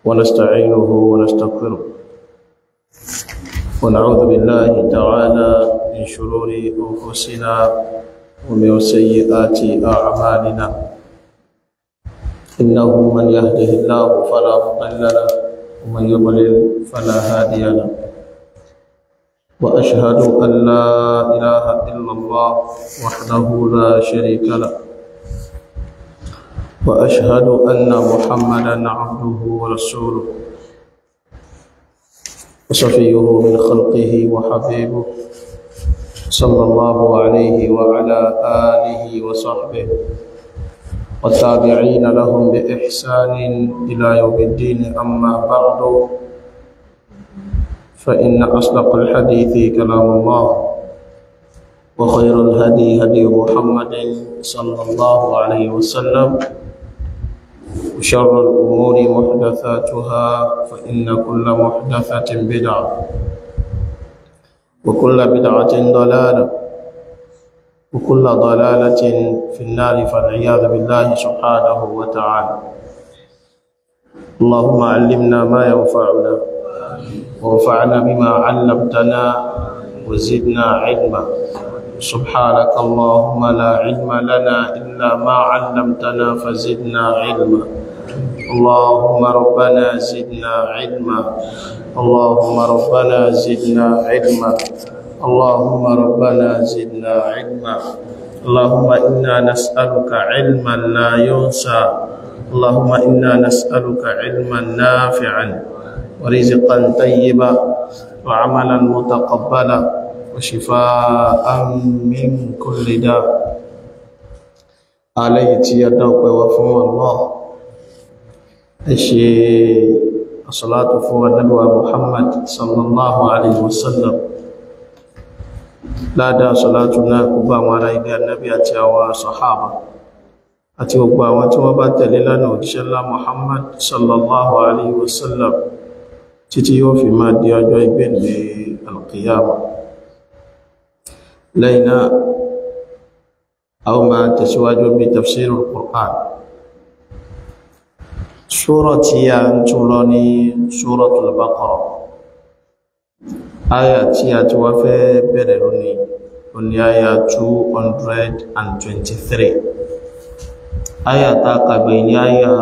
ونستعينه ونستغفره ونعوذ بالله تعالى من شرور أنفسنا ومن سيئات أعمالنا إنه من يهده الله فلا مضل له ومن يضلل فلا هادي له وأشهد أن لا إله إلا الله وحده لا شريك له وأشهد أن محمدا عبده ورسوله وصفيه من خلقه وحبيبه صلى الله عليه وعلى آله وصحبه والتابعين لهم بإحسان إلى يوم الدين أما بعد فإن أصدق الحديث كلام الله وخير الهدي هدي محمد صلى الله عليه وسلم وشر الأمور محدثاتها فإن كل محدثة بدعة وكل بدعة ضلالة وكل ضلالة في النار فالعياذ بالله سبحانه وتعالى اللهم علمنا ما ينفعنا وانفعنا بما علمتنا وزدنا علما سبحانك اللهم لا علم لنا إلا ما علمتنا فزدنا علما اللهم ربنا زدنا علما اللهم ربنا زدنا علما اللهم ربنا زدنا علما اللهم إنا نسألك علما لا ينسى اللهم إنا نسألك علما نافعا ورزقا طيبا وعملا متقبلا وشفاء من كل داء عليه يدوق وفو الله اشي الصلاة فو النبي محمد صلى الله عليه وسلم لا دا صلاتنا كبا وعلى إلى النبي أتي صحابة àti gbogbo àwọn tí wọ́n bá tẹ̀lé lánàá òjíṣẹ́ ńlá Muhammad sallallahu alaihi wasallam títí yóò fi máa di ọjọ́ ìgbẹ̀lẹ̀ alqiyama lẹ́yìn náà a ó máa tẹ̀síwájú bí tafsirul Qur'an ṣúrọ̀ tí a ń tún lọ ní Suratul Baqara aya tí a ti wá fẹ́ bẹ̀rẹ̀ lónìí oní aya 223 aya ta kàgbé ní aya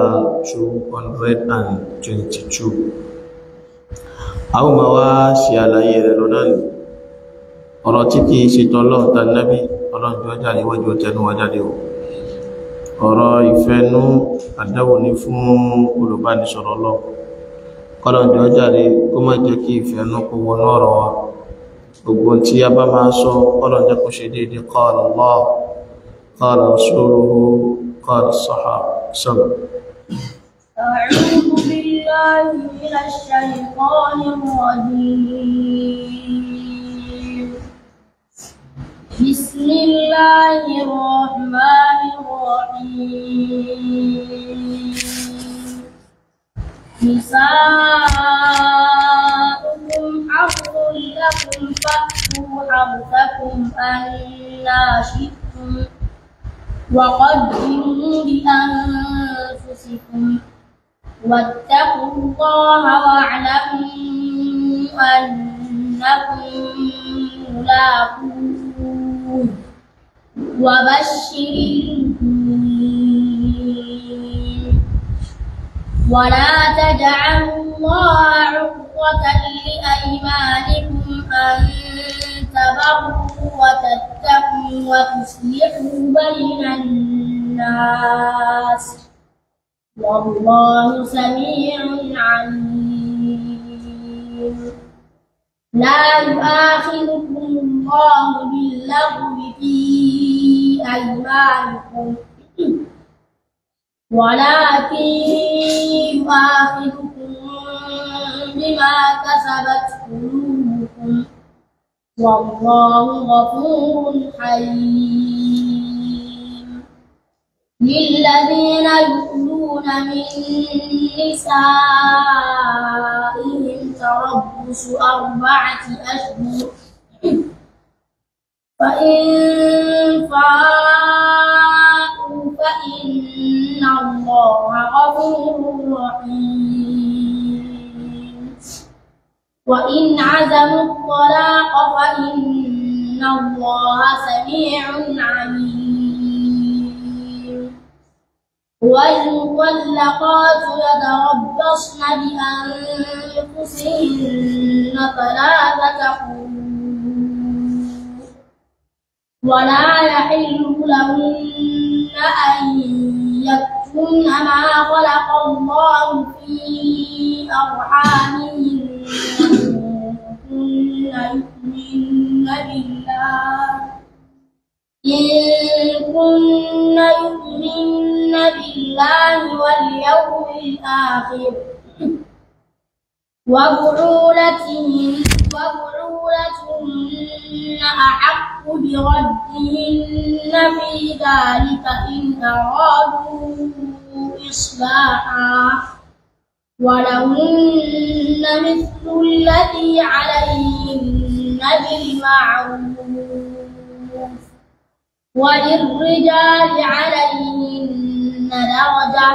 222 a ó máa wá ṣe àlàyé rẹ̀ lọ́nà ní ọ̀rọ̀ tí kìí ṣe tọ́lọ́ tàbí ọlọ́njọ́ jáde wọ́jọ́ tẹnu wá jáde o ọ̀rọ̀ ìfẹ́nú àdáwò ní fún olùbánisọ̀rọ̀ lọ kọ́lọ́njọ́ jáde kó má jẹ́ kí ìfẹ́nú kó wọnú ọ̀rọ̀ wa gbogbo tí a bá máa sọ kọ́lọ́njọ́ kó ṣe déédéé qala Allah qala rasuluhu qala sahaba sọ́lọ̀ أعوذ بالله من الشيطان الرجيم بسم الله الرحمن الرحيم نساؤكم حرث لكم فأتوا حرثكم أنا شئتم وقدموا لأنفسكم واتقوا الله واعلموا أنكم ملاقوه وبشر المؤمنين ولا تجعلوا الله عقوة لأيمانكم أن تبروا وتتقوا وتصلحوا بين الناس والله سميع عليم لا يؤاخذكم الله باللغو في أيمانكم ولكن يؤاخذكم بما كسبت قلوبكم والله غفور حليم للذين يؤلون من نسائهم تربص أربعة أشهر فإن فاءوا فإن الله غفور رحيم وإن عزموا الطلاق فإن الله سميع عليم والمطلقات يتربصن بأنفسهن ثلاثة قروء ولا يحل لهن أن يكتمن ما خلق الله في أرحامهن إن كن يؤمن بالله إن كن يؤمن بالله واليوم الآخر وبعولتهن وبعولتهن أحق بردهن في ذلك إن أرادوا إصلاحا ولهن مثل الذي عليهن بالمعروف وللرجال عليهن درجة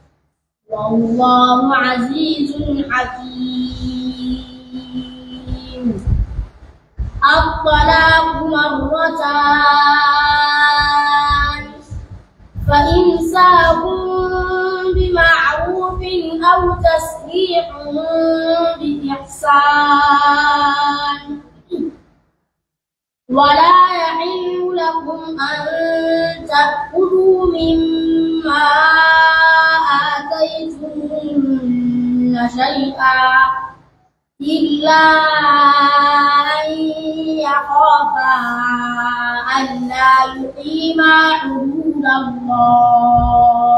والله عزيز حكيم الطلاق مرتان فإمساك بمعروف أو تسريح بإحسان ولا يحل لكم أن تأكلوا مما آتيتموهن شيئا إلا أن يخافا ألا يقيما حدود الله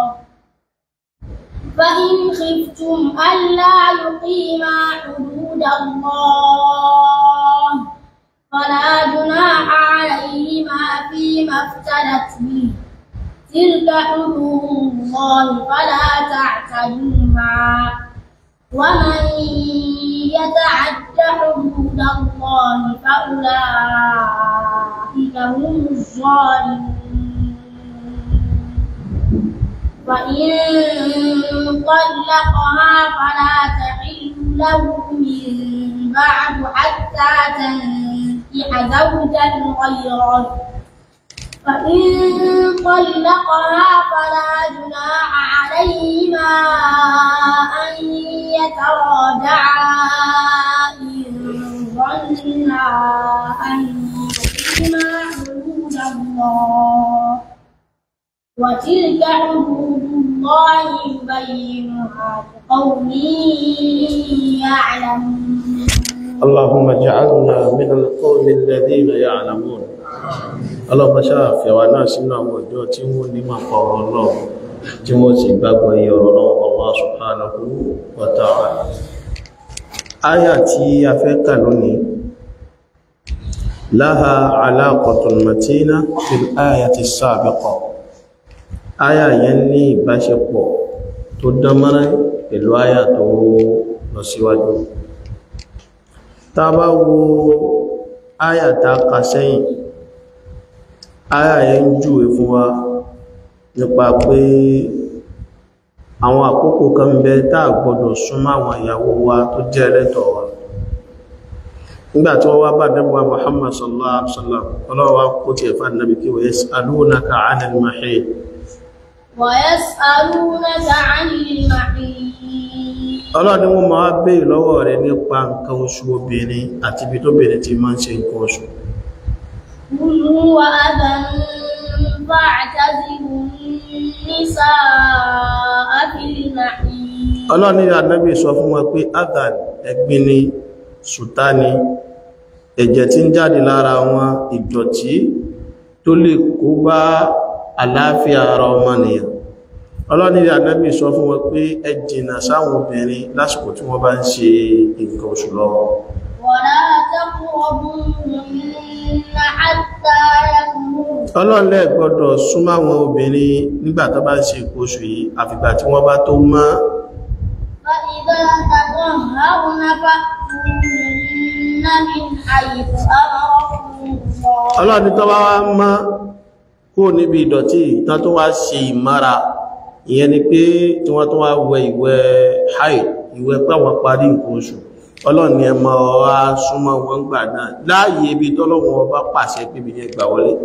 فإن خفتم ألا يقيما حدود الله فلا جناح عليهما فيما افتدت به تلك حدود الله فلا تعتدوها ومن يتعد حدود الله فأولئك هم الظالمون فإن طلقها فلا تحل له من بعد حتى تنكح زوجا غيره فإن طلقها فلا جناح عليهما أن يتراجعا إن ظنا أن يقيما حدود الله وتلك حدود الله يبينها لقوم يعلمون اللهم اجعلنا من القوم الذين يعلمون اللهم ṣáà fi àwa náà sínú àwọn ọjọ́ tí wọ́n ní máa pa ọ̀rọ̀ náà tí wọ́n sì gbàgbọ́ iye ọ̀rọ̀ náà Allah subhanahu wa ta'ala áyà tí a fẹ́ kà lónìí laha alaqatun matina fil ayati sabiqa áyà yẹn ní ìbáṣepọ̀ tó dánmọ́rán pẹ̀lú áyà tó lọ síwájú tá bá wo áyà tá kà sẹ́yìn áyà yẹn ń júwe fún wa nípa pé àwọn àkókò kan ń bẹ tá gbọdọ̀ súnmọ́ àwọn ìyàwó wa tó jẹ́ ẹlẹ́tọ̀ wa nígbàtí wọ́n wá bá dẹ́bùwa Muhammad sallallahu alaihi wasallam ọlọ́wọ́ kó ti ẹ̀fà nàbí kí wa yas'alunaka 'anil mahid ويسألونك عن المحيط ọlọ́run ni wọ́n máa béèrè lọ́wọ́ rẹ̀ nípa nǹkan oṣù obìnrin àti ibi tó bèèrè ti máa ń ṣe nǹkan oṣù قل هو أذى فاعتزلوا النساء في المحيط ọlọ́run ni ànábì sọ fún wọn pé adhan ẹ̀gbin ni sùtá ni ẹ̀jẹ̀ tí ń jáde lára wọn ìdọ̀tí tó lè kó bá àlàáfíà ara ọmọnìyàn ọlọ́run ni ànábì sọ fún wọn pé ẹ jìnnà sáwọn obìnrin lásìkò tí wọ́n bá ń ṣe nǹkan oṣù lọ́wọ́ ولا تقربوهن حتى يكبرن ọlọ́run lẹ́ gbọ́dọ̀ súnmọ́ àwọn obìnrin nígbà tó bá ń ṣe nǹkan oṣù yìí àfìgbà tí wọ́n bá tó mọ́ فإذا تطهرن فأتوهن من حيث أمركم الله ọlọ́run tó bá wá mọ́ kó níbi ìdọ̀tí tán tó wá ṣe ìmára ìyẹn ni pé tí wọ́n tó wá wẹ ìwẹ̀ haid ìwẹ̀ pé àwọn parí nǹkan oṣù ọlọ́run ni ẹ mọ́ wá súnmọ́ wọn gbà náà láàyè ibi tọ́lọ́run ọba pàṣẹ pé ibi yẹn gbà wọlé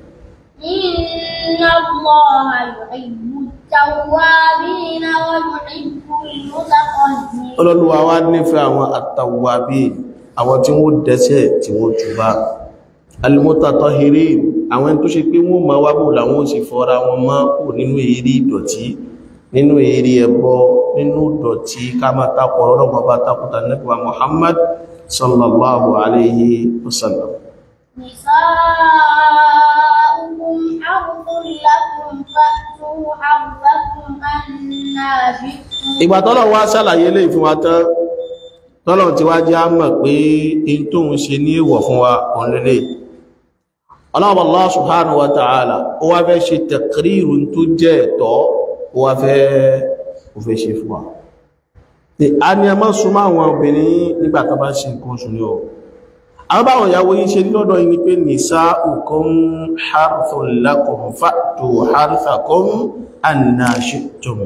إن الله يحب التوابين ويحب المتطهرين ọlọ́lúwa wá nífẹ̀ẹ́ àwọn àtàwàbí àwọn tí wọ́n dẹ́ṣẹ̀ tí wọ́n túbá al-mutatahhirin àwọn ẹni tó ṣe pé wọ́n ma wábò làwọn ò sì fọ́ra wọn mọ́ kò nínú èrí ìdọ̀tí nínú èrí ẹbọ nínú ìdọ̀tí ká máa takọ̀ ọlọ́gbọ̀n bá takùtà nípa Muhammad sallallahu alayhi wa sallam نساؤكم حرث لكم فأتوا حرثكم أنا شئتم ìgbà tọ́lọ̀ wá ṣàlàyé lè fún wa tán tọ́lọ̀ tí wá jẹ́ á mọ̀ pé in tó ń ṣe ní èwọ̀ fún wa òun lélẹ̀ ọlọ́wọ́ Allah subhanahu wa ta'ala ó wá fẹ́ ṣe taqrirun tó jẹ́ ẹ̀tọ́ ó wá fẹ́ ó fẹ́ ṣe fún wa Ní, a ní ẹmọ́ súnmọ́ àwọn obìnrin nígbà tó bá ṣe nǹkan oṣù ní ọ àwọn báwọn ìyàwó yìí ṣe lọ́dọ̀ yìí ni pé nisa'ukum harthun lakum fa'tu harthakum anna shi'tum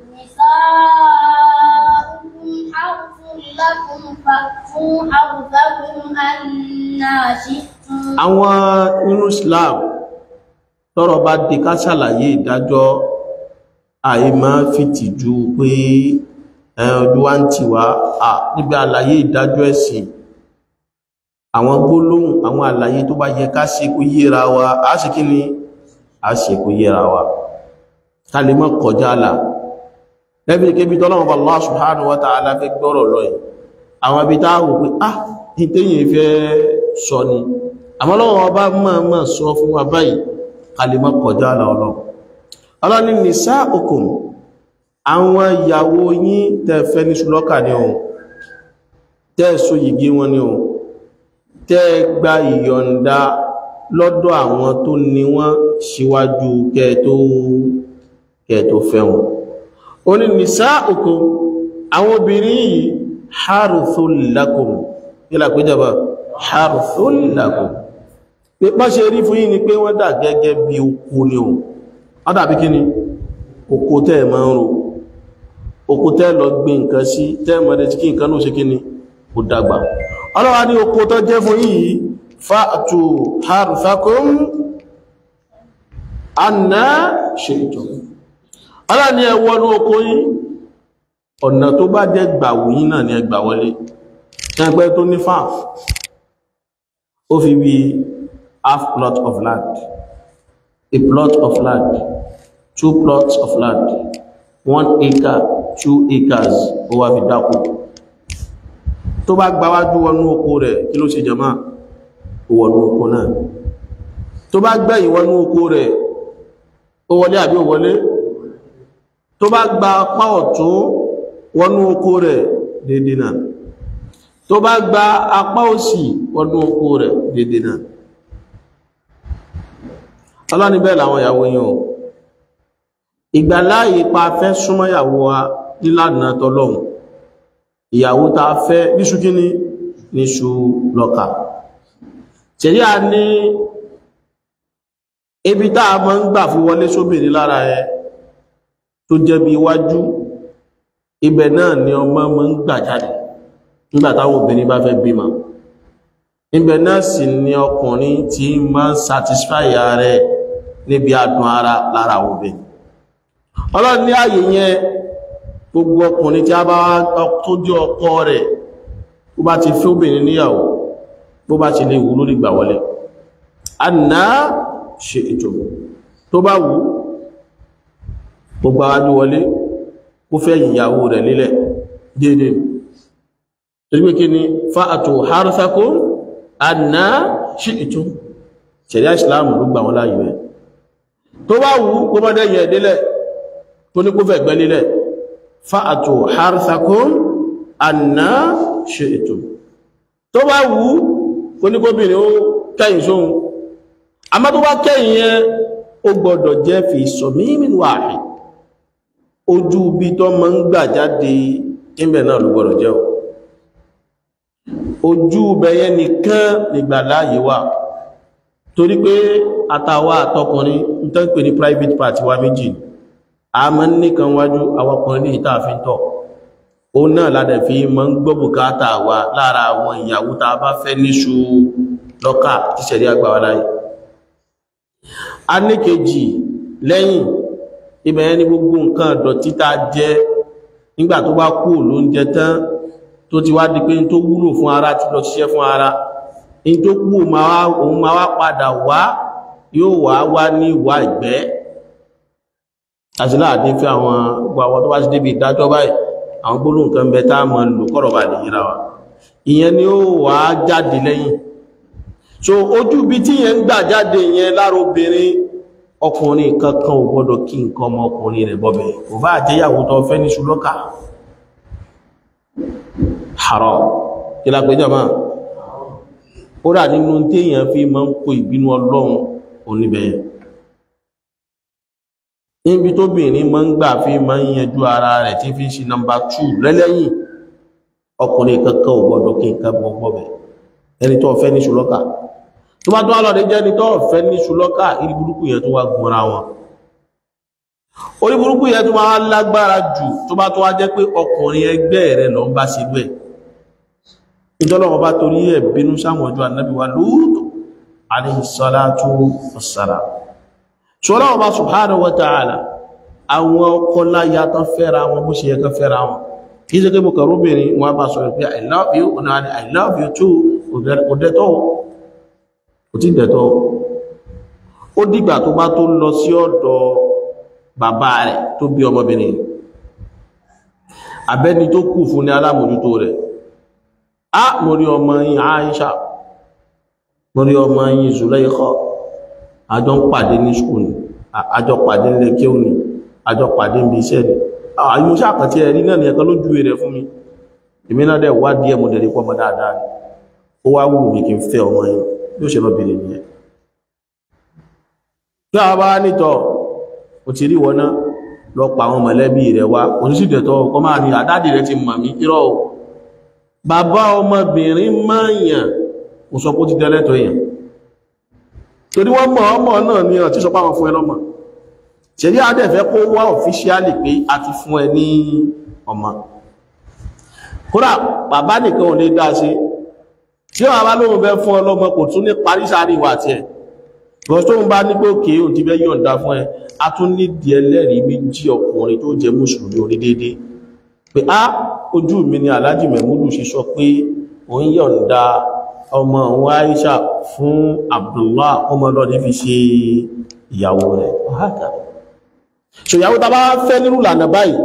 نساؤكم حرث لكم فأتوا حرثكم أنا شئتم àwọn nínú Islam tọ́rọ̀ bá di ká ṣàlàyé ìdájọ́ àìmá fìtìjú pé ẹ, ojú wa ń tì wá à níbi àlàyé ìdájọ́ ẹ̀sìn àwọn gbólóhùn àwọn àlàyé tó bá yẹ ká ṣe kó yéra wa á sì kí ni a ṣe kó yéra wa ká lè mọ́ kọjá là lẹ́bí kébí tọ́lọ́wọ́ Allah subhanahu wa ta'ala fẹ́ gbọ́rọ̀ lọ yìí àwọn ibi tá wò pé ah ìtẹ́yìn fẹ́ sọ ni àmọ́ lọ́wọ́ ọba máa máa sọ fún wa báyìí ká lè mọ́ kọjá là ọlọ́ ọlọ́ni nisa'ukum àwọn ìyàwó yín tẹ́ fẹ́ ní ṣùlọ́kà ní ohun tẹ́ so yìgì wọn ní ohun tẹ́ gba ìyọ̀ǹda lọ́dọ̀ àwọn tó ní wọ́n síwájú kẹ́ tó kẹ́ tó fẹ́ wọn ó ní nisa'ukum àwọn obìnrin yìí harthul lakum nílà pé jẹba harthul lakum pé bá ṣe rí fún yín ni pé wọ́n dà gẹ́gẹ́ bí oko ni o wọ́n dàbí kí ni oko tẹ́ ẹ̀ máa ń ro oko tẹ́ lọ gbin nǹkan sí tẹ́ mọ̀dẹ̀ tí kí nǹkan náà ṣe kí ni kò dàgbà ọlọ́wà ní oko tó jẹ́ fún yìí fa'tu harthakum anna shi'tum ọlọ́wà ní ẹwọ́ ní oko yìí ọ̀nà tó bá jẹ́ gbàwù yìí náà ni ẹgbà wọlé ẹgbẹ́ tó ní farm ó fi bí half plot of land a plot of land two plots of land one acre two acres ó wá fi dákú tó bá gbáwájú wọnú oko rẹ̀ kí ló ṣe jama ó wọnú oko náà tó bá gbẹ̀yìn wọnú oko rẹ̀ ó wọlé àbí ó wọlé tó bá gba apá ọ̀tún wọnú oko rẹ̀ dédé náà tó bá gba apá òsì wọnú oko rẹ̀ dédé náà ọlọ́ni bẹ́ẹ̀ làwọn ìyàwó yìí o ìgbàláyé pa fẹ́ súnmọ́ ìyàwó wa nílànà tọ́lọ́hun ìyàwó ta fẹ́ níṣù kíní níṣù lọ́kà tẹ̀lé a ní ibi tá a máa ń gbà fi wọlé sóbìnrin lára ẹ tó jẹ́ bí iwájú ibẹ̀ náà ni ọmọ máa ń gbà jáde nígbà táwọn obìnrin bá fẹ́ bímọ ibẹ̀ náà sì ni ọkùnrin tí máa ń satisfy ara ẹ̀ níbi adùn ara lára àwọn obìnrin ọlọ́run ní ààyè yẹn gbogbo ọkùnrin tí a bá tó jẹ́ ọkọ rẹ̀ bó bá ti fẹ́ obìnrin níyàwó bó bá ti lè wù lórí gbà wọlé àná ṣe ètò tó bá wù gbogbo àwájú wọlé kó fẹ́ ìyàwó rẹ̀ lílẹ̀ dédé torí pé kí ni fa'atu harthakum àná ṣe ètò ṣẹ̀ríà ìsìláàmù ló gbà wọn láyé rẹ̀ tó bá wù kó mọ́dé yẹ délẹ̀ tó ní kó fẹ́ gbẹ́ lílẹ̀ fa'atu harthakum anna shi'tum tó bá wù kó ní kóbìnrin ó kẹ́yìn sóhun a má tó bá kẹ́yìn yẹn ó gbọ́dọ̀ jẹ́ fi samimin wahid ojú bí tó mọ́ ń gbà jáde ìbẹ̀ náà ló gbọ́dọ̀ jẹ́ ojú bẹ̀yẹ nìkan nígbà láàyè wà torí pé àtàwà àtọkùnrin ń tán pè ní private part wa méjì a mọ́ nìkan wájú awakùnrin ní ìta àfin tọ̀ òun náà ládẹ̀ fi mọ́ ń gbọ́ bùkátà wa lára àwọn ìyàwó tá a bá fẹ́ níṣu lọ́kà tí ṣẹ̀rí àgbà wa láyé a ní kejì lẹ́yìn ibẹ̀ ní gbogbo nǹkan dọ̀tí tá a jẹ nígbà tó bá kú lóúnjẹ tán tó ti wá di pé tó wúlò fún ara ti lọ ṣiṣẹ́ fún ara in tó kú òun máa wá padà wá yóò wá wá ní ìwà ìgbẹ́ àti láàdín fi àwọn gbogbo àwọn tó bá ti débi ìdájọ́ báyìí àwọn gbólóhùn kan bẹ tá a mọ̀ lò kọ́rọ̀ bá lè yíra wa ìyẹn ni ó wà jáde lẹ́yìn so ojú bí tí yẹn ń gbà jáde yẹn lára obìnrin ọkùnrin kankan ò gbọ́dọ̀ kí nǹkan ọmọ ọkùnrin rẹ̀ bọ́bẹ̀ kò bá àjẹyàwó tó fẹ́ ní ṣùlọ́kà haram kí la péjọ máa ó rà nínú téèyàn fi máa ń kó ìbínú ọlọ́run oníbẹ̀yẹn níbi tóbìnrin máa ń gbà fi máa ń yanjú ara rẹ̀ tí fi ń ṣe nọmbà 2 lẹ́lẹ́yìn ọkùnrin kankan ò gbọ́dọ̀ kí nǹkan bọ́bẹ̀ ẹni tó fẹ́ ní ṣùlọ́kà tó bá tó wá lọ́dẹ jẹ́ ní tó fẹ́ ní ṣùlọ́kà ìrí burúkú yẹn tó wá gbọ́ra wọn orí burúkú yẹn tó máa lágbára jù tó bá tó wá jẹ́ pé ọkùnrin ẹgbẹ́ rẹ̀ lọ ń bá ṣe lú ẹ̀ ìjọlọ́wọ́ bá torí ẹ̀ bínú sáwọn ọjọ́ ànábì wa Lúùtù alayhi salatu wassalam ṣọ́lọ́wọ́ bá subhanahu wa ta'ala àwọn ọkọ láya tán fẹ́ra wọn bó ṣe yẹ kán fẹ́ra wọn kìí ṣe pé mo kàrú obìnrin wọn bá sọ̀rọ̀ pé i love you ọ̀nà ni i love you too kò dẹ̀tọ́ kò tí dẹ̀tọ́ ó dìgbà tó bá tó lọ sí ọ̀dọ̀ bàbá rẹ̀ tó bí ọmọbìnrin abẹ́ni tó kù fún ní alámòjútó rẹ̀ á mo rí ọmọ yín Aisha mo rí ọmọ yín Zulaikha àjọ ń pàdé ní skul ni àjọ pàdé ní lẹ́kẹ́ òní àjọ pàdé ní iṣẹ́ ni àyíò sàkàtí ẹ̀rí náà ni ẹ̀kan ló júwe rẹ̀ fún mi èmi náà dẹ̀ wá díẹ̀ mo dẹ̀rí pọ́mọ dáadáa ni ó wá wù mí kí n fẹ́ ọmọ yìí yóò ṣe lọ bèèrè nìyẹn tí a bá nítọ̀ ò ti rí wọná lọ pa àwọn mọ̀lẹ́bí rẹ̀ wá oníṣìdẹ̀tọ̀ ọkọ̀ máa ní àdádì rẹ̀ ti mọ̀ mí irọ́ o bàbá ọmọbìnrin máa yàn kò sọ pé ó ti dẹ́lẹ́tọ̀ èèyàn torí wọ́n mọ̀ ọmọ náà ní ọ̀tí sọ páwọn fún ẹ lọ́mọ ṣẹ̀rí àdẹ̀fẹ́ kó wá ọ̀fíṣíálì pé a ti fún ẹ ní ọmọ kódà bàbá nìkan ò lè dá sí tí wọ́n bá lóhun fẹ́ fún ọlọ́mọ kò tún ní parí sáré ìwà tí ẹ̀ lọ tó ń bá ní pé òkè òun ti fẹ́ yọ̀ǹda fún ẹ a tún ní di ẹlẹ́rìí méjì ọkùnrin tó jẹ́ mùsùlùmí orí déédéé pé á ojú mi ni Alhaji Mẹ̀múdù ṣe sọ pé òun yọ̀ǹda ọmọ òun Aisha fún Abdullah ọmọ lọ́dí fi ṣe ìyàwó rẹ̀ so ìyàwó ta bá fẹ́ nírú lànà báyìí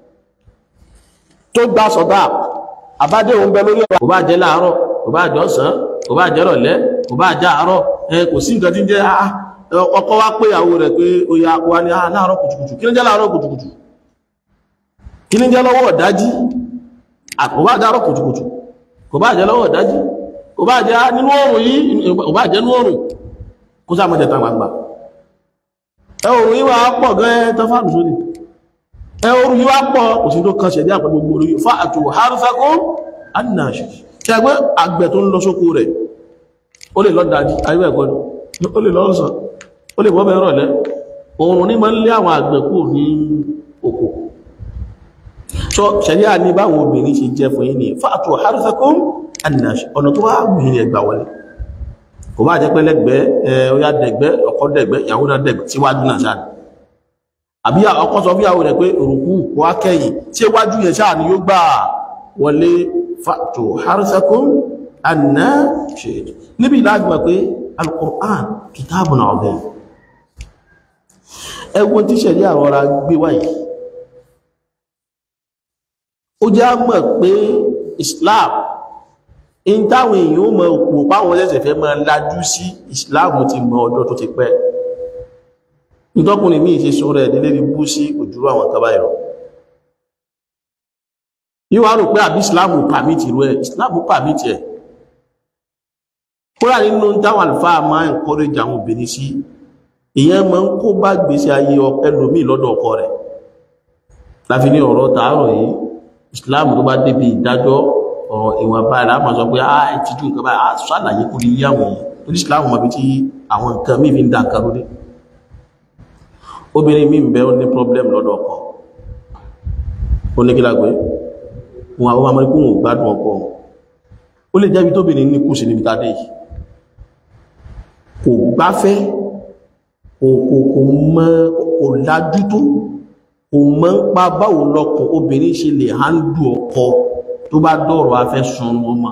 tó gbá sọ̀dá àbádé òun bẹ lórí ọ̀rọ̀ kò bá jẹ́ láàárọ̀ kò bá jẹ́ ọ̀sán kò bá jẹ́ rọ̀lẹ́ kò bá jẹ́ àárọ̀ ẹ kò sí nǹkan tí ń jẹ́ ọkọ wá pé ìyàwó rẹ̀ pé ó yá wá ní láàárọ̀ kùtùkùtù kí ní jẹ́ láàárọ̀ kùtùkùtù kí ní jẹ́ lọ́wọ́ ọ̀dájí kò bá jẹ́ àárọ̀ kùtùkùtù kò bá jẹ́ lọ́wọ́ ọ̀dájí kò bá jẹ́ nínú oòrùn yìí kò bá jẹ́ nínú oòrùn kó sáà mọ́jẹ̀ tàwọn àgbà ẹ oòrùn yìí wá pọ̀ gan tán fáàlù sódì ẹ oòrùn yìí wá pọ̀ kò sí tó kan ṣẹ̀dí àpẹ gbogbo orí fa àtò harúfẹ́kún annáṣì ṣe ẹgbẹ́ àgbẹ̀ tó ń lọ sóko rẹ̀ ó lè lọ dájí ayé ẹ̀kọ́ ni ó lè lọ sàn ó lè bọ́ bẹ́ẹ̀ rọ̀lẹ́ oòrùn ní máa ń lé àwọn àgbẹ̀ kù ní oko so ṣẹ̀dí à ní báwọn obìnrin ṣe jẹ́ fún yín ní fa àtò harúfẹ́kún annaṣì ọ̀nà tó wá wù yín ẹgbà wọlé kò bá jẹ́ pé lẹ́gbẹ̀ẹ́ ọya dẹ̀gbẹ́ ọkọ dẹ̀gbẹ́ ìyàwó náà dẹ̀gbẹ́ síwájú náà sáà àbí ọkọ sọ fíyàwó rẹ̀ pé òrùkú wá kẹ́yìn tí wájú yẹn sáà ni yóò gbà wọlé fàtò harsakum anna ṣe níbi ìlàgbà pé al-Qur'an kitabun azim ẹwọ tí ṣẹ̀rí àrọra gbé wáyé ó já mọ̀ pé Islam in táwọn èèyàn mọ̀ òpó páwọn ẹsẹ̀ fẹ́ máa lájú sí ìsìláàmù ti mọ ọjọ́ tó ti pẹ́ nítọ́kùnrin míì ṣe sọ rẹ̀ nílé rí bú sí òjúrú àwọn tọ́bá ìrọ̀ yíwá rò pé àbí ìsìláàmù pàmìtì rú ẹ̀ ìsìláàmù pàmìtì ẹ̀ kúrà nínú táwọn àlùfáà máa ń encourage àwọn obìnrin sí ìyẹn máa ń kó bá gbèsè ayé ẹlòmíì lọ́dọ̀ ọkọ rẹ̀ láfi ní ọ̀rọ̀ tààrọ̀ yìí ìsìláàmù tó bá débi ìdájọ́ ọ̀rọ̀ ìwọ̀n báyìí láàmà sọ pé àà ìtìjú nǹkan báyìí àà sàlàyé kò lè yí àwọn èèyàn tó ní ìsìláàmù mọ̀ bí tí àwọn nǹkan mí fi ń dá nǹkan lórí obìnrin mí ń bẹ ó ní problem lọ́dọ̀ ọkọ ó ní kí lágbé wọn àwọn ọmọ ikú wọn ò gbádùn ọkọ ó lè jẹ́bi tóbìnrin ní kù sí níbi tàdé yìí kò gbáfẹ́ kò kò kò mọ kò lájú tó kò mọ ń pa báwo lọkùn obìnrin ṣe lè hándù ọkọ tó bá dọ̀rọ̀ afẹ́ sun ọmọ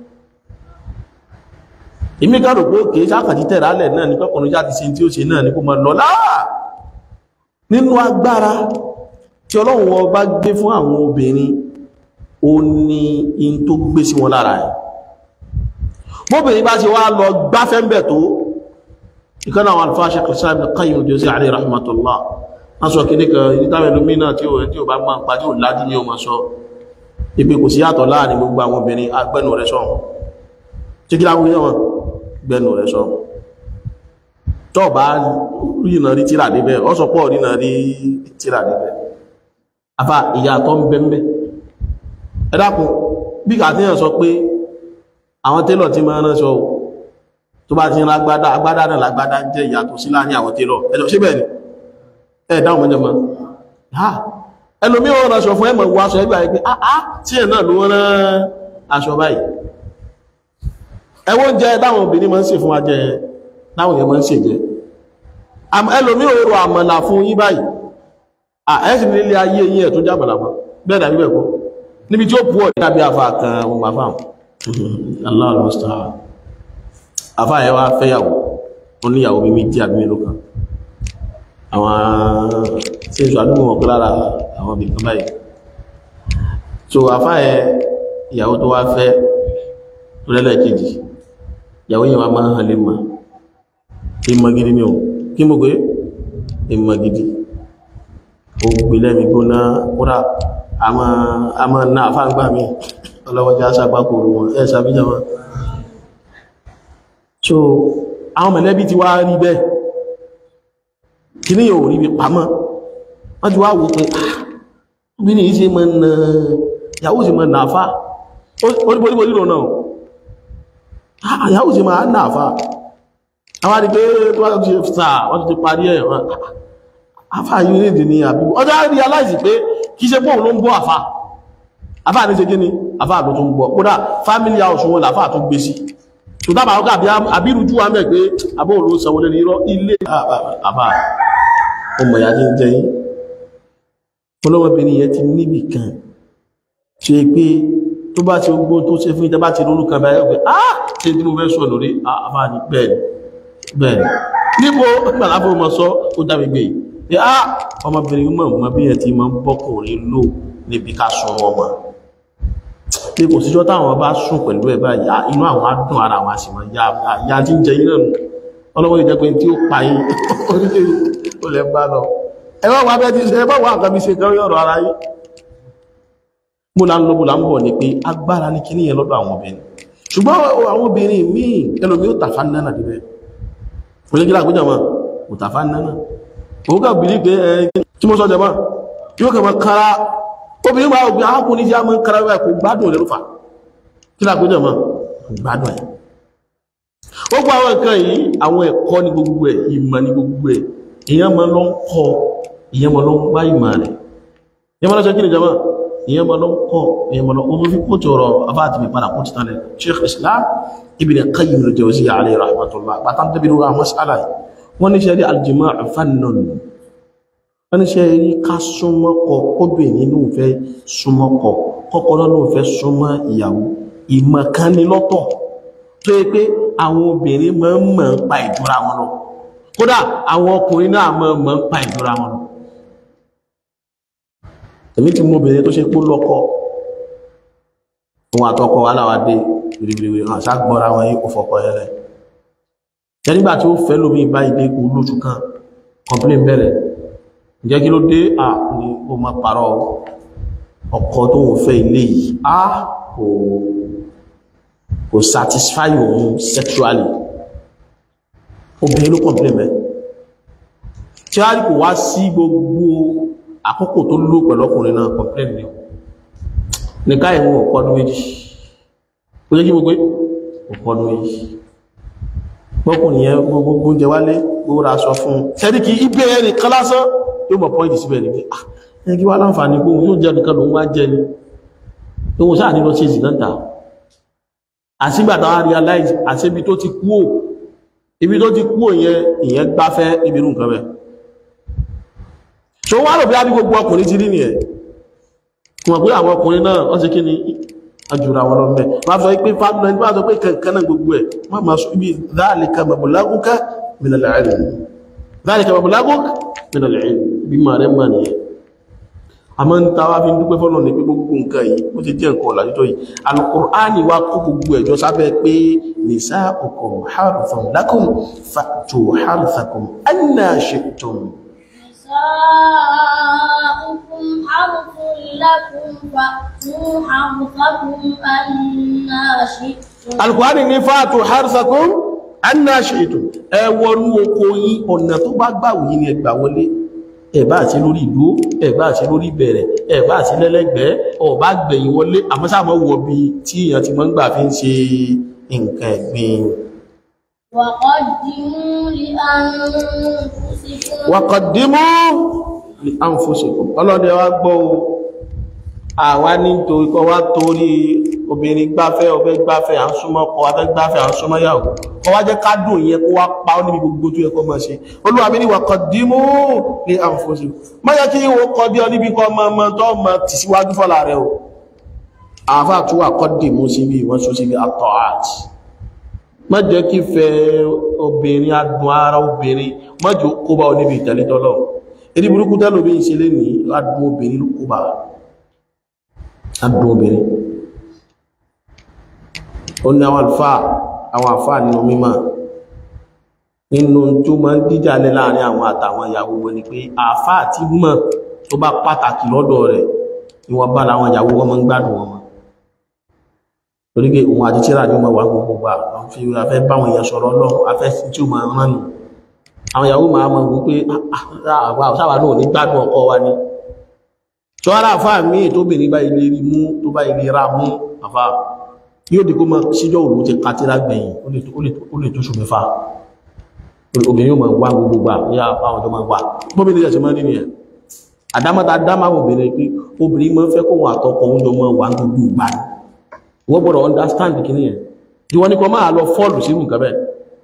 èmi ká rò pé kìí sákàtí tẹ̀rẹ̀ alẹ̀ náà ní pẹ́kùnrin jáde sí tí ó ṣe náà ní kó mọ lọ láà nínú agbára tí ọlọ́run ọba gbé fún àwọn obìnrin ó ní in tó gbé sí wọn lára ẹ̀ bóbìnrin bá ṣe wá lọ gbáfẹ́ ń bẹ̀ tó ìkánà àwọn alfáà Shaykh Islam Ibn Qayyim al-Jawziyya alayhi rahmatullah wọ́n sọ kí ní kan ìdítàwẹ̀ lómìnà tí ó tí ó bá máa ń pa tí ó lájú ní ọmọ sọ ibi kò sí yàtọ̀ láàrin gbogbo àwọn obìnrin agbẹ́nu rẹ̀ sọ tí kí láwọn yẹ́wọ̀n gbẹ́nu rẹ̀ sọ tó bá rínà rí tíra níbẹ̀ ọ sọ pọ̀ rínà rí tíra níbẹ̀ afá ìyàtọ̀ ń bẹ́m̀bẹ́ ẹ dákun bí kàtíyàn sọ pé àwọn télọ̀ tí máa rán sọ tó bá ti rán agbádá agbádá náà lágbádá jẹ́ ìyàtọ̀ sí láàrin àwọn télọ̀ ẹjọ́ síbẹ̀ ni ẹ dáhùn mọ́jọ mọ́ ha ẹlòmí wọn rán aṣọ fún ẹmọ̀ wọ aṣọ ẹgbà ẹgbẹ́ àá tí ẹ̀ náà ló rán aṣọ báyìí ẹwọ́n jẹ́ dáwọn obìnrin máa ń ṣe fún wa jẹ dáwọn èèyàn máa ń ṣe jẹ ẹlòmí ò rọ àmàlà fún yín báyìí à ẹ̀sìn nílé ayé yín ẹ̀ tó jẹ́ àmàlà mọ́ bẹ́ẹ̀ dàbí bẹ́ẹ̀ kọ́ níbi tí ó pu ọ̀dẹ́ tàbí afa kan wọn bá fáwọn Allah al-musta'an afa ẹ̀ wá fẹ́yàwó oníyàwó mímí tí àbí mélòó kan àwọn tí ń sọ àdúgbò wọn pé lára àwọn ibìkan báyìí so afá ẹ ìyàwó tó wá fẹ́ tó lẹ́lẹ̀ kejì ìyàwó yẹn wá máa hàn lè mọ̀ ìmọ̀ gidi ni o kí mo gbé ìmọ̀ gidi ó gbé lẹ́mi gbóná kúrà a máa ná àfá gbà mí ọlọ́wọ́já sàpákòrò wọn ẹ̀ sàbíjà wọn so àwọn mẹ̀lẹ́bí ti wá rí bẹ́ẹ̀ kí ní yóò rí bí pamọ́ wọ́n ti wá wò pé bí ní ṣe mọ́ na yàwó sí mọ́ náà fà oríboríborí lò náà yàwó sí mọ́ náà fà àwọn àdìgbé tó wá ti sà wọ́n ti parí ẹ̀ afá yìí ní ìdí ní àbíbò ọjọ́ rí aláìsí pé kí ṣe pọ́ùn ló ń bọ́ àfá afá ní ṣe gíní afá ló tún bọ́ kódà family house wọn làfá tó gbé sí tó dábàá ọgá àbírújú wa mẹ́ pé abóhùn ló sanwó lé ní irọ́ ilé àbá ọmọ ìyá tí ń jẹ yín ọlọ́wọ́bìnrin yẹn ti níbì kan ṣe pé tó bá ti gbó tó ṣe fún ìtẹ́bá ti rúrú kan báyẹ̀ pé ah ṣe tí mo fẹ́ sọ lórí àbá ní bẹ́ẹ̀ni bẹ́ẹ̀ni níbo gbàlábò mọ́ sọ ó dábì gbé yìí ah ọmọbìnrin mọ̀ mọ́ bí ẹ̀ ti máa ń bọ́kùnrin lò níbi ká sun ọmọ pé kò síjọ́ táwọn bá sùn pẹ̀lú ẹ̀ báyìí inú àwọn á dùn ara àwọn àṣìmọ̀ ya tí ń jẹ yín náà nù ọlọ́wọ́ ìjẹ́ pé tí ó pa yín ó lẹ́ bá lọ ẹwọ́ wà bẹ́ ti ṣe ẹgbọ́ wà nǹkan bí ṣe kan yọ̀rọ̀ ara yí mú la ń lọ bó la ń bọ̀ ní pé agbára ní kíní yẹn lọ́dọ̀ àwọn obìnrin ṣùgbọ́n àwọn obìnrin míì ẹlòmí ó tàfà nánà dìbẹ̀ oníkílá àgbéjà wọn kò tàfà nánà òun kà bìlí pé ẹ tí mo sọ jẹ mọ́ yóò kẹ́ mọ́ kára obìnrin máa gbé arákùnrin tí a mọ́ kára rẹ̀ kò gbádùn rẹ̀ ló fà kí lágbéjà mọ́ gbádùn ẹ̀ gbogbo àwọn nǹkan yìí àwọn ẹ̀kọ́ ní gbogbo ẹ̀ ìmọ̀ ní gbogbo ẹ̀ èyàn ma lọ ń kọ́ èyàn ma lọ ń gbá ìmọ̀ rẹ̀ èyàn ma lọ ṣe kí ni jama èyàn ma lọ ń kọ́ èyàn ma lọ ó fi kó tọrọ abáàtì mi padà kó ti tán lẹ Sheikh Islam Ibn Qayyim al-Jawziyya alayhi rahmatullah pàtàkì tẹ́bi lórí àwọn mas'ala yìí wọ́n ní ṣe rí al-jima' fannun wọ́n ní ṣe rí ká súnmọ́ kọ kóbìnrin ló ń fẹ́ súnmọ́ kọ kọ́kọ́rọ́ ló ń fẹ́ súnmọ́ ìyàwó ìmọ̀ kan ní lọ́tọ̀ tó yẹ pé àwọn obìnrin máa ń mọ̀ ń pa ìjọra wọn lọ kódà àwọn ọkùnrin náà mọ̀ mọ̀ ń pa ìjọra wọn lọ èmi ti mú obìnrin tó ṣe pó lọ́kọ òun àtọkọ aláwádé wìrìwìrì hàn ságbọ́ra wọn yí kò fọkọ ẹlẹ́ jẹ́ nígbà tí ó fẹ́ lómi bá ilé kú lóṣù kan complain bẹ̀rẹ̀ ǹjẹ́ kí ló dé à ní ó mọ́ parọ́ ọkọ tó ń fẹ́ ilé yìí á kò kò satisfy òun sexually obìnrin ló complain mẹ́ tí a rí kò wá sí gbogbo àkókò tó lò pẹ̀lú ọkùnrin náà complain ni ní ká ìwọ̀n ọ̀pọ̀dún méjì ó jẹ́ kí gbogbo ọ̀pọ̀dún méjì gbọ́kùnrin yẹn gbogbo oúnjẹ wálé gbogbo ra sọ fún sẹ́ríkì ibẹ̀ ẹni kan lásán yóò mọ̀ pọ́ìntì síbẹ̀ ní pé ẹni kí wá láǹfààní gbóhun yóò jẹ́ nìkan lòun wá jẹ́ ni tó wọ́n sáà ní lọ sí ìsìnà ta àsìgbà táwọn realize àṣẹbi tó ti kú ò ibi tó ti kú ò yẹn ìyẹn gbáfẹ́ ibi irú nǹkan bẹ́ẹ̀ tó wá rò bí ábí gbogbo ọkùnrin ti rí nìyẹn wọ́n pé àwọn ọkùnrin náà wọ́n ṣe kí ni ajúra wọn lọ mẹ́ wọ́n sọ pé fábùnà ní wọ́n sọ pé kankan náà gbogbo ẹ̀ wọ́n máa sọ ibi dhalika mablaguka minal ilm dhalika mablaguka minal ilm bí máa rẹ̀ máa nìyẹn a máa ń ta wá fi ń dúpẹ́ fọ́nà ní pé gbogbo nǹkan yìí ó ti jẹ́ nǹkan ọ̀làjútọ́ yìí alukur'ani wa kó gbogbo ẹ̀jọ́ sábẹ́ pé nisa'ukum harthun lakum fa'tu harthakum anna shi'tum نساؤكم حرث لكم فأتوا حرثكم أنا شئتم alùkùránì ní fàátù harsakum anna shi'tum ẹ wọnú oko yí ọ̀nà tó bá gbà wù yí ni ẹgbà wọlé ẹ̀bá àti lórí ìdúró ẹ̀bá àti lórí ìbẹ̀rẹ̀ ẹ̀bá àti lẹ́lẹ́gbẹ̀ẹ́ ọ̀bá gbẹ̀yìn wọlé àmọ́sàmọ́ wọ bí tí èèyàn ti mọ́ ń gbà fi ń ṣe nǹkan ẹ̀gbìn وقدموا لأنفسكم waqaddimu li anfusikum ọlọ́dẹ wa gbọ́ o àwa ní torí kọ́ wá torí obìnrin gbáfẹ́ ọbẹ̀ gbáfẹ́ à ń súnmọ́ ọkọ abẹ́ gbáfẹ́ à ń súnmọ́ yàwó kọ́ wá jẹ́ kádùn yẹn kó wá pa ọ́ níbi gbogbo tó yẹ kó máa ṣe olúwa mi ní waqaddimu li anfusikum má yẹ kí wọ́n kọ́ bí ọ níbi kọ́ mọ́ mọ́ tó mọ́ tì síwájú fọ́lá rẹ o àáfà tó wà qaddimu síbi wọ́n sọ síbi at-ta'at má jẹ́ kí fẹ́ obìnrin adùn ara obìnrin má jẹ́ kó bá ọ níbi ìtẹ̀lẹ́tọ́lọ́ èdè burúkú tẹ́lò bí i ṣe lé ní adùn obìnrin ló kó bá adùn obìnrin ó ní àwọn àlùfáà àwọn àfáà nínú mímọ̀ nínú tó máa ń díjà lẹ́ láàrin àwọn àtàwọn ìyàwó wọn ni pé àfáà tí mọ̀ tó bá pàtàkì lọ́dọ̀ rẹ̀ ni wọ́n bá láwọn ìyàwó wọn máa ń gbádùn wọn torí pé òun àti tíra ní ọmọ wà gbogbo gbà àwọn fi afẹ́ báwọn èèyàn sọ̀rọ̀ lọ́wọ́ afẹ́ tí ó máa rán nù àwọn ìyàwó máa mọ̀ wípé àwa sáwà náà ní gbádùn ọkọ wa ni tó ara àfá míì tó bèèrè bá ilé rí mú tó bá ilé ra mú àfá yóò di kó mọ síjọ́ òru ti katira gbẹ̀yìn ó lè tó ṣù mẹ́fà obìnrin yóò máa wá gbogbo gbà ní àwọn ọjọ́ máa wà bóbìnrin yẹn ṣe máa nínú yẹn àdámọ́ta dámà obìnrin pé obìnrin máa ń fẹ́ kó wọn àtọkọ oúnjẹ máa wà gbogbo ìgbà ni wọ́n gbọ́dọ̀ understand kí ní ẹ̀ ìwọ́n ní kọ máa lọ fọ́ọ̀lù sínú nǹkan bẹ́ẹ̀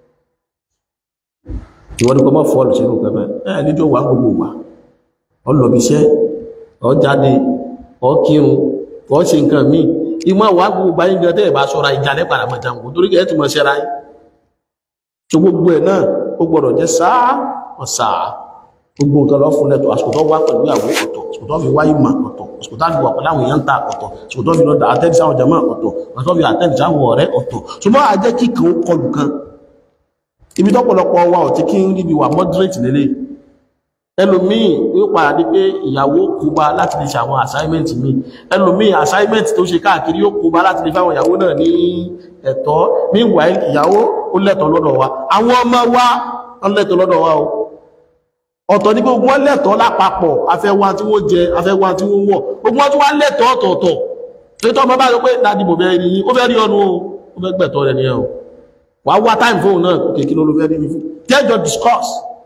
ìwọ́n ní kọ máa fọ́ọ̀lù sínú nǹkan bẹ́ẹ̀ ẹ̀ níjọ́ wà gbogbo wà ọ lọ bí iṣẹ́ ọ jáde ọ kírun ọ ṣe nǹkan míì ìmọ̀ wà gbogbo báyìí gan tẹ́ ẹ̀ bá ṣọ́ra ìjà lẹ́ padà máa jàǹkó torí kẹ́ ẹ̀ tún mọ̀ ṣẹ́ra yín tó gbogbo ẹ̀ náà ó gbọ́dọ̀ jẹ́ sáà ọ̀sáà gbogbo nǹkan lọ fún lẹ́tọ̀ àsìkò tó wá pẹ̀lú ìyàwó ọ̀tọ̀ àsìkò tó fi wáyé mà ọ̀tọ̀ àsìkò tó fi wà pẹ̀lú àwọn èèyàn ta ọ̀tọ̀ àsìkò tó fi lọ àtẹ́dì sáwọn jama ọ̀tọ̀ àsìkò tó fi àtẹ́dì sáwọn ọ̀rẹ́ ọ̀tọ̀ ṣùgbọ́n a jẹ́ kí kan ó kọlù kan ibi tọ́pọ̀lọpọ̀ wa ò ti kí ń ríbi wà moderate lélẹ̀ ẹlòmíì yóò padà di pé ìyàwó kúba láti lè ṣe àwọn assignment mi ẹlòmíì assignment tó ṣe káàkiri yóò kúba láti lè fáwọn ìyàwó náà ní ẹ̀tọ́ meanwhile ìyàwó ó lẹ́tọ̀ọ́ lọ́dọ̀ wa àwọn ọmọ wa ó lẹ́tọ̀ọ́ lọ́dọ̀ wa o ọ̀tọ̀ ní gbogbo wọn lẹ́tọ̀ọ́ lápapọ̀ afẹ́wà tí wọ́n jẹ afẹ́wà tí wọ́n wọ̀ gbogbo wọn tí wọ́n lẹ́tọ̀ọ́ ọ̀tọ̀ọ̀tọ̀ títọ́ ọmọ bá sọ pé dáadì bò bẹ́ẹ̀ rí ó fẹ́ rí ọnu ó fẹ́ gbẹ̀tọ́ rẹ̀ nìyẹn o wà wá time fóun náà kèkí ló ló fẹ́ rí mi fún tẹ́jọ discuss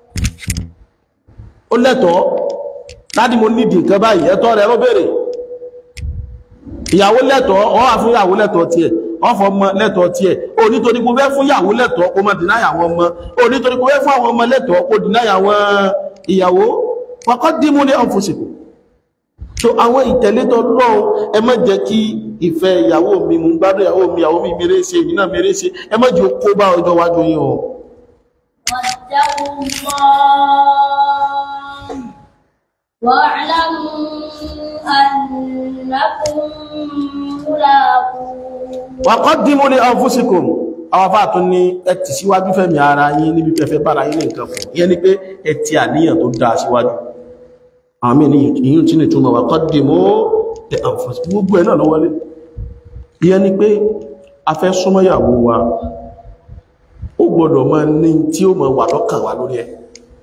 ó lẹ́tọ̀ọ́ dáadì mo nídìí nǹkan báyìí ẹ̀tọ́ rẹ̀ ló béèrè ìyàwó lẹ́tọ̀ọ́ ọ wà fún ìyàwó lẹ́tọ̀ọ́ tiẹ̀ ọfọ ọmọ lẹ́tọ̀ọ́ tiẹ̀ o nítorí kò fẹ́ fún ìyàwó lẹ́tọ̀ọ́ kó má dìná ìyàwó ọmọ o nítorí kò fẹ́ fún àwọn ọmọ lẹ́tọ̀ọ́ kó dìná ìyàwó ìyàwó wọ́kọ́ dímú ní ọ̀fọ́sìkò so àwọn ìtẹ̀lẹ́tọ̀ lọ́wọ́ ẹ má jẹ́ kí ìfẹ́ ìyàwó mi mú gbádùn ìyàwó mi ìyàwó mi mèrè ṣe èmi náà mèrè ṣe ẹ má jẹ́ kó bá ọjọ́ wájú yín o واتقوا الله واعلموا أنكم ملاقوه wọ́kọ́ dímú ní ọ̀fọ́sìkò àwọn afá tún ní ẹ ti síwájú fẹ́mi ara yín níbi pẹ́fẹ́ bára yín ní nǹkan fún ìyẹn ni pé ẹ ti àníyàn tó dáa síwájú àwọn mí ní ìyún tí ní túnmọ̀ wà kọ́ dímú ẹ ọ̀fọ́sìkò gbogbo ẹ̀ náà lọ́wọ́lé ìyẹn ni pé a fẹ́ súnmọ́yàwó wa ó gbọ́dọ̀ máa ní tí ó máa wà lọ́kàn wa lórí ẹ̀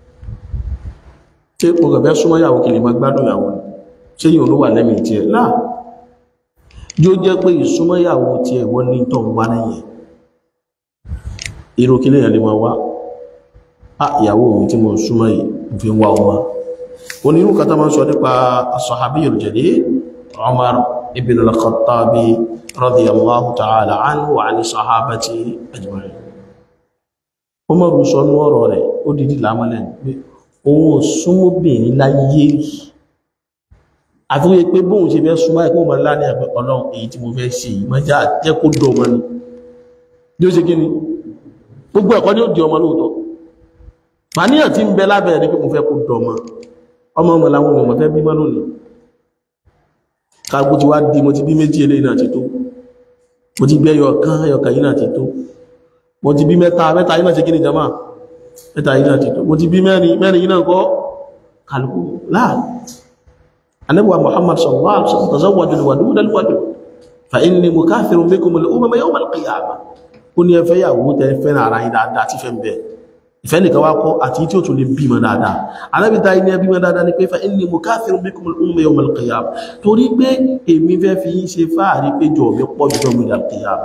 tí mo kàn fẹ́ súnmọ́yàwó kì lè máa gbádùn ìyàwó ni ṣé yìí ló wà lẹ́mìí tiẹ̀ náà yóò jẹ́ pé ìsúnmọ́yàwó tiẹ̀ wọ́n ní tọ́ wá lẹ́yìn irú kí lèyàn lè máa wá á ìyàwó mi tí mo súnmọ́ yìí mo fi ń wá ọmọ onírú kan tó máa ń sọ nípa as-sahabiyyul jalil Umar ibn al-Khattab radiyallahu ta'ala anhu wa 'ani sahabati ajma'in Umar sọ nú ọ̀rọ̀ rẹ̀ ó dìdí lámọ́lẹ̀ pé òun ò súnmọ́bìnrin láyé rí àti wípé pé bóun ṣe fẹ́ súnmọ́ ẹ̀kọ́ ọmọ ńlá ní ẹ̀fẹ́ ọlọ́run èyí tí mo fẹ́ ṣe yìí mọ́já jẹ́ kó dọ̀ ọmọ ni bí ó ṣe kí ni gbogbo ẹ̀kọ́ ni ó di ọmọ lóòótọ́ màníyàn tí ń bẹ lábẹ́ rẹ̀ pé mo fẹ́ kó dọ̀ ọmọ ọmọ ọmọ làwọn èèyàn fẹ́ bímọ lónìí káàkó ti wá di mo ti bí méjì eléyìí náà ti tó mo ti bí ẹyọ kan ẹyọ kan yìí náà ti tó mo ti bí mẹ́ta mẹ́ta yìí náà ṣe kí ni jama mẹ́ta yìí náà ti tó mo ti bí mẹ́rin mẹ́rin yìí náà kọ́ kálukú láàrín anabuwa muhammad sallallahu alaihi wasallam tazawwaju alwadud alwadud fa inni mukathirun bikum al-umama yawm al-qiyamah ó ní ẹ fẹ́ yàwó tẹ́ fẹ́ ara yín dáadáa tí fẹ́ ń bẹ ìfẹ́ nìkan wá kọ́ àti tí ó tún lè bímọ dáadáa anábì ta ní ẹbímọ dáadáa ní pé fa inni mukathirun bikum al-umama yawm al-qiyamah torí pé èmi fẹ́ fi yín ṣe fáàrí pé jọ mi pọ̀ jù mi al-qiyamah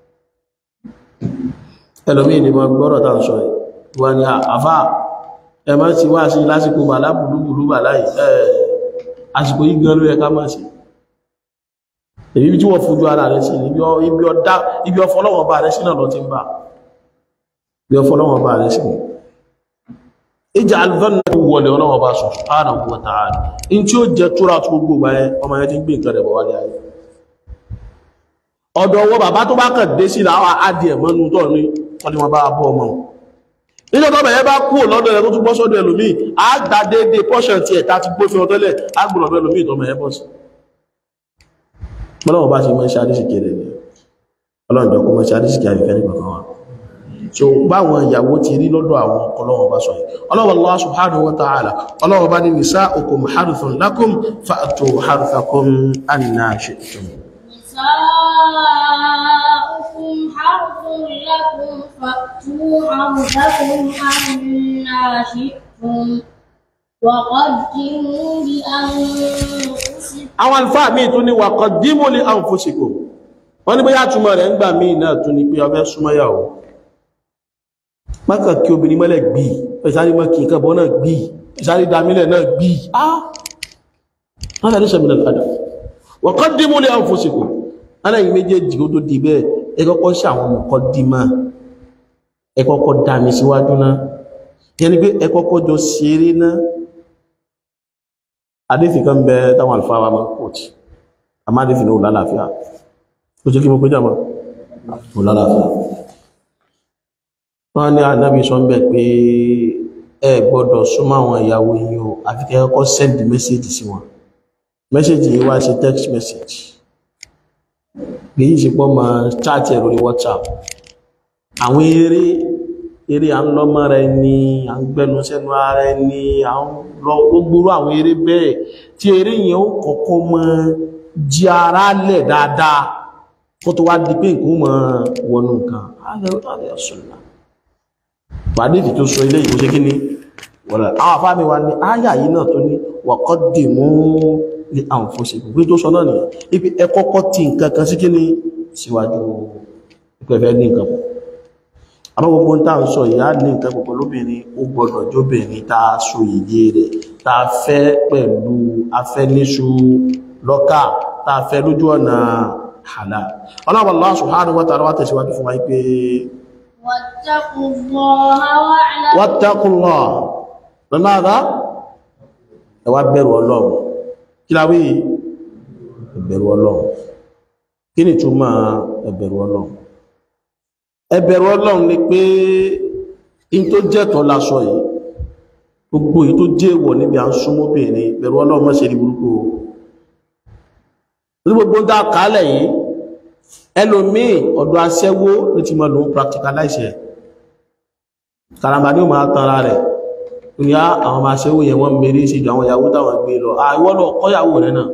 ẹlòmíì ni mo gbọ́rọ̀ tá à ń sọ yìí wọ́n ní àfà ẹ má ti wá sí lásìkò bàlá bùlúbùlú bàlá yìí ẹ̀ẹ́ àsìkò yí gan ló yẹ ká máa ṣe èyí tí wọ́n fojú ara rẹ̀ sí ibi ọfọlọ́wọ́ bá rẹ̀ sí náà lọ ti ń bá ibi ọfọlọ́wọ́ bá rẹ̀ sí ìjà alvanna tó wọlé ọlọ́wọ́ bá subhanahu wa ta'ala in tí ó jẹ túra tó gbogbo báyẹ ọmọ yẹn ti ń gbé nǹkan rẹ̀ bọ̀ wálé ayé ọ̀dọ̀ ọwọ́ bàbá tó bá kàn dé sí làwọn adìẹ mọ́nu tọ́ ní wọ́n ni wọ́n bá bọ́ ọmọ níjọ́ tó bẹ̀yẹ bá kúrò lọ́dọ̀ ẹ̀ tó tún bọ́ sọ́dọ̀ ẹlòmíì á gba déédéé pọ́ṣọ̀ tí ẹ̀ta ti gbó fi ọtọ́lẹ̀ á gbọ́nà ọ̀dọ̀ ẹlòmíì tó mẹ́ẹ̀ bọ́ sí ọlọ́run bá ṣe mọ́ iṣẹ́ àdíṣìkè rẹ̀ ni ọlọ́run jọ kó mọ́ iṣẹ́ àdíṣìkè àrífẹ́ nípa kan wa so báwọn ìyàwó ti rí lọ́dọ̀ àwọn ọlọ́run bá sọ yìí ọlọ́run Allah subhanahu wa ta'ala ọlọ́run bá ní nisa'ukum harthun lakum fa'tu harthakum anna shi'tum نساؤكم حرث لكم فأتوا حرثكم أنا شئتم وقدموا لأنفسكم àwọn alfáà míì tún ní waqaddimu li anfusikum wọ́n ní bóyá túnmọ̀ rẹ̀ ń gbà míì náà tún ní pé ọfẹ́ súnmọ́yàwó mọ́kàn kí obìnrin mọ́lẹ̀ gbì ìsárí mọ́ kí nǹkan bọ́ náà gbì ìsárí dámílẹ̀ náà gbì ah wọ́n tàbí sẹ́mìnà padà waqaddimu li anfusikum aláyìn méjèèjì ó tó di bẹ́ẹ̀ ẹ kọ́kọ́ sí àwọn muqaddima ẹ kọ́kọ́ dá mi síwájú náà yẹni pé ẹ kọ́kọ́ jọ ṣeré náà adéfì kan bẹ táwọn àlùfáà wa máa kòtì àmá adéfì ní òlàláfíà ó jẹ́ kí mo pé jàmọ́ òlàláfíà wọ́n ní ànábì sọ ń bẹ̀ pé ẹ gbọ́dọ̀ súnmọ́ àwọn ìyàwó yìí o àfi kẹ́ kọ́kọ́ send message sí wọn message yìí wá sí text message kìí ṣe pọ́ máa chat ẹ̀ lórí whatsapp àwọn eré eré à ń lọ́mọ́ rẹ ní à ń gbẹnu sẹ́nu ara ẹni à ń lọ gbogbo àwọn eré bẹ́ẹ̀ tí eré yẹn ó kọ́kọ́ mọ́ jí ara lẹ̀ dáadáa kó tó wá di pé nǹkan mọ́ wọnú nǹkan alẹ́ ọ̀sùnlá pàdé ìdí tó sọ ilé ìbò ṣe kí ni wọ̀lá àwọn afáàmì wa ní áyà yìí náà tó ní wọ̀kọ́ dì mú ní àǹfọ́sẹ̀ gbogbo tó sọ náà nìyẹn ibi ẹ kọ́kọ́ ti nǹkan kan sí kí ni síwájú ìpẹ̀fẹ́ ní nǹkan pọ̀ àmọ́ gbogbo tá ń sọ ìyá ní nǹkan púpọ̀ lóbìnrin ó gbọdọ̀ jóbìnrin tá a so ìyé rẹ̀ tá a fẹ́ pẹ̀lú afẹ́níṣu lọ́kà tá a fẹ́ lójú ọ̀nà halal ọlọ́wọ́ Allah subhanahu wa ta'ala wá tẹ̀síwájú fún wa pé واتقوا الله واعلموا wattaqullah lọ́nàdá ẹ wá bẹ̀rù ọlọ́run kí la wí ẹbẹ̀rù ọlọ́run kí ni túmọ̀ ẹbẹ̀rù ọlọ́run ẹbẹ̀rù ọlọ́run ni pé in tó jẹ́tọ̀ lásọ yìí gbogbo yìí tó jẹ́ ìwọ̀ níbi à ń súnmọ́bìnrin bẹ̀rù ọlọ́run mọ́ sí rí burúkú o ní gbogbo ń dá kálẹ̀ yìí ẹlòmíì ọ̀dọ̀ aṣẹ́wó ní ti mọ̀ lòun practicalize ẹ̀ karamba ní o máa tanra rẹ̀ ní á àwọn ọmọ aṣẹ́wó yẹn wọ́n mẹ́rí sí ju àwọn ìyàwó táwọn gbé lọ àìwọ́ lọ kọ́yàwó rẹ̀ náà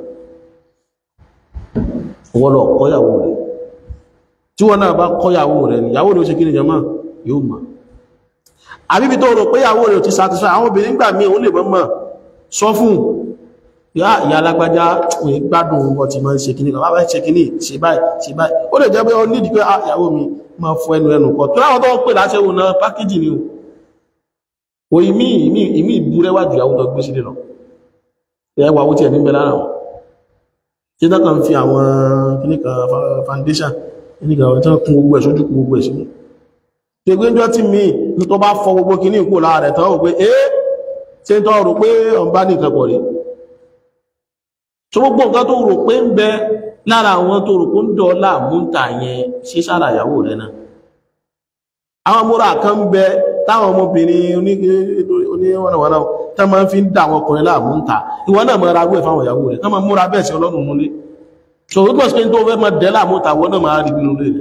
wọ́n lọ kọ́yàwó rẹ̀ tí wọ́n náà bá kọ́yàwó rẹ̀ ni ìyàwó rẹ̀ ó ṣe kí ni jama yóò mọ̀ àbíbi tó rò pé ìyàwó rẹ̀ ò ti satisfy àwọn obìnrin gbà míì ó lè mọ́ sọ fún yá ìyá alágbájá òun gbádùn wọn ti máa ń ṣe kíní kan bá ṣe kíní ṣe báyìí ṣe báyìí ó lè jẹ́ pé ó nídìí pé ah ìyàwó mi máa fọ ẹnu ẹnu kọ tó láwọn tó ń pè láṣẹ́wò náà pákéjì ni o o ìmí ìmí ìmí ìbúrẹ́wájú ìyàwó tó gbé sílé lọ ẹwà owó tí ẹ̀ níbẹ̀ lára wọn tí dákà ń fi àwọn kìníkà foundation kìníkà àwọn tí wọ́n kún gbogbo ẹ̀ sójú kún gbogbo ẹ̀ sínú tí ó gbéjọ́ tí mi ní tó bá fọ gbogbo kìní ìkó lára rẹ̀ tán ò pé eh ṣe ń tọ́ rò pé ọ̀n bá ní nǹkan pọ̀ rí so gbogbo nǹkan tó rò pé ń bẹ lára àwọn tó rò pé ń dọ̀ láàmú ń tà yẹn sí sára ìyàwó rẹ̀ náà àwọn múra kan ń bẹ táwọn ọmọbìnrin oníwọ̀nàwọ̀nà tó máa ń fi ń dà àwọn ọkùnrin láàmú ń ta ìwọ náà máa ragbó ẹ̀ fáwọn ìyàwó rẹ̀ tó máa múra bẹ́ẹ̀ sí ọlọ́run múlé so ó gbọ́sí pé tó fẹ́ máa dẹ́ láàmú ta wọ́n náà máa rí nínú rẹ̀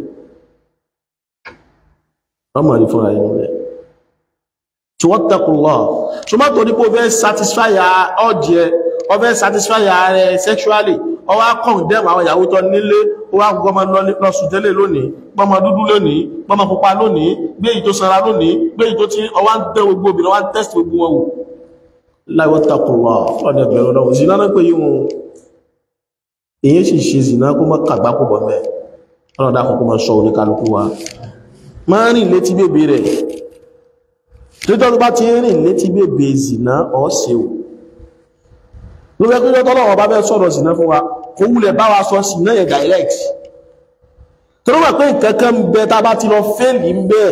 wọ́n máa rí fúnra inú rẹ̀ tí wọ́n tẹ́kùn lọ so má torí pé ó fẹ́ satisfy ọjẹ́ ó fẹ́ satisfy rẹ̀ sexually ó wá condemn àwọn ìyàwó tó nílé ó wá gbọ́mọ lọ́sùn tẹ́lẹ̀ lónìí gbọ́mọ dúdú lónìí gbọ́mọ pupa lónìí gbé èyí tó sanra lónìí gbé èyí tó ti ọwá ń tẹ́ gbogbo obìnrin wá ń test gbogbo wọn wò láìwọ́ takùnwà ọ̀nà ẹgbẹ̀rún náà zina náà pé yí wọn èyí sì ṣe zina kó mọ́ kàgbá kó bọ̀ mẹ́ ọ̀nà dákọ̀ kó mọ́ sọ oníkálukú wa máa rìn létí bèbè rẹ̀ títọ́ tó bá ti rìn létí bèbè zina ọ̀ọ́sẹ̀ o ló fẹ́ kí lọ́tọ́ lọ́wọ́ bá fẹ́ sọ̀rọ̀ zina fún wa kó wulẹ̀ bá wa sọ zina yẹn direct tó ló wà pé nǹkankan ń bẹ tá bá ti lọ fẹ́ẹ̀lì ń bẹ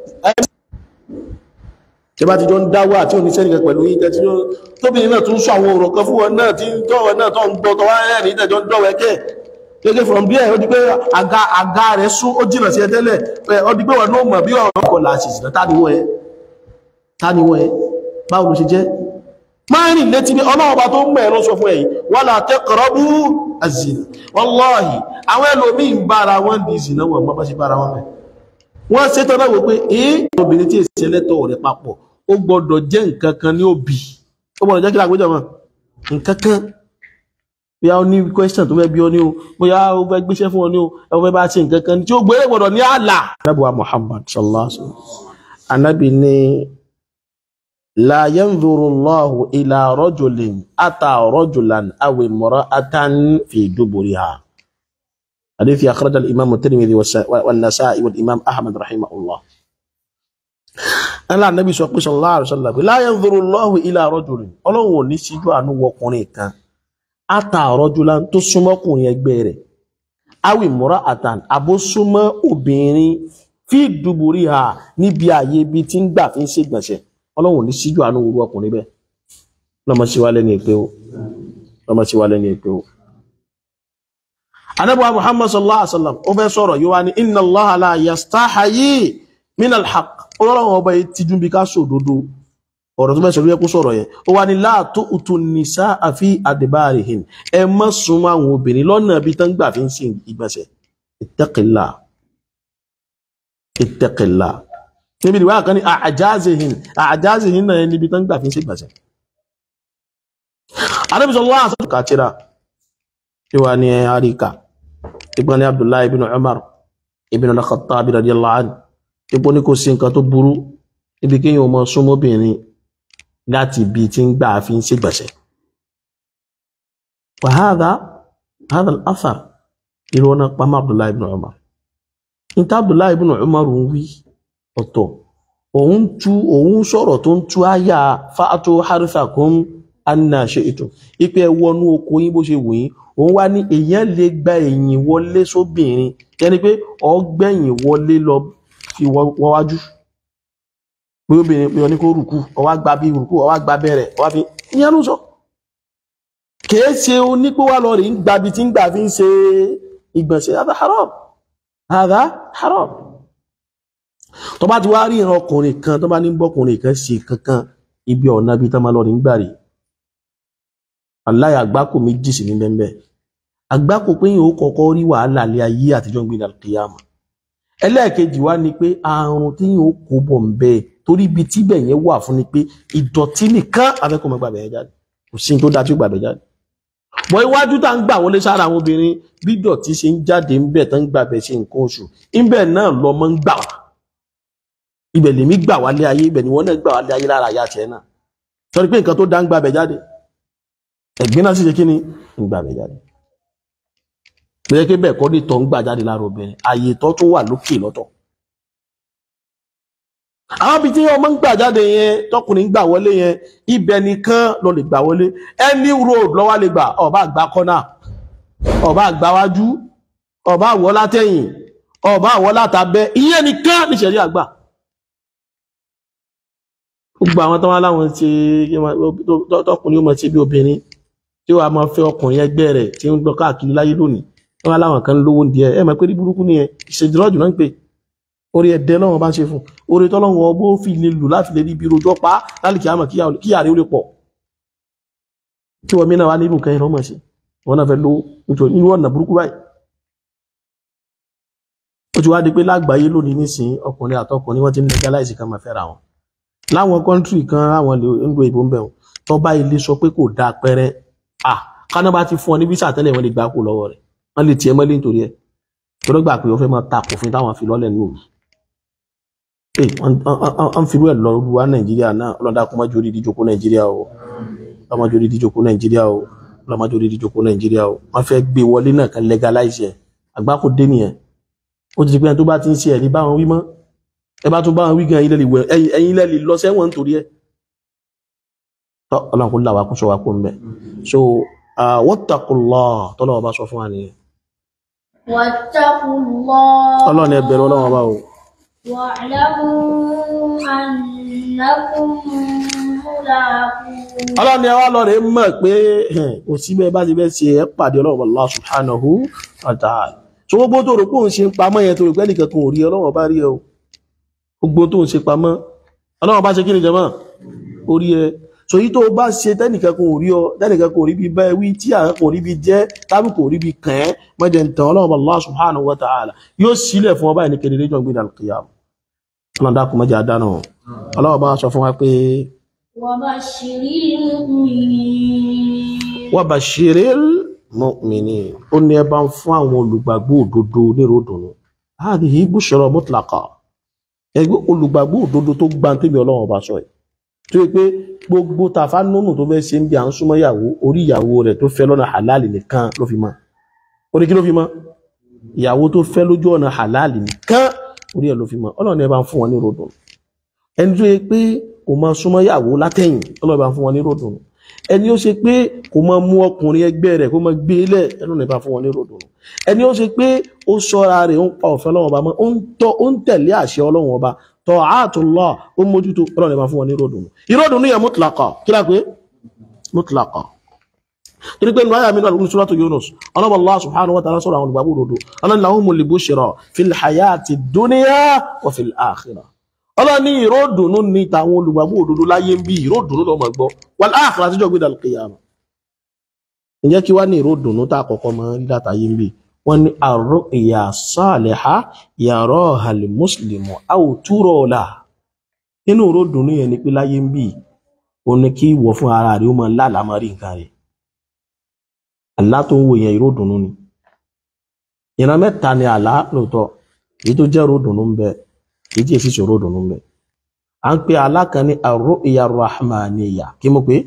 tí bá ti jọ ń dáwà àti oníṣẹ́ nìkan pẹ̀lú yín tẹ́tí tóbìnrin náà tún sọ àwọn ọ̀rọ̀ kan fún wọn náà tí ń tọ́wọ́ náà tó ń gbọ́ tọwọ́ rẹ̀ ní ìtẹ́jọ́ ń dọ̀wẹ́ kẹ́ gẹ́gẹ́ from there ó di pé àga àga rẹ̀ sún ó jìnà sí ẹ tẹ́lẹ̀ ó di pé wọn náà mọ̀ bí ọ̀rọ̀ kọ̀ là ṣìṣì náà tániwọ̀ ẹ tániwọ̀ ẹ báwo ló ṣe jẹ́ máa rìn létí bí ọlọ́wọ́ bá tó ń mẹ́rin sọ fún ẹ̀yìn wala taqrabu az-zina wallahi àwọn ẹlòmí ń bára wọn di ìsìnà wọn mọ́ bá ṣe bára wọn mẹ́ wọ́n ṣe tọ́nà wò pé èé obìnrin tí èsì ẹlẹ́tọ̀ rẹ̀ papọ̀ ó gbọ́dọ̀ jẹ́ nǹkan kan ní òbí ó gbọ́dọ̀ jẹ́ kí lágbéjọ mọ́ nǹkan kan bóyá ó ní question tó fẹ́ bí ọ ní o bóyá ó fẹ́ gbéṣẹ́ fún ọ ní o ẹ fẹ́ bá ṣe nǹkan kan tí ó gbé gbọ́dọ̀ ní àlà. anábìwá Muhammad sallallahu alaihi wasallam anábì ní la yanzuru Allahu ila rajulin ata rajulan aw imra'atan fi duburiha حديث أخرج الإمام الترمذي والنسائي والإمام أحمد رحمه الله أنا النبي صلى الله عليه وسلم لا ينظر الله إلى رجل ọlọ́run ò ní síjú àánú wọkùnrin kan ata rajulan tó súnmọ́ kùnrin ẹgbẹ́ rẹ̀ awi imra'atan àbó súnmọ́ obìnrin fi duburiha níbi ààyè ibi tí ń gbà fi ń ṣègbọ̀nsẹ̀ ọlọ́run ò ní síjú àánú wọ ọkùnrin bẹ́ẹ̀ lọ́mọ sí wa lẹ́ni ìpé o lọ́mọ sí wa lẹ́ni ìpé o anabuwa muhammad sallallahu alaihi wasallam ó fẹ́ sọ̀rọ̀ yíwá ní inna allaha la yastahayi min alhaq ọlọ́run ọba yìí ti dúnbí ká sòdodo ọ̀rọ̀ tó mẹ́sàn ló yẹ kó sọ̀rọ̀ yẹn ó wá ní la tu'tu nisaa fi adbarihin ẹ má súnmọ́ àwọn obìnrin lọ́nà bí tán gbà fi ń sin ìgbọ̀nsẹ̀ ittaqillah ittaqillah níbi ìwà kan ní àjázihin àjázihin náà níbi tán gbà fi ń sin ìgbọ̀nsẹ̀ Ànábì sallallahu alaihi wasallam kàtírà ìwà ni àríkà ìgbọ́n ní abdullahi ibn umar ibn al-khattab radiyallahu anhu ipò ní kò sí nǹkan tó burú ibi kí yíò mọ súnmọ́bìnrin láti ibi tí ń gbà fi ń ṣègbọ̀nsẹ̀ wa hadha hadha al-athar ìrọ̀nà pamọ́ abdullahi ibn umar níta abdullahi ibn umar ń wí ọ̀tọ̀ òun tú òun sọ̀rọ̀ tó ń tú àyà fa'atu harithakum anna shi'tum ipe ẹ wọnú oko yín bó ṣe wù yín òun wá ní èèyàn lè gba ẹ̀yìn wọlé sóbìnrin yẹni pé ọgbẹ̀yìn wọlé lọ fi wọ́wájú pé obìnrin pé ọní kó rùkú ọwá gba bí rùkú ọwá gba bẹ̀rẹ̀ ọwá fi ìyẹn ló sọ kìí ṣe onípò wà lọ rí ń gbabi tí ń gbà fi ń ṣe ìgbọ̀nsẹ̀ hadha haram hadha haram tó bá ti wá rí ìran ọkùnrin kan tó bá ní bọ́kùnrin kan ṣe kankan ibi ọ̀nà bí tán máa lọ rí ń gbà rí aláì àgbákò méjì sí ní bẹ́ẹ̀ àgbákò pé yìí ó kọ́kọ́ rí wàhálà lé ayé àtijọ́ ń gbé ní alkiyama ẹlẹ́ẹ̀kejì wá ni pé àrùn tí yìí ó kó bọ̀ ń bẹ́ẹ̀ torí ibi tíbẹ̀ yẹn wà fún ni pé ìdọ̀tí nìkan afẹ́kọ̀ọ́ mọ́ gbàgbẹ́ jáde kò sí tó dáa tí ó gbàgbẹ́ jáde bọ́ iwájú tá ń gbà wọlé sára àwọn obìnrin bí dọ̀tí ṣe ń jáde ń bẹ̀ tán ń gbàgbẹ́ ṣe nǹkan oṣù ńbẹ̀ náà lọmọ ń gbà wá ibẹ̀ lèmi gbà wálé ayé ibẹ̀ ni wọ́n náà gbà wálé ayé lára ayé àti ẹ̀ náà sọ pé nǹkan tó dá ń gbàgbẹ́ jáde ẹ̀gbin náà sì ṣe kí ni ń gbà mí jáde bẹ́ẹ̀ kí bẹ́ẹ̀ kọ́ ní tọ́ ń gbà jáde lára obìnrin ààyè tọ́ tó wà lókè lọ́tọ̀ àwọn ibi tí ọmọ ń gbà jáde yẹn tọkùnrin ń gbà wọlé yẹn ibẹ̀ nìkan ló lè gbà wọlé any road lọ́wọ́ lè gbà ọba àgbà kọ́nà ọba àgbáwájú ọba àwọ̀ látẹ̀yìn ọba àwọ̀ látàbẹ́ ìyẹn nìkan ní ṣẹ̀rí àgbà gbogbo àwọn tó wá láwọn ṣe tọkùnrin ó mọ̀ sí bí obìnrin tí wàá máa fẹ́ ọkùnrin ẹgbẹ́ rẹ̀ tí ń lọ káàkiri láyé lónìí tó wá láwọn kan lówó díẹ̀ ẹ mọ̀ pé ní burúkú nìyẹn ìṣèjìlọ́jù náà ń pè orí ẹ̀dẹ́ lọ́wọ́ bá ń ṣe fún orí tọ́lọ́wọ́ ọgbó fi lè lù láti lè rí ibi rojọ́ pa lálìkí àmọ̀ kí àrí ó lè pọ̀ tí wọ́n mìíràn wá nínú nǹkan ìrọ́mọ̀ sí wọ́n náà fẹ́ lówó nítorí nínú ọ̀nà burúkú báyìí ó ti wá di pé lágbàáyé lónìí nísìn ọkùnrin àtọkùnrin wọ́n ti ń legalize kan máa fẹ́ra wọn láwọn kọ́ńtírì kan àwọn ìlú ìbò ń bẹ̀ wọn tó bá ilé sọ pé kò dáa pẹ́rẹ́ à káná bá ti fún ọ ní visa tẹ́lẹ̀ wọ́n lè gbà kú lọ́wọ́ rẹ̀ wọ́n lè tiẹ̀ mọ́lé nítorí ẹ̀ tó ló gbà pé ó fẹ́ máa ta kòfin táwọn fi lọ́lẹ̀ nù ẹ wọ́n fi rú ẹ̀ lọ rú wá nàìjíríà náà ọlọ́dà kó má jórí ìdíjókòó nàìjíríà o ọlọ́mọ jórí ìdíjókòó nàìjíríà o ọlọ́mọ jórí ìdíjókòó nàìjíríà o wọ́n fẹ́ gbé wọlé náà kan legalize ẹ̀ àgbákò dé nìyẹn ó ti di pé ẹni tó bá ti ń ṣe ẹ̀rí báwọn wí mọ́ ẹ bá tún báwọn wí gan ẹ̀yin lẹ́lì lọ sẹ́wọ̀n nítorí ẹ̀ tọ́ ọlọ́run kó là wá kó sọ wá kó ń bẹ̀ so wattaqullah tọ́lọ́wọ́ bá sọ fún wa nìyẹn واتقوا الله ọlọ́run ẹ bẹ̀rù ọlọ́run ọba o واعلموا أنكم ملاقوه ọlọ́run ẹ wá lọ rẹ̀ mọ̀ pé kò sí bẹ́ẹ̀ bá ti bẹ́ẹ̀ ṣe ẹ pàdé ọlọ́run Allah subhanahu wa ta'ala so gbogbo tó rò pé òun ṣe ń pamọ́ yẹn tó rò pé nìkan kan ò rí ọlọ́run ọba rí ẹ o gbogbo tó ń ṣe pamọ́ ọlọ́run ọba ṣe kí ni jẹ́mọ́ ó rí ẹ so yí tó o bá ṣe tẹ́nìkan kan ò rí ọ tẹ́nìkan kan ò rí bí bá ẹ wí tí àwọn kan ò rí bí jẹ́ tábì kò rí bí kàn ẹ́ mọ́jẹ̀ ń tàn ọlọ́run ọba Allah subhanahu wa ta'ala yóò sílẹ̀ fún ọba ẹni kedere jọ gbé dàlùkìyàm ọlọ́run dákun mọ́jà dáná ọlọ́run ọba sọ fún wa pé وبشر المؤمنين wa bashiril mu'minin ó ní ẹ bá ń fún àwọn olùgbàgbọ́ òdodo nírò dùnú hadhihi bushra mutlaqa ẹgbẹ́ olùgbàgbọ́ òdodo tó gbá tẹ́mi ọlọ́run ọba sọ ẹ̀ tó yẹ pé gbogbo tàfà nínú tó fẹ́ ṣe ń bí à ń súnmọ́ ìyàwó orí ìyàwó rẹ̀ tó fẹ́ lọ́nà halal nìkan ló fi mọ́ orí kí ló fi mọ́ ìyàwó tó fẹ́ lójú ọ̀nà halal nìkan orí ẹ̀ ló fi mọ́ ọlọ́run ẹ bá ń fún wọn nírò dùnú ẹni tó yẹ pé kò máa súnmọ́ ìyàwó látẹ̀yìn ọlọ́run ẹ bá ń fún wọn nírò dùnú ẹni ó ṣe pé kò máa mú ọkùnrin ẹgbẹ́ rẹ̀ kó máa gbé lẹ̀ ẹnu nípa fún wọn ní ròdùn ẹni ó ṣe pé ó ṣọ́ra rẹ̀ ó ń pa òfin ọlọ́run ọba mọ́ ó ń tọ́ ó ń tẹ̀lé àṣẹ ọlọ́run ọba ta'atullah ó mójútó ọlọ́run nípa fún wọn ní ròdùn ìròdùn yẹn mutlaqa kí láà pé mutlaqa torí pé nùwáyà mi náà lórí suratu Yunus ọlọ́run Allah subhanahu wa ta'ala sọ̀rọ̀ àwọn olùgbàgbọ́ òdodo ọlọ́run lahumul bushra fil hayati dunya wa fil akhirah ọlọ́ni ìròdùnú ní tàwọn olùgbàgbọ́ òdodo láyé ń bí ìròdùnú lọ́mọ gbọ́ wal akhirah àtijọ́ gbé dal qiyamah ǹjẹ́ kí wá ní ìròdùnú tá àkọ́kọ́ mọ́ rí látàyé ń bí wọ́n ní ar-ru'ya salihah yaraha al-muslimu aw tura lahu nínú ìròdùnú yẹn ni pé láyé ń bí ó ní kí ìwọ fún ara rẹ̀ ó mọ lálàmọ́ rí nǹkan rẹ̀ àlá tó ń wò yẹn ìròdùnú ni ìran mẹ́ta ni àlá lóòótọ́ èyí tó jẹ́ ìròdùnú ń bẹ èyí tí èsì ṣòro dùnú mẹ́. a ń pe alákan ní ar-ru'ya rahmaniyya kí mo pé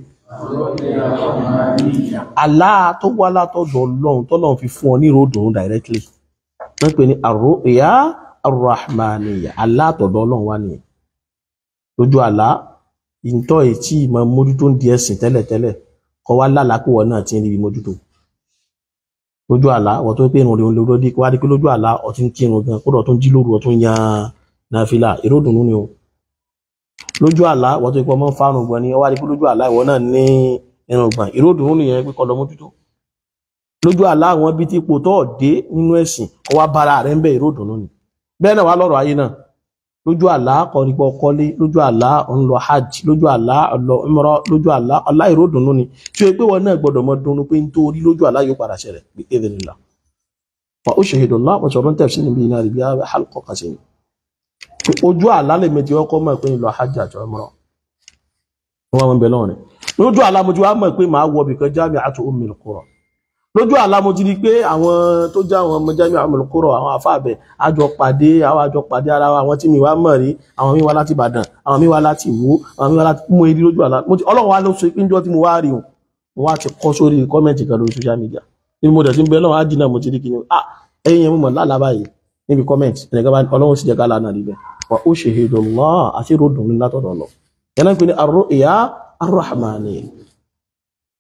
àlá tó wá látọ̀dọ̀ ọlọ́run tọ́lọ́run fi fún ọ ní ìròdùnú directly wọ́n pè ní ar-ru'ya rahmaniyya àlá àtọ̀dọ̀ ọlọ́run wá nìyẹn lójú àlá ìtọ́ ètí ìmọ̀ mójútó ń di ẹ̀sìn tẹ́lẹ̀tẹ́lẹ̀ kọ́ wá lálàákùwọ̀ náà ti ń rí mójútó lójú àlá wọ́n tó pé ìrùn rẹ̀ lórí wá rí pé lójú àlá ọtí ń kírun gan kódà tó ń jí lóru ọtún yan nàfìlà ìròdùnú ni o lójú àlá wọ́n tó ipọ́ mọ́ fárùn gbọ́n ni ọwá rí pé lójú àlá ìwọ náà ní irun gbọ̀n ìròdùnú nìyẹn pé kọ́ lọ mójútó lójú àlá àwọn ibi tí ipò tó dé nínú ẹ̀sìn kọ́ wá bára rẹ̀ ń bẹ ìròdùnú ni bẹ́ẹ̀ náà wá lọ́rọ̀ ayé náà lójú àlá kọ́ ní pọ́ kọ́lé lójú àlá ń lọ hajj lójú àlá lọ umrah lójú àlá ọlá ìròdùnú ni tí o pé wọn náà gbọdọ̀ mọ dunnú pé nítorí lójú àlá yóò padà ṣẹlẹ̀ bí idhnillah wa ushhidullah wọn sọ̀rọ̀ ń tẹ̀sí níbi iná rí bí halqa kan sí ni ojú àlá lè méjì ọkọ mọ̀ pé ìlọ hajj àjọ umrah wọn wọn bẹ lọ́rin lójú àlá mo ti wá mọ̀ pé màá wọ bìkan jami'atu ummil qura lójú àlá mo ti di pé àwọn tó já àwọn ọmọ jami'atu ummil qura àwọn afáàbẹ àjọ pàdé àwọn àjọ pàdé ara wa àwọn tí mi wá mọ̀ rí àwọn mi wá láti Ìbàdàn àwọn mi wá láti Ìwó àwọn mi wá láti mú eré lójú àlá mo ti Ọlọ́run wa ló so pé njọ́ tí mo wá rí o mo wá ti kọ́ sórí kọ́mẹ̀ntì kan lórí social media ní mo dẹ̀ ti ń bẹ lọ́wọ́ ájì náà mo ti rí kí ni ah ẹ̀yin yẹn mo mọ̀ lálàá báyìí níbi kọ́mẹ̀ntì ẹnìkan bá Ọlọ́run sì jẹ́ ká lánàá rí bẹ́ẹ̀ wa ushhidullah àti ròdùn ní látọ̀dọ̀ lọ yẹn náà ń pè ní ar-ru'ya ar-rahmaniyya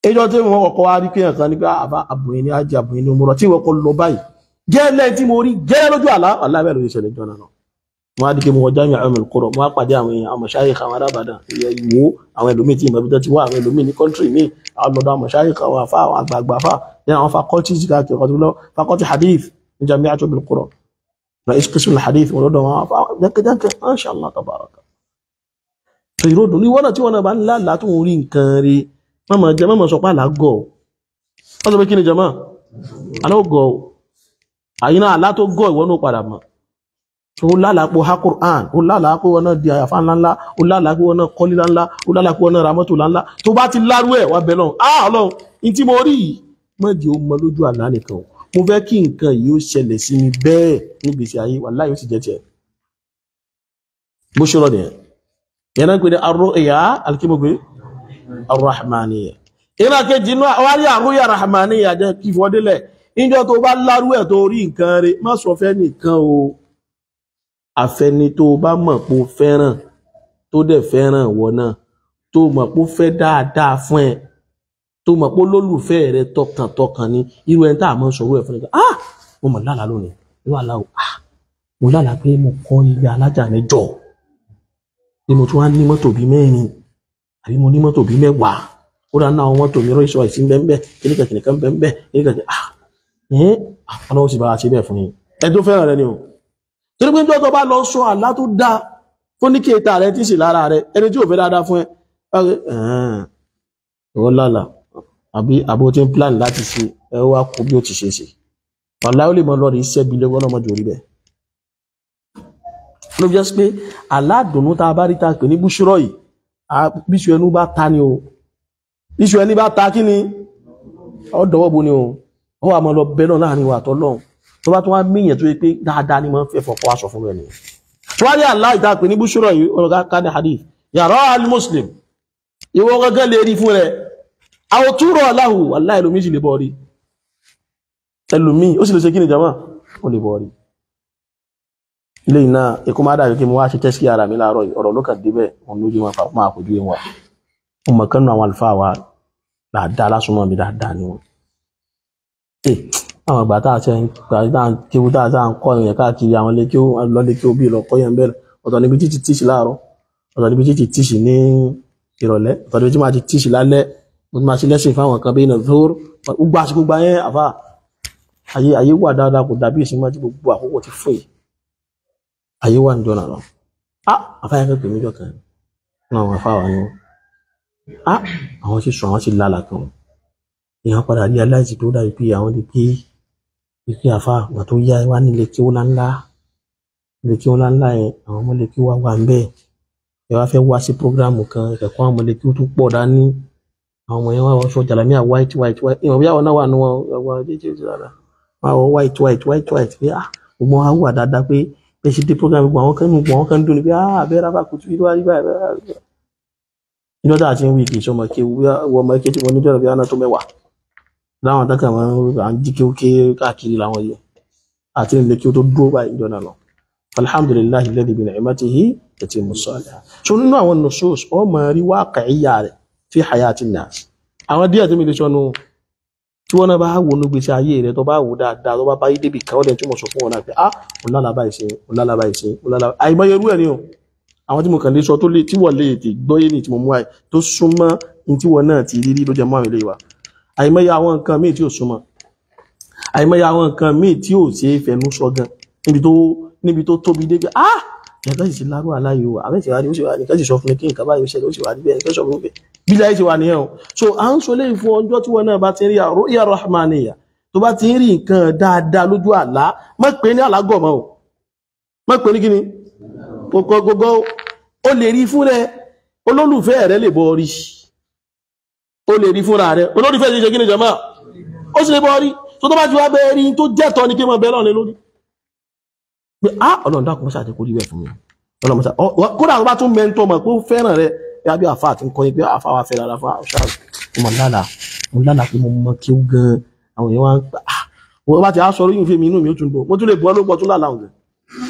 ẹjọ́ tí wọ́n kọ́kọ́ wá rí kéèyàn kan ní pé àbá àbòyìn ní ajé àbòyìn ní òmùrọ̀ tí wọ́n kọ́ lọ báyìí gẹ́lẹ́ tí mo rí gẹ́lẹ́ lójú àlá alábẹ́ lórí ìṣẹ̀lẹ̀ jọ náà wọ́n á di pé mo wọ jámi àwọn olùkọ́rọ̀ mo á pàdé àwọn èèyàn àwọn mọ̀ṣáyé àwọn arábàdàn ìyẹn ìwò àwọn ẹlòmíì tí ìmọ̀ bíjọ́ ti wá àwọn ẹlòmíì ní kọ́ńtírì míì àwọn lọ́dọ̀ àwọn mọ̀ṣáyé àwọn afá àwọn àgbààgbà afá ní àwọn faculties káàkiri ọ̀tún lọ faculty hadith ní jamiu àti olùkọ́rọ̀ na iskisul hadith wọn lọ́dọ̀ wọn afá jẹ́kẹ́jẹ́kẹ́ masha Allah tabaraka so ìròdù ní wọ́nà tí wọ́n náà bá ń lálàá tó ń rí nǹkan rí mọ́mọ́ jẹ́ mọ́mọ́ sọ pé àlágọ̀ wọ́n sọ pé kí ni jama alágọ̀ àyínà àlá tó gọ̀ ìwọ́n náà padà mọ́ ó lálàápò ha Qur'an ó lálàápò wọn náà di àyàfà ńláńlá ó lálàápò wọn náà kọ́lé ńláńlá ó lálàápò wọn náà ra mọ́tò ńláńlá tó bá ti lárú ẹ̀ wá bẹ̀rẹ̀ ah ọlọ́run ní tí mo rí yìí má jẹ́ ó mọ lójú àlá nìkan o mo fẹ́ kí nǹkan yìí ó ṣẹlẹ̀ sí mi bẹ́ẹ̀ nígbèsí ayé wallahi ó sì jẹ́ tiẹ̀ bó ṣe rọ nìyẹn yẹn náà pé ní arru'ya alikimogbe arrahmaniyya ìlà kejì inú wárí arru'ya arrahmaniyya jẹ́ kí fọdílẹ̀ ìjọ tó bá lárú ẹ̀ tó rí nǹkan rẹ̀ má sọ fẹ́ nìkan o àfẹni tó bá mọ̀ pé ó fẹ́ràn tó dẹ̀ fẹ́ràn wọ náà tó mọ̀ pé ó fẹ́ dáadáa fún ẹ tó mọ̀ pé olólùfẹ́ rẹ tọkàntọkàn ni irú ẹni tá a máa ń sọ̀rọ̀ ẹ̀ fún ẹ ah mo mọ̀ lálàá lónìí irú àlá o ah mo lálàá pé mo kọ́ ilé alájà mẹ́jọ ni mo tún wá ní mọ́tò bíi mẹ́rin àbí mo ní mọ́tò bíi mẹ́wàá ó dáa náà àwọn mọ́tò mi rọ́ ìṣọ́ ìsín bẹ́ẹ̀ kíníkà kíníkà bẹ́ẹ̀ bẹ́ẹ̀ kíníkà ah ẹ̀ ọlọ́wọ́ sì bá a ṣe bẹ́ẹ̀ fún yín ẹ tó fẹ́ràn rẹ ni o torí pé jọ́ tó bá lọ sọ àlá tó dá fún ní kéta rẹ tí sì lára rẹ ẹni tí ò fẹ́ dáadáa fún ẹ ọ̀rẹ́ ẹ̀hán lálà àbí àbó tí ń plan láti ṣe ẹ wá kó bí ó ti ṣe ṣe ọ̀la ó lè mọ lọ́ọ̀rì iṣẹ́ bí lọ́wọ́ lọ́mọdé orí bẹ́ẹ̀ ló fi jẹ́ sí pé aládùnnú tá a bá rí ta pè ní búṣúrọ̀ yìí bíṣu ẹnu bá ta ni o bíṣu ẹni bá ta kí ni ọ dọwọ́ bo ni o ó wà mọ́ lọ bẹ́ẹ̀ náà láàrin wa àtọ́lọ́hún tó bá tún wá míyàn tó yẹ pé dáadáa ni máa ń fẹ́ fọkọ́ aṣọ fún ẹni tíwárí àlá ìdápè ní búṣúrọ̀ yìí ọ̀rọ̀gá kádà hadith yàrá al-muslim ìwọ gángan lè rí fún rẹ àwọn túrọ̀ aláhù aláì lómi sì lè bọ́ rí ẹlòmí ó sì lè ṣe kí ni jama ó lè bọ́ rí ilé iná ikú má dàbí kí mo wá ṣe tẹ́sí ara mi láàárọ̀ yìí ọ̀rọ̀ ló kàn débẹ̀ òun lójú wọn fàáfún àpòjú ẹ̀ wà ọmọ kan nù àwọn àlùfáà wa dáadáa lásùnmọ́ mi dáadáa ni wọn àwọn àgbà tá a ṣe ń gbà tá a kéwu tá a ṣe à ń kọ́ ìyẹn káàkiri àwọn ilé kéwu lọ lé kéwu bíi lọ kọ́ yẹn bẹ́ẹ̀ ọ̀tọ̀ níbi títí tíṣì láàárọ̀ ọ̀tọ̀ níbi títí tíṣì ní ìrọ̀lẹ́ ọ̀tọ̀ níbi tí máa ti tíṣì lálẹ́ mo ti máa ṣe lẹ́sìn fáwọn kan bíi nàzóor gbogbo àsìkò gba yẹn àfà ayé ayé wà dáadáa kò dàbí ìsinmi àti gbogbo àkókò ti fún yìí ayé wà níjọ́ náà lọ á àfà yẹn fẹ́ pè mí jọ kan náà àwọn àfà wà ní á àwọn ti sọ àwọn ti lálà kan èèyàn padà rí aláìsí tó dàbí pé àwọn ti pé ìpín àfa àgbà tó yá wá nílé kí ó ńláńlá ilé kí ó ńláńlá yẹn àwọn ọmọlé kí wá wà ńbẹ̀ ẹ wá fẹ́ wá sí prógráàmù kan ẹ̀kọ́ àwọn ọmọlé kí ó tún pọ̀ dání àwọn ọmọ yẹn wá wọṣọ jàlámíà white white white ìwọ̀n bí àwọn náà wà ní wọn ẹwà jíjẹ ti rárá wọn wọ white white white white pé ah gbogbo wọn á wà dáadáa pé bẹ́ẹ̀ ṣe dé prógráàmù gbogbo àwọn kan nù gbogbo àwọn kan dùn ní pé ah abẹ́rẹ́ rábà kùtù ìlú àríwá ẹ̀rẹ́ ìjọ tá a ti ń wí kì í sọmọ kí wọ́n ọmọ ike tí mo níjọ́ bí wọn náà tó mẹ́wàá láwọn àtàkà máa ń à ń jí kéwké káàkiri làwọn yìí àti ilé kí ó tó dúró báyìí ìjọ náà lọ alhamdulillahi alladhi bi ni'matihi tatimmu salihat so nínú àwọn nusus ọ máa rí waqi'iyya rẹ̀ fi hayati nas àwọn díẹ̀ tó mi lè sọnù tí wọ́n náà bá wò ní gbèsè ayé rẹ̀ tó bá wò dáadáa tó bá bá yí débi kan ó dẹ̀ tí mo sọ fún wọn náà pé ah ọ̀làlàbà ìṣe ọ̀làlàbà ìṣe ọ̀làlàbà àìmọye irú ẹ̀ ni o àwọn tí mo kàn lè sọ tó lè tí wọ́n lè tè gbọ́yé ní tí mo mú àì tó súnmọ́ ní tí wọ́n náà ti rí rí ló jẹ mọ́ àwọn ilé wa àìmọye àwọn nǹkan míì tí ò súnmọ́ àìmọye àwọn nǹkan míì tí ò ṣe é fẹnu sọ gan níbi tó níbi tó tóbi débi ah yàtọ̀ sì ti lárú aláyò àbẹ́ ti wá ní ó sì wá ní kẹ́sì sọ fún mi kí nǹkan báyìí ó ṣẹlẹ̀ ó sì wá níbẹ̀ kẹ́sì sọ fún mi bí láyé ti wà nìyẹn o so à ń sọ léyìn fún ọjọ́ tí wọn náà bá ti ń rí ru'ya rahmaniyya tó bá ti ń rí nǹkan dáadáa lójú àlá má pè ní àlágọ̀mọ́ o má pè ní kíni gbogbo ó lè rí fún rẹ olólùfẹ́ rẹ lè bọ́ rí ó lè rí fúnra rẹ̀ olólùfẹ́ ṣe ṣe kí ni jọmọ́ ó sì lè bọ́ rí tó tó bá ti wá bẹ́ẹ̀ rí tó jẹ́tọ́ ní kí mọ̀ bẹ́ẹ̀ lọ́nà lórí pé á ọlọ́run dákun mọ́sá àti kó rí bẹ́ẹ̀ fún mi ọlọ́run mọ́sá kódà tó bá tún mẹ́ntọ́ mọ̀ pé ó fẹ́ràn rẹ̀ bí abẹ́ àfa àti nǹkan pé àfa wa fẹ́ràn àfa ṣáà mo lálà mo lálà pé mo mọ kí ó gan àwọn èèyàn wá ń pa ah wọ́n bá ti á sọ̀rọ̀ yìí fèmí inú mi ó tún dùn mo tún lè bọ́ lópọ̀ tún lálà òun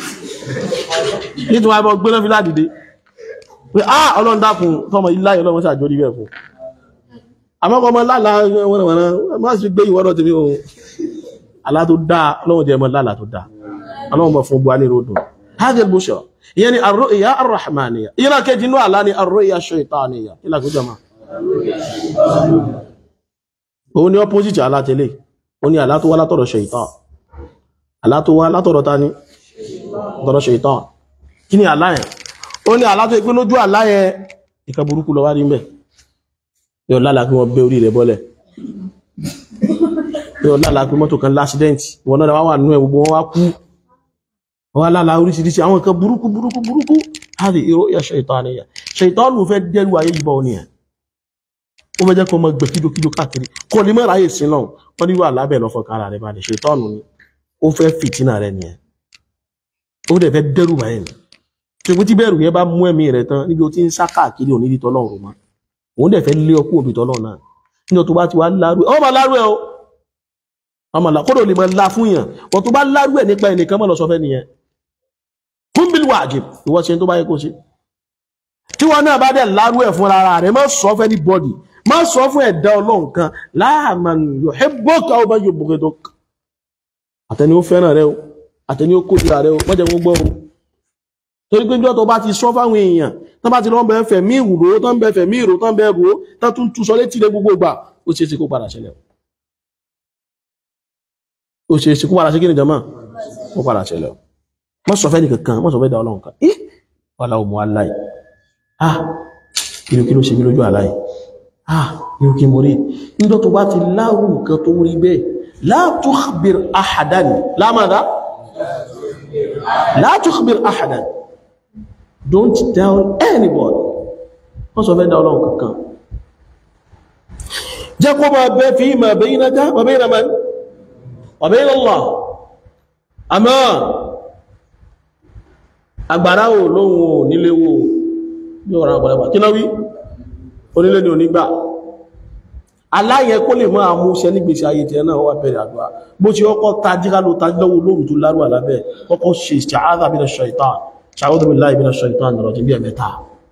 nítorí wọn bọ gbéná fi ládìde pé á ọlọ́run dákun tọmọ ilá yẹn ọlọ́run ṣàjọ rí bẹ́ẹ̀ fún àmọ́kọ́ ọmọ lálà wọ́nàwọ́nà má sì gbé ìwọ́dọ̀ tèmi o alá tó dáa ọlọ́run jẹ́ ọmọ lálà tó dáa ọlọ́run mọ̀ fún buhari ròdò hajj bushọ ìyẹn ni arru'ya arrahmaniya ìyẹn náà kejì inú àlá ni arru'ya shaitaniya kí lákòó jọmọ òun ni opposite àlá tẹ́lẹ̀ òun ni àlá tó wá látọ̀dọ̀ shaitan àlá tó wá látọ̀dọ̀ ta ni látọ̀dọ̀ shaitan kí ni àlá yẹn ó ní àlá tó ìpín lójú àlá yẹn ìkan burúkú lọ wá rí mẹ́ yóò lálàá kí wọ́n bẹ́ orí rẹ̀ bọ́lẹ̀ yóò lálàá pé mọ́tò kan lásídẹ́ǹtì wọn náà wá wà nínú ẹ̀ gbogbo wọn wá kú wọn wá lálàá oríṣiríṣi àwọn nǹkan burúkú burúkú burúkú láti ìró ìyá ṣètánìyà ṣètánù fẹ́ dẹ́rù ayé yìí bọ́ ọ nìyẹn ó fẹ́ jẹ́ kó mọ gbẹ kídókídó káàkiri kò ní mọ́ra ayé sí náà wọ́n ní wà lábẹ́ lọ́fọ̀ kára rẹ̀ balẹ̀ ṣètánù ni ó fẹ́ fìtínà rẹ̀ nìyẹn ó dẹ̀ fẹ́ dẹ́rù báyìí ni ṣùgbọ́n tí bẹ́ẹ̀rù yẹn bá mú ẹ̀mí rẹ̀ tán níbi ó ti ń sá káàkiri òní ìdí tọ́lọ́run mọ́ òun dẹ̀ fẹ́ lé ọkú òbí tọ́lọ́run náà nínú tó bá ti wá lárú ẹ̀ ọmọ lárú ẹ̀ o ọmọ là kódò lè mọ la fún yàn wọ́n tó bá lárú ẹ̀ nípa ẹnìkan mọ́ lọ sọ fẹ́ nìyẹn fún bílí wàjib ìwọ ṣe tó bá yẹ kó ṣe tí wọn náà bá dẹ̀ lárú ẹ̀ fún ara rẹ̀ má sọ fẹ́ ní bọ́dì má sọ fún ẹ̀dá ọlọ́run kan láàmàn yuhibbuka aw man yubghiduk àtẹni ó fẹ́ràn rẹ o àtẹni ó kórìíra rẹ o mọ́jẹ̀ gbogbo o torí pé jọ́ tó bá ti sọ fáwọn èèyàn tán bá ti lọ́n bẹ̀ẹ́ fẹ̀mí ìwúrò tán bẹ̀ẹ́ fẹ̀mí ìrò tán bẹ̀ẹ́ rò tán tún tú sọ létí lé gbogbo ìgbà ó ṣe é ṣe kó padà ṣẹlẹ̀ ó ṣe é ṣe kó padà ṣe kí ni jama kó padà ṣẹlẹ̀ mọ́ sọ fẹ́ nìkankan mọ́ sọ fẹ́ da ọlọ́run kan ih wàhálà òmù aláì ah kìlò kìlò ṣe mí lójú aláì ah irú kí mo rí níjọ́ tó bá ti láwù nǹkan tó rí bẹ́ẹ̀ la tukhbir ahadan la madha la tukhbir ahadan don't tell anybody wọ́n sọ fẹ́ dá ọlọ́run kankan jẹ́ kó máa bẹ́ fi ma baynaka wa bayna man wa bayna Allah àmọ́ agbára ò lóhun ò nílé wo ní ọ̀rọ̀ àgbàlagbà kí náà wí onílé ni onígbà aláyẹ kó lè máa mú ṣẹ nígbèsí ayé tẹ náà wà bẹ̀rẹ̀ àdúrà bó ti ọkọ̀ tajíká ló tají lọ́wọ́ lóòrùn tó lárú àlábẹ́ kọ́kọ́ ṣe ìṣàádà bí i ṣaitan ṣàwọ́dù bí láì bí i ṣaitan nìrọ̀ tí bí ẹ̀ mẹ́ta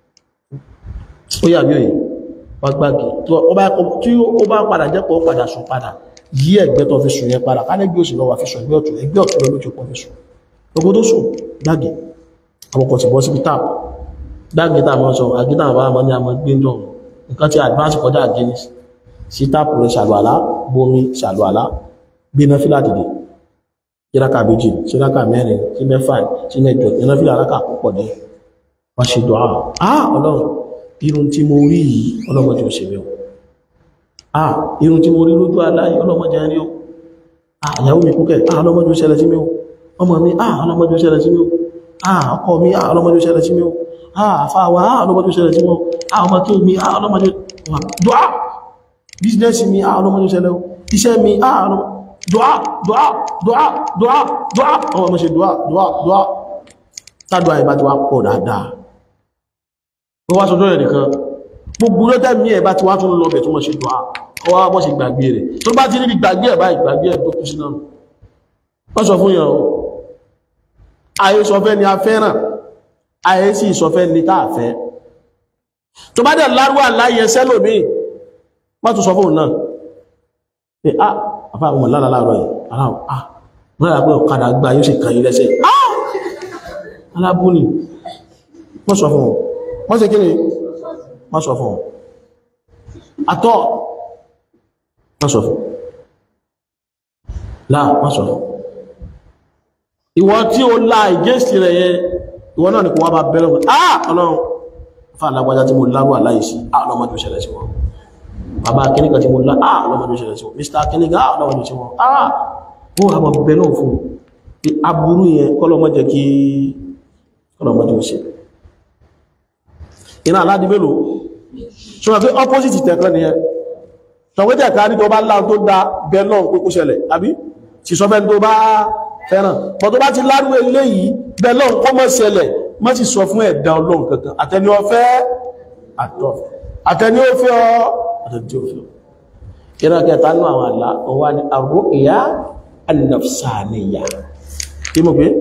ó yà bí òye wá gbági tí ó bá padà jẹ́ pọ̀ padà sùn padà yí ẹgbẹ́ tó fi sùn yẹn padà ká lẹ́gbẹ́ òsì lọ́wọ́ fi sùn ẹgbẹ́ ọ̀tún ẹgbẹ́ ọ̀tún lọ́wọ́ tó pọ̀ fi sùn gbogbo tó sùn gbági àwọn kan ti bọ́ síbi táàpù gbági tá a máa sọ àgídà àwọn àmọ́ ní àmọ́ gbé jọ nǹkan tí advance kọjá guinness sí táàpù rẹ̀ ṣàlùwàlá bomi ṣàlùwàlá gbéná fílà dìde kíráka méjì kíráka mẹ́rin sí mẹ́fà sí mẹ́jọ gbéná fílà aláka púpọ̀ ní wọ́n ṣe dùn áà ah ọlọ́run irun tí mo rí yìí ọlọ́mọdé ò ṣe mí o ah irun tí mo rí lójú aláyé ọlọ́mọdé rí o ah ìyàwó mi kúkẹ́ ah ọlọ́mọdé ò ṣẹlẹ̀ sí mi o ọmọ mi ah ọlọ́mọdé ò ṣẹlẹ̀ sí mi o ah ọkọ mi ah ọlọ́mọdé ò ṣẹlẹ̀ sí mi o ah àfáwà ah ọlọ́mọdé ò ṣẹlẹ̀ sí mi o ah ọmọ kí mi ah ọlọ́mọdé dùá bísínẹ́sì mi ah ọlọ́mọdé ò ṣẹlẹ̀ o iṣẹ́ mi ah ọlọ́mọdé dùá dùá dùá dùá dùá ọmọ ọmọ ṣe dùá dùá dùá tádùá ìbá ti wá pọ̀ dáadáa ó wá sọjọ́ rẹ̀ nìkan gbogbo lọ́tẹ́ mi ẹ̀ bá ti wá tún lọ bẹ̀ tó mọ́ ṣe dùá ọwá bọ́ sí gbàgbé rẹ̀ tó bá ti níbi gbàgbé ẹ̀ bá ìgbàgbé ẹ̀ tó kú sí náà wọ́n sọ fún yàn ó ayé sọfẹ́ ni a fẹ́ràn ayé sì sọfẹ́ ni tá a fẹ́ tó bá dẹ̀ lárúwà láyé sẹ́lòmí wọ́n tún sọ fún náà pé a àfá àwọn lára láàárọ̀ yìí aláwọ̀ a wọ́n rà pé ọ̀kadà gba yóò sì kàn yí lẹ́sẹ̀ ah alábúni wọ́n sọ fún wọn wọ́n ṣe kíni wọ́n sọ fún àtọ́ wọ́n sọ fún láà wọ́n sọ fún ìwọ tí ó lá ìgéṣì rẹ̀ yẹ ìwọ náà ni kò wá bá bẹ́rẹ̀ wọn ah ọlọ́run fà lágbàjá tí mo lárú àláìsí ah ọlọ́mọdé ó ṣẹlẹ̀ sí wọn bàbá kíníkà tí mo lá ah ọlọ́mọdé ó ṣẹlẹ̀ sí wọn mr kíníkà ah ọlọ́mọdé ó ṣẹlẹ̀ sí wọn ah ó àbọ̀ bẹ̀ náà fún aburú yẹn kọ́lọ́mọdé kí kọ́lọ́mọdé ó ṣẹlẹ̀ iná aládìí mélòó ṣọ́nà pé opposite tẹ̀kan ni ẹ ṣọ̀wẹ́tẹ̀ ká ní tó bá láà tó dá bẹ́lọ́n kókó ṣẹlẹ̀ àbí ti sọ fẹ́ tó bá fẹ́ràn bọ́ tó bá ti lárú ilé yìí bẹ́lọ́n kó mọ́ ṣẹlẹ̀ mọ́ sì sọ fún ẹ̀dá ọlọ́run kankan àtẹni ó fẹ́ àtọ́ àtẹni ó fẹ́ ọ àtẹni tí ó fẹ́ ìran kẹta nú àwọn àlá ọwá ni ar-ru'ya an-nafsaniyya kí mo pé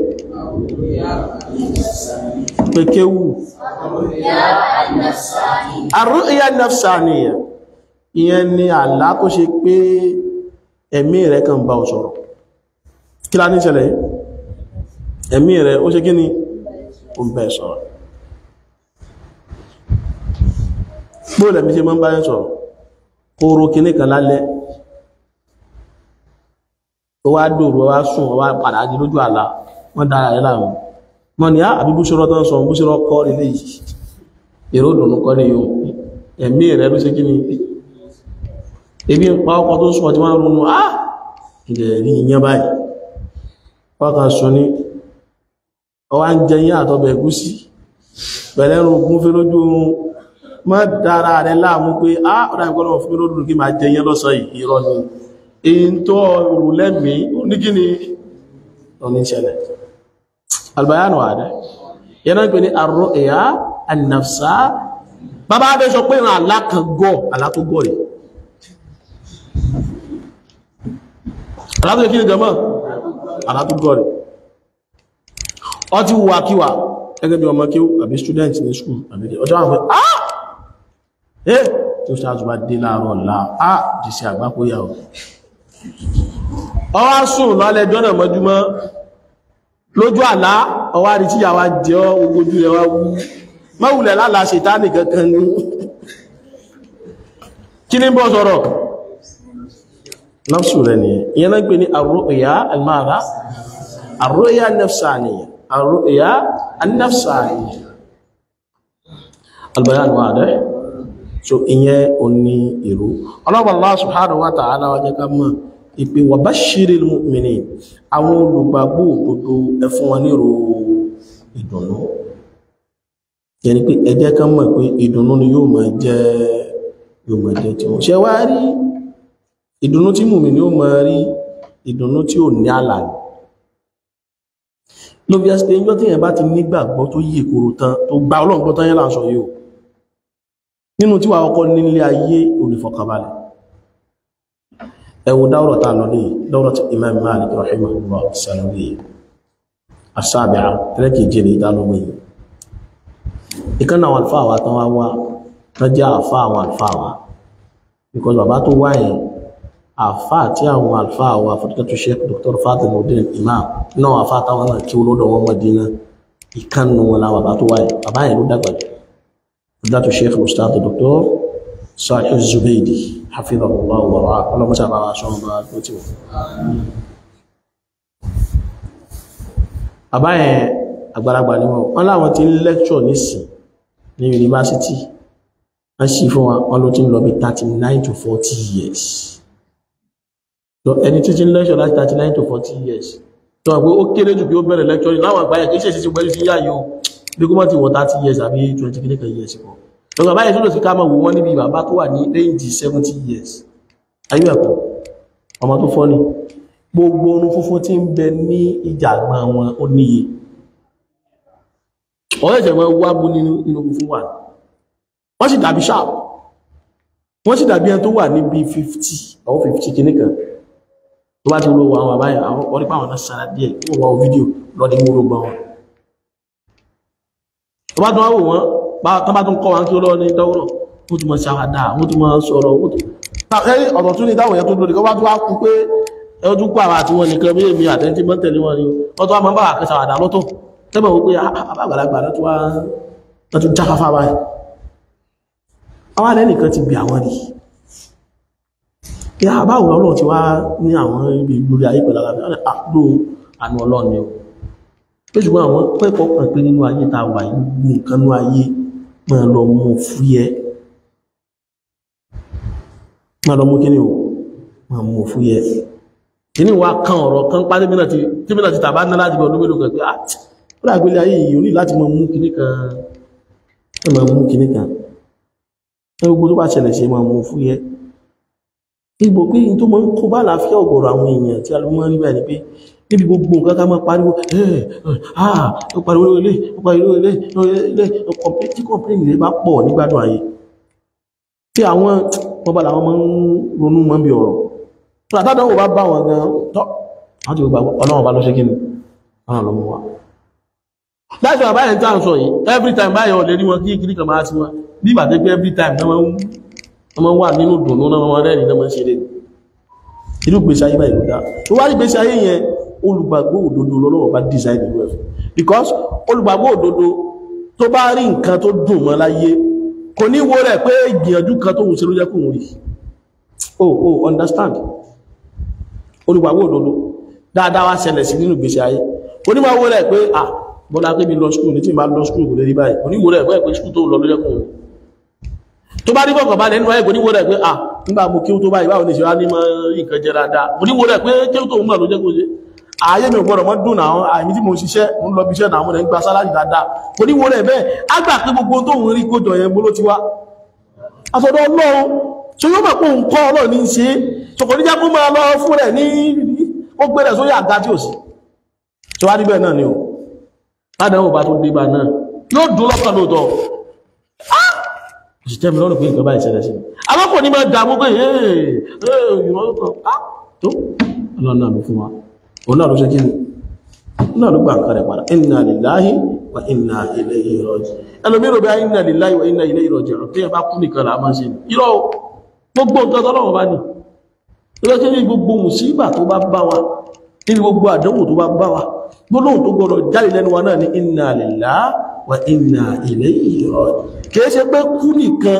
pekewu arru'ya nafsaniya ìyẹn ni àlá tó ṣe pé ẹ̀mí rẹ̀ kàn bá ọ sọ̀rọ̀ kí lá ní ìṣẹ̀lẹ̀ yìí ẹ̀mí rẹ̀ ó ṣe kí ni ó ń bẹ́ sọ̀rọ̀ bóòlẹ̀ mi ṣe mọ́ ń bá yẹn sọ̀rọ̀ kóró kìíní kan lálẹ́ ó wá dòrò wá sùn wá padà di lójú àlá wọ́n dára rẹ̀ láàmú mọ́ ni á àbí búṣọ́rọ́ tó ń sọ búṣọ́rọ́ kọ́ ilé yìí èrò dùnú kọ́ ní yóò ẹ̀mí rẹ̀ ló ṣe kí ni ebi ń pa ọkọ̀ tó sùn ọtí wọ́n ronú á ilẹ̀ rí iyán báyìí wọ́n sọ ní ọwá ń jẹ yín àtọ́bẹ̀ ẹ̀gúsí pẹ̀lẹ́rù ogun fẹ́ lójú oorun má dára rẹ̀ láàmú pé á ọ̀dá ìgbọ́nà fún mi lódùn kí máa jẹ yín lọ́sọ̀ ìrọ̀ ni èyí tó rù lẹ́mí onígíní oníṣẹ́lẹ̀ albayanu àdẹ́ yẹn náà pè ní àrọ ẹ̀yà annafsa bàbá abẹ́ sọ pé ìrìn àlá kan gọ́ àlá tó gọ́ rẹ̀ àlá tó kí ni jọmọ́ àlá tó gọ́ rẹ̀ ọ ti wà kíwà gẹ́gẹ́ bí ọmọ kí ó àbí student ní school àbí ọjọ́ àwọn ah eh tí ó ṣáàtù bá dé láàárọ̀ ọ̀la ah jì sí àgbákóyà ọ̀ ọwá sùn lálẹ́ jọ́nà mọ́júmọ́ lójú àlá ọwá rí tí yàwá jẹ́ ogójú rẹ̀ wá wú mọ́wùlẹ̀ lálá ṣètánì kankan ní kí ní bọ́ sọ̀rọ̀ nafsu rẹ̀ ni ìyẹn náà gbé ní arru'ya al-mara arru'ya an-nafsaniyya arru'ya an-nafsaniyya al-bayan wadih so ìyẹn ò ní ìrú ọlọ́pàá Allah subhanahu wa ta'ala wa jẹ́ ká mọ̀ ìpè wa bashiril mu'minin àwọn olùgbàgbọ́ òdodo ẹ fún wọn nírò ìdùnnú yẹni pé ẹ jẹ́ ká mọ̀ pé ìdùnnú ni yóò máa jẹ́ yóò máa jẹ́ tí wọ́n ṣe wá rí ìdùnnú tí mùmínì yóò máa rí ìdùnnú tí ò ní àlà ní ló bí ẹ́sìpé yọ́ tí yẹn bá ti nígbàgbọ́ tó yí ìkòrò tán tó gba ọlọ́gbọ́ tán yẹ́ láǹsọ yóò nínú tí wà ọkọ̀ nílé ayé olùfọ̀kànbalẹ̀ ẹwù dáwọ̀rọ̀ ta lọ ní dáwọ̀rọ̀ tí Imam Malik rahimahullah sanawi asábìá tẹ́lẹ̀kì jẹ́rẹ̀ ìdálómi ìkan náà alfa wa tán wá wá tán jẹ́ àfá àwọn alfa wa because bàbá tó wá yẹn àfá tí àwọn alfa wa fọ́tíkẹ́tù Sheikh Dr. Fatimuddin Imam náà àfá táwọn náà kí olódò wọn Madina ìkànnù wọn láwọn bàbá tó wá yẹn bàbá yẹn ló dàgbà jù fọ́tíkẹ́tù Sheikh Ustaz Dr. Sahih Zubaydi hafidhahullah wa ra'ah ọlọ́mọ́sá bá wa ṣọ́n bá tó tí wọ́n àbáyẹn àgbàlagbà ni wọ́n wọ́n láwọn tí ń lẹ́kṣọ̀ nísìn ní yunifásitì wọ́n sì fún wọn ló ti ń lọ bí 39 to 40 years so ẹni tí tí ń lẹ́kṣọ̀ láti 39 to 40 years tó wà pé ó kéré jù bí ó bẹ̀rẹ̀ lẹ́kṣọ̀ ní láwọn àgbáyẹ̀ kìí ṣe sí pẹ̀lú sí yá yóò bí kó mọ́ ti wọ 30 years àbí 20 kìíní years kọ́ lọ́gbà báyìí tó lọ sí ká mọ̀ wò wọ́n níbi bàbá tó wà ní range 70 years ayé ẹ̀kọ́ ọmọ tó fọ́ ni gbogbo orun funfun tí ń bẹ ní ìjàgbọ́n wọn ó níye ọ̀rẹ́ ìjẹ̀mọ́ wá bú nínú inú funfun wà wọ́n sì dàbí sharp wọ́n sì dàbí ẹni tó wà níbi 50 àwọn 50 kìíní kan tó bá ti ro àwọn àbáyà àwọn orí pàwọn náà sára díẹ̀ wọ́n wọ́n fídíò lọ́dí mú gbogbo wọn tó bá tún wá wò wọ́n tó bá tún kọ́ wọn kí ó lọ́wọ́ ní dọ́wọ́rọ̀ wọ́n tún mọ̀ ṣàwádà wọ́n tún mọ̀ sọ̀rọ̀ ọ̀rọ̀ tún ní táwọn èèyàn tó lórí kọ́ bá tún wá kú pé ẹjú pọ̀ àwọn àti wọn nìkan bí èmi àtẹ́ntí mọ́ tẹ̀lé wọn ni wọ́n tó wá mọ́ bá àkẹsà àdá lọ́tọ̀ tẹ́bẹ̀ wípé àbàgbàlagbà lọ́tọ́ wá tún jáfáfá báyìí àwọn alẹ́ nìkan ti bí àwọn rí kí àbáwọ̀ ọlọ́run ti wá ní àwọn ibi lórí ayé pẹ̀lú alábẹ́ àdó àánú ọlọ́run ni ó pé ṣùgbọ́n àwọn pẹ́kọ̀ọ́ kan pé nínú ayé ta wà yìí nǹkan nínú ayé máa lọ mú fúyẹ́ máa lọ mú kí ni ó máa mú fúyẹ́ kìíní wa kan ọ̀rọ̀ kan pá tíbínà ti tàbá ná láti bọ̀ lóbìnrin kan pé à ó dàgbélé ayé yìí ní láti mọ mú kìíní kan ẹ mọ mú kìíní kan ẹ gbogbo tó bá ṣẹlẹ̀ ṣe mọ mú fún yẹ ìgbò pé in tó mọ ń kó bá láfíà ọ̀gọ̀rọ̀ àwọn èèyàn tí a lọ mọ́ rí báyìí pé níbi gbogbo nǹkan ká máa pariwo ẹ̀ ah ó pariwo ilé ó pariwo ilé ilé tí kọ̀mpléènì rẹ̀ bá pọ̀ nígbàdùn ayé tí àwọn wọn bá làwọn máa ń ronú mọ́ bí ọ̀rọ̀ tó àtàdánwò bá bá wọn gan tọ́ àwọn tí ó gbàgbọ́ ọlọ́run bá ló ṣe kíni ọ̀nà ló mú wa láti wà báyìí tí a ń sọ yìí every time báyìí ọ̀lẹ́ rí wọn kí kìrí kan máa sí wọn bí ìbà tó pé every time náà wọ́n wọ́n máa wà nínú dùnú náà wọ́n rẹ́rìn náà máa ń ṣe lè irú gbèsè ayé báyìí ló dá tó wá rí gbèsè ayé yẹn olùgbàgbọ́ òdodo lọ́wọ́ bá design ìlú ẹ̀ because olùgbàgbọ́ òdodo tó bá rí nǹkan tó dùn mọ́ láyé kò ní wo rẹ̀ pé ìgbìyànjú kan tó wùn sí ló jẹ́ kò rí oh oh understand olùgbàgbọ́ òdodo dáadáa wá ṣẹlẹ̀ sí nínú gbèsè ayé onímọ̀ wo rẹ̀ pé ah bọ́lá pé mi lọ skúl ní tí ma lọ skúl kò lè rí báyìí oníwò rẹ̀ pé skúl tó lọ lójẹ́ kò rí tó bá rí kọ̀kọ̀ bá lẹ́nu ayé oníwò rẹ̀ pé ah nígbà mo kí ó tó báyìí báwo ní ṣe wá ní mọ́ nǹkan jẹ dáadáa oníwò rẹ̀ pé kí ó tó mọ̀ lójẹ́ kò ṣe ààyè mi ò gbọ́dọ̀ mọ́ dùn náà àìmí tí mo ń ṣiṣẹ́ mo ń lọ bíṣẹ́ náà mo rẹ̀ ń gba sálárì dáadáa oníwò rẹ̀ bẹ́ẹ̀ á gbà pé gbogbo tó ń rí kójọ yẹn bó ló ti wá àtọ̀dọ̀ ọlọ́run tó yóò mọ̀ pé òun kọ́ ọlọ́run ní í ṣe ṣòkò níjà kó máa lọ fún rẹ̀ ní ó gbé rẹ̀ sórí àga tí ò sí tó wá níbẹ̀ náà ni o ládàáwò bá tó dé bá náà yóò dún lọ́kàn lóòótọ́ òsì tẹ́mi lọ́rùn pé nǹkan báyìí ṣẹlẹ̀ sí àwọn kò ní máa dààmú pé ìwọ̀n tó ọlọ́run náà ló fún wa òun náà ló ṣe kí ni òun náà ló gbà nǹkan rẹ̀ padà inna lillahi wa inna ilayhi raji'un ẹlòmí rò bí i inna lillahi wa inna ilayhi raji'un tí ẹ bá kú nìkan là máa ṣe ní irọ́ gbogbo nǹkan tọ́lọ́wọ́ bá ní ilé tí ní gbogbo mùsíbà tó bá bá wa nínú gbogbo àdánwò tó bá bá wa gbólóhùn tó gbọdọ̀ jáde lẹ́nu wa náà ní inna lillahi wa inna ilayhi raji'un kìí ṣe pé kú nìkan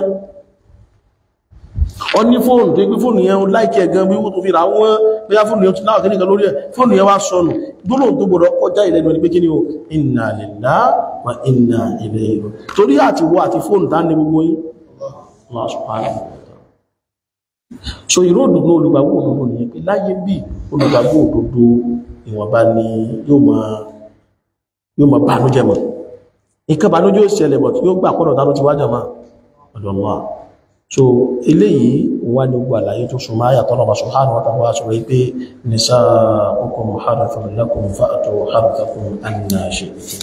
ọ ní fóònù tó gbé fóònù yẹn láìkí ẹ̀gan bí ó tó fi ra wọ́n bóyá fóònù yẹn náà kí nìkan lórí ẹ̀ fóònù yẹn wá sọnù gbólóhùn tó gbọdọ̀ kọjá ìlẹ́nu ẹni pé kí ni o inna lillahi wa inna ilayhi raji'un torí àti wọ àti fóònù tá ní gbogbo yín Allah subhanahu wa ta'ala so ìró òdòdó olùgbàgbọ́ òdòdó nìyẹn pé láyé bí olùgbàgbọ́ òdòdó ìwọ̀nba ni yóò máa yóò máa bànújẹ́ mọ̀ nǹkan bànújẹ́ ó ṣẹlẹ̀ bọ̀ tí yóò gbà pọ̀nà tánú ti wájà máa ọ̀dọ̀ Allah so eléyìí wà ní gbogbo àlàyé tó súnmọ́ àyà tọ́nà bá subhanahu wa ta'ala sọ wípé nisa'ukum harthun lakum fa'tu harthakum anna shi'tum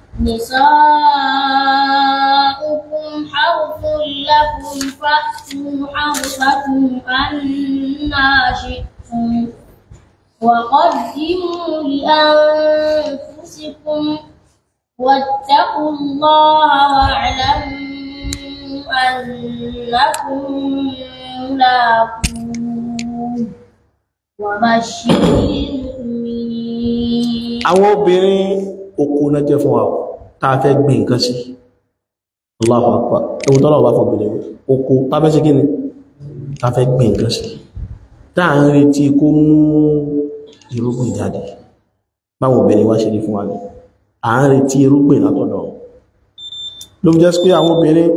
نساؤكم حرث لكم فأتوا حرثكم أنا شئتم وقدموا لأنفسكم واتقوا الله واعلموا أنكم ملاقوه وبشر المؤمنين àwọn obìnrin oko náà jẹ́ fún wa tàà fẹ́ gbé nǹkan sí Allahu Akbar ewu tọ́lọ̀ wà fún obìnrin oko tàà fẹ́ sí kí ni tàà fẹ́ gbé nǹkan sí táà ń retí kó mú irúgbìn jáde báwọn obìnrin wá ṣe rí fún wa ní à ń retí irúgbìn látọ̀dọ̀ ló fi jẹ́ sí pé àwọn obìnrin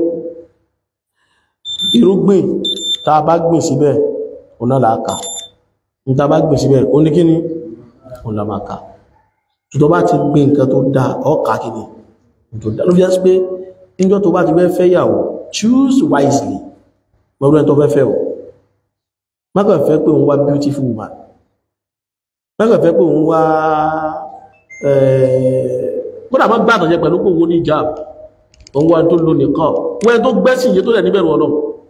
irúgbìn tàà bá gbìn síbẹ̀ ọ̀nà làákà ní tàà bá gbìn síbẹ̀ ó ní kí ni ọ̀nà máa kà tó bá ti gbé nǹkan tó dáa ọkà kìíní tó dáa ló fi jásí pé níjọ́ tó bá ti fẹ́ fẹ́ yàwó choose wisely mọ́rún ẹ̀ tó fẹ́ fẹ́ o mákàn fẹ́ pé òun wá beautiful woman mákàn fẹ́ pé òun wá kódà má gbàtàn jẹ pẹ̀lú pé òun ní ìjà òun wá tó lónìí kọ́ wọ́n tó gbẹ́sìn yé tó lẹ̀ níbẹ̀rù ọlọ́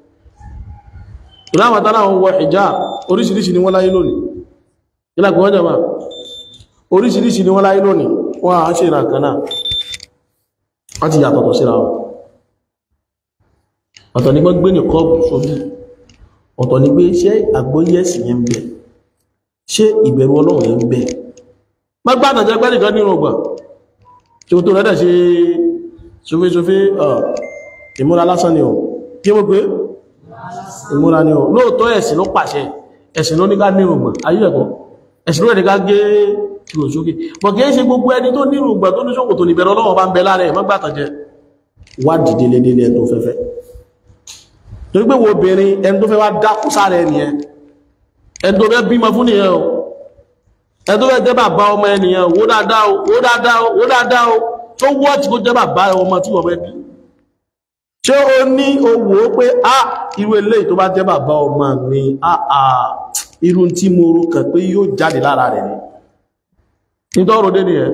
ìlànà tánà àwọn wọ ìjà oríṣiríṣi ni wọ́n láyé lónìí ìlànà wọ́n jẹ́ máa oríṣiríṣi ni wọ́n láyé lónìí wọ́n a ṣe ìrànkà náà wọ́n ti yàtọ̀tọ̀ síra wọn ọ̀tọ̀ ni gbọ́n gbé ní kọ́ọ̀bù sójú ọ̀tọ̀ ni pé ṣé àgbóyẹ̀sì yẹn ń bẹ ṣé ìbẹ̀rù ọlọ́run yẹn ń bẹ má gbádà jẹ́ pẹ́ nìkan nínú ọgbà tí ó tó rẹ́dẹ̀ ṣe soféṣofé ìmúra lásán ni ọ̀ kí mo pé ìmúra ni ọ̀ lóòótọ́ ẹ̀sìn ló pàṣẹ ẹ̀sìn ló ní ká nínú ọgbà ayé ẹ̀kọ́ ẹ̀sìn ló ní ká gé kìrò sókè bọ̀ kìí ṣe gbogbo ẹni tó nírù ìgbà tó ní ṣòkòtò níbẹ̀rẹ̀ ọlọ́wọ́ bá ń bẹ láàrẹ mọ́gbàtàn jẹ wá dìde lé nílé ẹni tó fẹ́fẹ́ torí pé wo obìnrin ẹni tó fẹ́ wá dákú sára ẹni ẹ ẹni tó fẹ́ bímọ fún nìyẹn o ẹni tó fẹ́ jẹ́ bàbá ọmọ ẹnìyẹn wó dáadáa o wó dáadáa o wó dáadáa o tó wọ́ tí kó jẹ́ bàbá ọmọ tí wọ́n fẹ́ bí ṣé o ní owó pé a irú eléyìí tó bá jẹ́ bàbá ọmọ mi a a irú tí mo rò kàn pé yóò jáde lára rẹ̀ ni nítọ́rọ̀ dé ni ẹ̀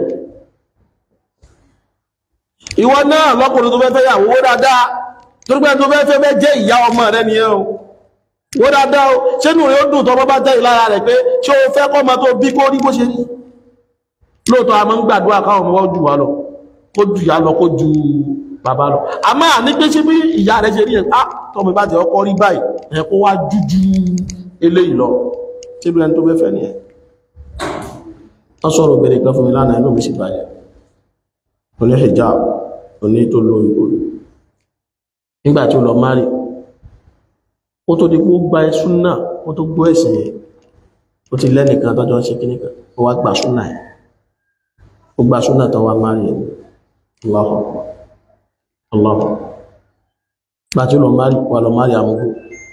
ìwọ náà lọ́kùnrin tó fẹ́ fẹ́ yàwó wó dáadáa torípé tó fẹ́ fẹ́ fẹ́ jẹ́ ìyá ọmọ rẹ̀ ni ẹ̀ o wó dáadáa o ṣé nù rẹ̀ ó dùn tọ́mọ́ bá jẹ́ ìlara rẹ̀ pé ṣé o fẹ́ kọ́mọ tó bí kó rí bó ṣe rí lóòótọ́ a máa ń gbàdúrà káwọn ọmọ jù wá lọ kó jù yá lọ kó ju bàbá lọ a máa ní pé ṣe bí ìyá rẹ̀ ṣe rí ẹ̀ á tọ́mọ bá jẹ́ ọkọ rí báyìí ẹ̀ kó wá jújú eléyìí lọ ṣé bí ẹni tó fẹ́ fẹ́ ni ẹ̀ wọ́n sọ̀rọ̀ obìnrin kan fún mi lánàá inú mi sì bàjẹ́ oní hijab oní tó lo ìgbòrò nígbà tí ó lọ márì ó tó di pé ó gba ẹsùn náà ó tó gbọ́ ẹ̀sìn yẹn ó ti lẹ́nìkan tọ́jọ́ ń ṣe kíní kan ó wá gba súnà ẹ̀ ó gba súnà tó wá márì ẹ̀ Allahu Akbar Allahu Akbar gbà tí ó lọ márì wà lọ márì àmúgbò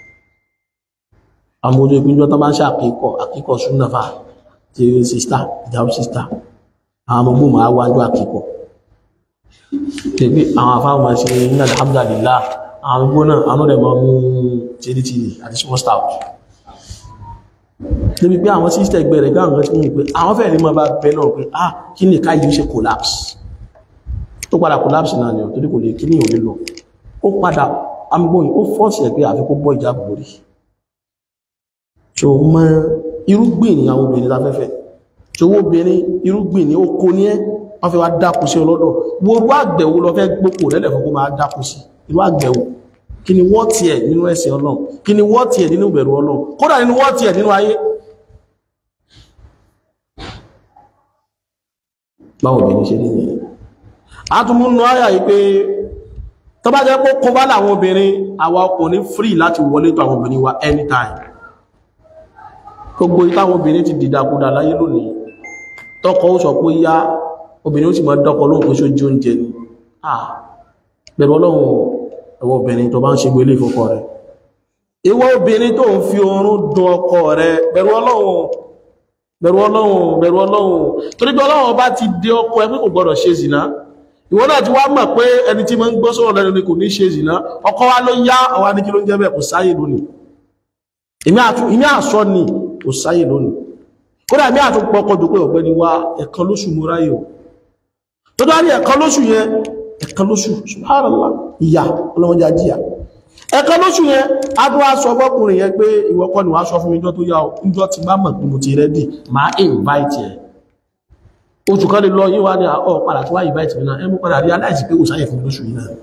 àmúgbò ìpínjọ́ tó bá ń ṣe àkíkọ̀ àkíkọ̀ súnà fà ti sista ìjáwó sista àwọn àmúgbò máa wájú àkíkọ̀ tẹ̀gbé àwọn afáwọn máa ṣe ní alhamdulillah àwọn àmúgbò náà àwọn ọ̀rẹ́ máa mú tìrìtìrì àti small stout níbi pé àwọn sísítẹ̀ ẹgbẹ́ rẹ̀ gáwọn tí wọ́n pé àwọn fẹ́ẹ̀ ní máa bá bẹ náà pé ah kí ní ká yìí ṣe collapse tó padà collapse náà ni torí kò lè kí ní òní lọ ó padà amúgbóyìn ó fọ́ọ̀sì ẹgbẹ́ àfi kó bọ́ ìjábò lórí tó mọ irúgbìn ní àwọn obìnrin láfẹ́fẹ́ tó wó obìnrin irúgbìn ní oko ní ẹ́ wọ́n fẹ́ wá dákú sí ọlọ́dọ̀ wo irú àgbẹ̀wò lọ fẹ́ gbókò lẹ́lẹ̀ fún kó máa dákú sí irú àgbẹ̀wò kí ni wọ́n tiẹ̀ nínú ẹ̀sìn ọlọ́run kí ni wọ́n tiẹ̀ nínú ìbẹ̀rù ọlọ́run kódà nínú wọ́n tiẹ̀ nínú ayé báwo obìnrin ṣe ní ìyẹn a tún múnú ayà yìí pé tó bá jẹ́ pé kó bá láwọn obìnrin àwa ọkùnrin free láti wọlé tó àwọn obìnrin wa anytime gbogbo ìtàwọn obìnrin ti dìdàkudà láyé lónìí tọkọ ó sọ pé yá obìnrin ó sì máa dọ́kọ lóhùn pé sójú oúnjẹ ni ah bẹ̀rù ọlọ́run ẹwọ obìnrin tó bá ń ṣe gbélé ìfọkọ rẹ̀ ìwọ obìnrin tó ń fi oorun dun ọkọ rẹ̀ bẹ̀rù ọlọ́run bẹ̀rù ọlọ́run bẹ̀rù ọlọ́run torí pé ọlọ́run bá ti dé ọkọ ẹ pé kò gbọdọ̀ ṣe zìnà ìwọ náà ti wá mọ̀ pé ẹni tí máa ń gbọ́ sọ̀rọ̀ lẹ́nu ni kò ní ṣe zìnà ọkọ wa ló yá ọwá ní kí ló ń jẹ́ bẹ́ẹ̀ kò sáyè lónìí ìmí àsọ ni kò sáyè lónìí kódà ìmí àtúnpọ̀ ọkọ̀ dùn pé ọ̀gbẹ́ni wa ẹ̀kan lóṣù mú ráyè o tó dá ní ẹ̀kan lóṣù yẹn ẹ̀kan lóṣù subhanallah ìyà ọlọ́wọ́n já jíyà ẹ̀kan lóṣù yẹn adó aṣọ ọgbọ́kùnrin yẹn pé ìwọ́kọ́ ni wàá sọ fún mi jọ tó yá o níjọ́ ti bá mọ̀ pé mo ti rẹ́dì máa invite ẹ̀ oṣù kan lè lọ yí wá ní ọ padà tí wá invite mi náà ẹ mú padà rí aláìsí pé kò sáyẹ̀ fún mi lóṣù yìí náà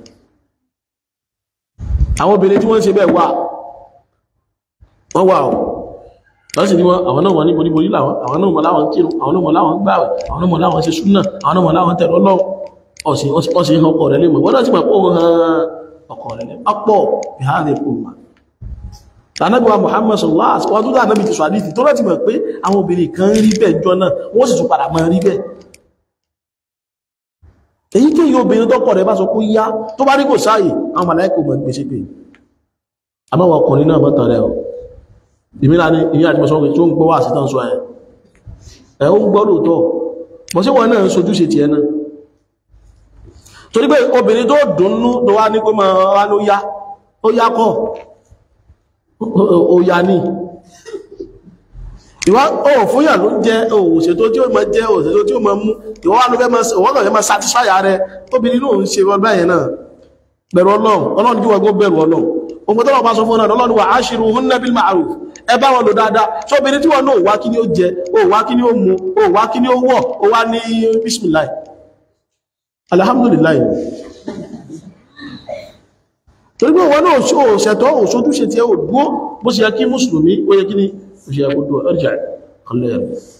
àwọn obìnrin tí wọ́n ń ṣe bẹ́ẹ̀ wà wọ́n wà ọ̀ lọ́sì ni wọ́n àwọn náà wọ́n ní boríborí láwọn àwọn náà mọ̀ láwọn kírun àwọn náà mọ̀ láwọn gbààwẹ̀ àwọn náà mọ̀ láwọn ṣe súnà àwọn náà mọ̀ láwọn tẹ̀lọ́ lọ́wọ́ ọ̀sìn ọ̀sìn ọkọ rẹ̀ lè mọ̀ wọ́n láti mọ̀ pé òun hàn ọkọ rẹ̀ lè ọ̀pọ̀ ìhàdé kùnmà tànàbíwá Muhammad sallallahu alaihi wasallam tó dá ànábì ti sọ àdìsí tó láti mọ̀ pé àwọn obìnrin kan rí bẹ́ẹ̀ jọ náà wọ́n sì tún padà mọ̀ rí bẹ́ẹ̀ èyí kí yóò obìnrin tọ́kọ rẹ̀ bá sọ pé yá tó bá rí kò sáàyè àwọn màláìkò mọ̀ gbèsè pé àbáwọ̀ ọkùnrin náà mọ́tàn rẹ̀ ìmìlá ní ìyá àti mọ̀sán tó ń gbọ́ wà sí tán sọ ẹ̀ ẹ̀ ó ń gbọ́ lóòtọ́ bọ̀ sí wọn náà ń sojú ṣe ti ẹ̀ náà torí pé obìnrin tó dùnnú tó wá ní pé ma wá ló yá ó yá kọ́ ó yá ní ìwá ó fúnyà ló jẹ́ òṣètò tí ó mọ jẹ́ òṣètò tí ó mọ mú ìwọ́n wá ló fẹ́ mọ́ mọ́ satisfy rẹ̀ obìnrin náà ń ṣe wọn báyẹn náà bẹ̀rù ọlọ́run ọlọ́run jí wọ́n gbọ́ bẹ̀rù ọlọ́run ogun tọ́lọ̀ bá sọ fún ọ̀nà ọlọ́run wà ashiruhunna bil ma'ruf ẹ bá wọn lò dáadáa tó obìnrin tí wọ́n náà wá kí ní ó jẹ ó wá kí ní ó mu ó wá kí ní ó wọ̀ ó wá ní bismillah alhamdulillah torí pé wọ́n náà ṣó ṣẹ̀tọ́ òṣojú ṣe tí ẹ ò dúó bó ṣe yẹ kí mùsùlùmí ó yẹ kí ní ó ṣe yẹ kó dúó ọjà ọlẹ́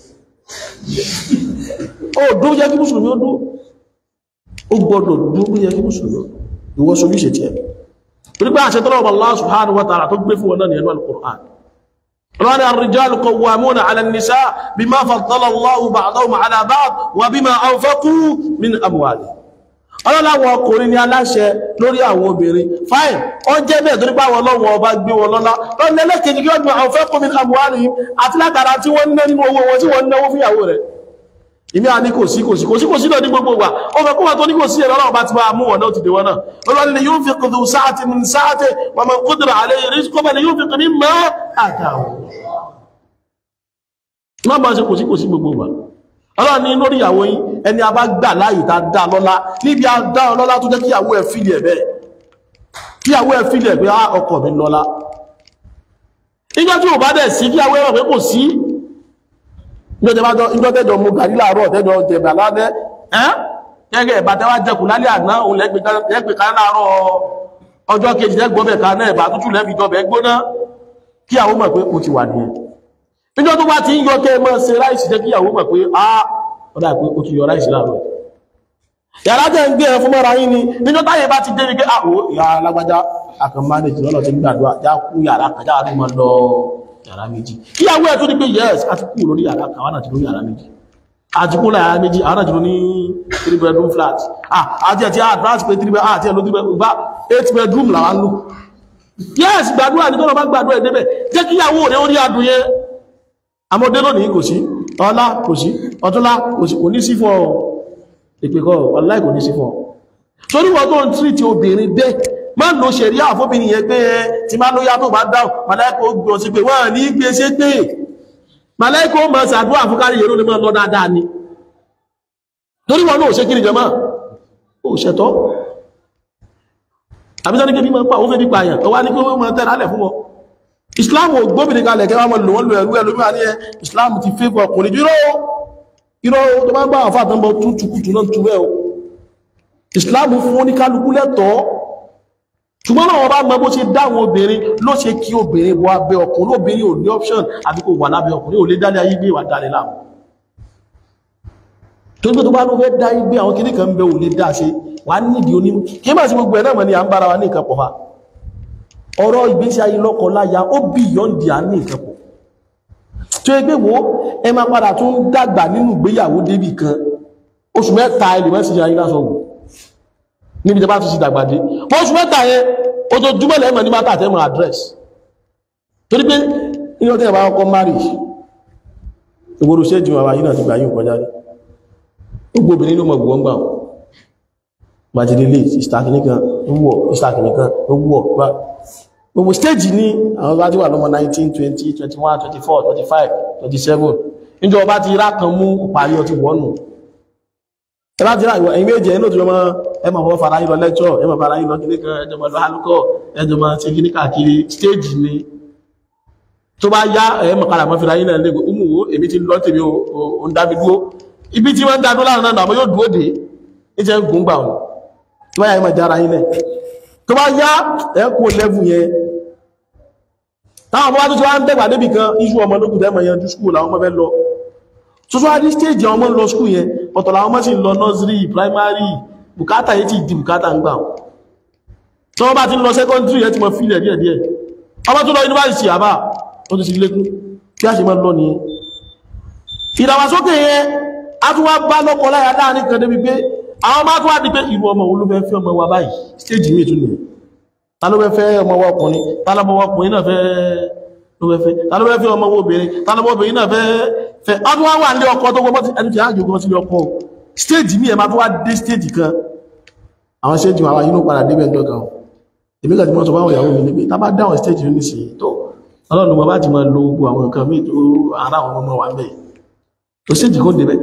ó dúó yẹ kí mùsùlùmí ó dúó ó gbọ́dọ̀ dúó bí yẹ kí mùsùlùmí ìwọ ṣojú ṣe tí ẹ torí pé àṣẹ tọ́lọ́wọ́ Allah subhanahu wa ta'ala tó gbé fún wọn náà ní ẹnu al-Qur'an رأى الرجال قوامون على النساء بما فضل الله بعضهم على بعض وبما أنفقوا من أموالهم ọlọ́láwọ̀ ọkùnrin ni aláṣẹ lórí àwọn obìnrin fine ó jẹ́ bẹ́ẹ̀ torí pàwọn ọlọ́wọ̀ ọba gbé wọn lọ́lá lọ́nà ẹlẹ́kẹ̀ẹ́jì kí ọdún àwọn fẹ́kùn mi àmúhálì àti látara tí wọ́n ná nínú owó wọn tí wọ́n náwó fíyàwó rẹ̀ ìmí a ní kò sí kò sí kò sí kò sí lọ ní gbogbo wa ó fẹ́ kó wà tó ní kò sí ẹ̀rọ ọlọ́ọ̀bá ti máa mú wọn náà ti dé wọn náà olóòrùn ni yóò fi kùdù sáàtì min sáàtì wọn mọ̀ kúdùrà alẹ́ rizqan ni yóò fi kùdù mọ́ àtàwọn má bá ṣe kò sí kò sí gbogbo wa ọlọ́run ní lórí ìyàwó yín ẹni a bá gbà láàyè tá dá lọ́lá níbi a dá ọlọ́lá tó jẹ́ kí ìyàwó ẹ̀ fìlì ẹ̀ bẹ́ẹ̀ kí ìyàwó ẹ̀ fìlì ẹ̀ pé á ọkọ mi lọ́lá ìjọ tí ò bá dẹ̀ sí kí ìyàwó ẹ̀ pé kò sí ìjọ tẹ́jọ mú gàrí láàárọ̀ tẹ́jọ jẹ̀bà lálẹ́ ẹ́ gẹ́gẹ́ ẹ̀bà tẹ́wà jẹkù lálẹ́ àná òun lẹ́gbẹ̀ kan láàárọ̀ ọjọ́ kejì lẹ́gbọ́bẹ̀ kan náà ẹ̀bà tútù lẹ́fi jọbẹ̀ gbóná kí àwọn mọ̀ pé ó ti wà ní ẹ̀ níjọ́ tó bá ti ń yọ kẹ́ mọ́ ṣe ráìsì jẹ́ kí àwọn mọ̀ pé á ọ̀dà pé ó ti yọ ráìsì láàárọ̀ yàrá tẹ́ ń gbé ẹ fún mọ́ra yín ni níjọ́ táyé bá ti dé ní pé àwọ̀ ìyá alágbájá akàn mánéjì lọ́lọ́ ti ń gbàdúrà já kú yàrá kan jáwà tó mọ́ lọ yàrá méjì kíyàwó ẹ̀ tó ní pé yes a ti kú lórí yàrá kan àwọn àti lórí yàrá méjì àti kú láyàrá méjì àwọn àti lórí three bedroom flat ah àti ẹ̀ tí a advance pé three bedroom àti ẹ̀ ló three bedroom bá eight bedroom làwọn lò yes gbàdúrà ní tọ́lọ́ bá gbàdúrà ìdébẹ̀ jẹ́ kíyàwó rẹ̀ ó rí adùn yẹn àmọ́dé lónìí kò sí ọlá kò sí ọtúnlá kò sí kò ní sí fún ọ ìpẹ́kọ́ ọláì kò ní sí fún ọ torí wọ́n tó ń tírìtì obìnrin bẹ́ẹ̀ má lò ṣẹ̀rí àfóbìnrin yẹn pé ẹ tí má lóyá tó bá dáun màláíkà ó gbọ́ sí pé wọ́n ní gbé ṣe pé màláíkà ó mọ̀ sàdúrà fún kárí yẹ̀rọ lè máa lọ dáadáa ni torí wọn náà ò ṣe kí ni jẹ máa ó ṣẹ̀tọ́ àbíjọ́ ní kí ní máa pa ó fẹ́ bí pààyàn ọwá ní kí wọ́n máa tẹ́ra lẹ̀ fún wọn Islam ò gbóbìnrin kalẹ̀ kẹwàá mọ̀ lò wọ́n lò ẹ̀rú ẹ̀lú bí wà ní ẹ Islam ti fẹ́ fún ọkùnrin jù irọ́ tó bá gbá àfáà tán bọ́ tún tukutu náà tú ẹ̀ o Islam fún oníkálukú lẹ́tọ̀ọ́ ṣùgbọ́n náà wọ́n bá mọ́ bó ṣe dáwọn obìnrin ló ṣe kí obìnrin wọ abẹ́ ọkùnrin obìnrin ò ní option àbí kò wà lábẹ́ ọkùnrin ò lè dálé ayé gbé wà dálé láàmú tó gbé tó bá ló fẹ́ dá igbé àwọn kìnnì kan bẹ ò lè dá ṣe wà nídìí onímú kí máa sí gbogbo ẹ̀ náà mọ̀ ní à ń bára wa ní nǹkan pọ̀ fa ọ̀rọ̀ ìgbésí ayé lọ́kọ láya ó bí yọ́ǹdì à ní nǹkan pọ̀ tó yẹ pé wo ẹ máa padà tún dàgbà nínú ìgbéyàwó débì kan oṣù mẹ́ta ẹ lè mọ́ sí ayé lásán wò níbi tẹ bá tún sí dàgbàdé oṣù mẹ́ta yẹn ojoojúmọ́ lẹ́mọ̀ ní mátà tẹ́mọ̀ address torí pé ní ọdún ẹ̀bá ọkọ̀ marriage ìgboro ṣéjì wà yìí náà ti gbà yìí kọjá rí gbogbo obìnrin ló mọ̀ gbọ́n gbà gbàjídélé ìsìtàkìní kan wúwọ̀ ìsìtàkìní kan wúwọ̀ gbà gbogbo stage ní àwọn bá ti wà lọ́mọ 19 20 21 24 25 27 níjọ ọba ti rá kan mú parí ọtí wọ́nù ẹbá ti rá ìwọ̀ ẹ̀yìn méjì ẹ̀nà tí wọ́n mọ́ ẹmọ̀ fọ́ fara yìí lọ lẹ́jọ́ ẹmọ̀ fara yìí lọ kí ní kan ẹjọmọ̀ lọ hálùkọ́ ẹjọmọ̀ tí kí ní káàkiri stage ni tó bá yá ẹmọ̀ kára mọ́ fìlà yìí náà lẹ́gbẹ̀ umuwo èmi ti lọ tèmi ò ń dábí dúó ibi tí wọ́n ń dádó láàrin náà yóò dúó dé ní jẹ́ gùn gbà wọn tó bá yá ẹmọ̀ jára yìí náà tó bá yá ẹkùn lẹ́fù yẹn táwọn ọmọ bá tó ti wá ń dẹ̀gbà débì kan iṣu ọmọ lókùn tẹ́mọ̀ yẹn ju skúl àwọn ọmọ fẹ́ lọ tó tó wá dí stage àwọn ọmọ lọ skúl yẹn ọ̀tọ̀ làwọn ọmọ sì lọ nursery primary bùkátà yìí ti di bùkátà ń gbà tí wọ́n bá ti lọ secondary yẹn ti mọ̀ fílẹ̀ díẹ̀ díẹ̀ ọmọ tó lọ university àbá ó ti sì lékún kí a ṣe máa lọ nìyẹn ìdàgbàsókè yẹn a tún wá bá lọ́kọ láyà láàrin kan débi pé àwọn máa tún wá di pé ìlú ọmọ òun ló fẹ́ fẹ́ ọmọ wa báyìí stage mi tún nìyẹn ta ló fẹ́ fẹ́ ọmọ wa ọkùnrin ta ló fẹ́ ọkùnrin náà fẹ́ ló fẹ́ fẹ́ ta ló fẹ́ fẹ́ ọmọ wa obìnrin ta ló fẹ́ obìnrin náà fẹ́ fẹ́ a tún wá wà ní ọkọ tó gbọ́ ẹni tí a jù gbọ́ sí ọkọ stage mi ẹ̀ máa tún wá dé stage kan àwọn stage àwọn yìí ló padà débẹ̀ ńdọ́ kan èmi kàtí mọ́ sọ fáwọn ìyàwó mi ní pé tá bá dá àwọn stage ní sí tó ọlọ́run wọn bá ti máa lo gbogbo àwọn nǹkan míì tó ara àwọn ọmọ wa mẹ́ tó stage kó débẹ̀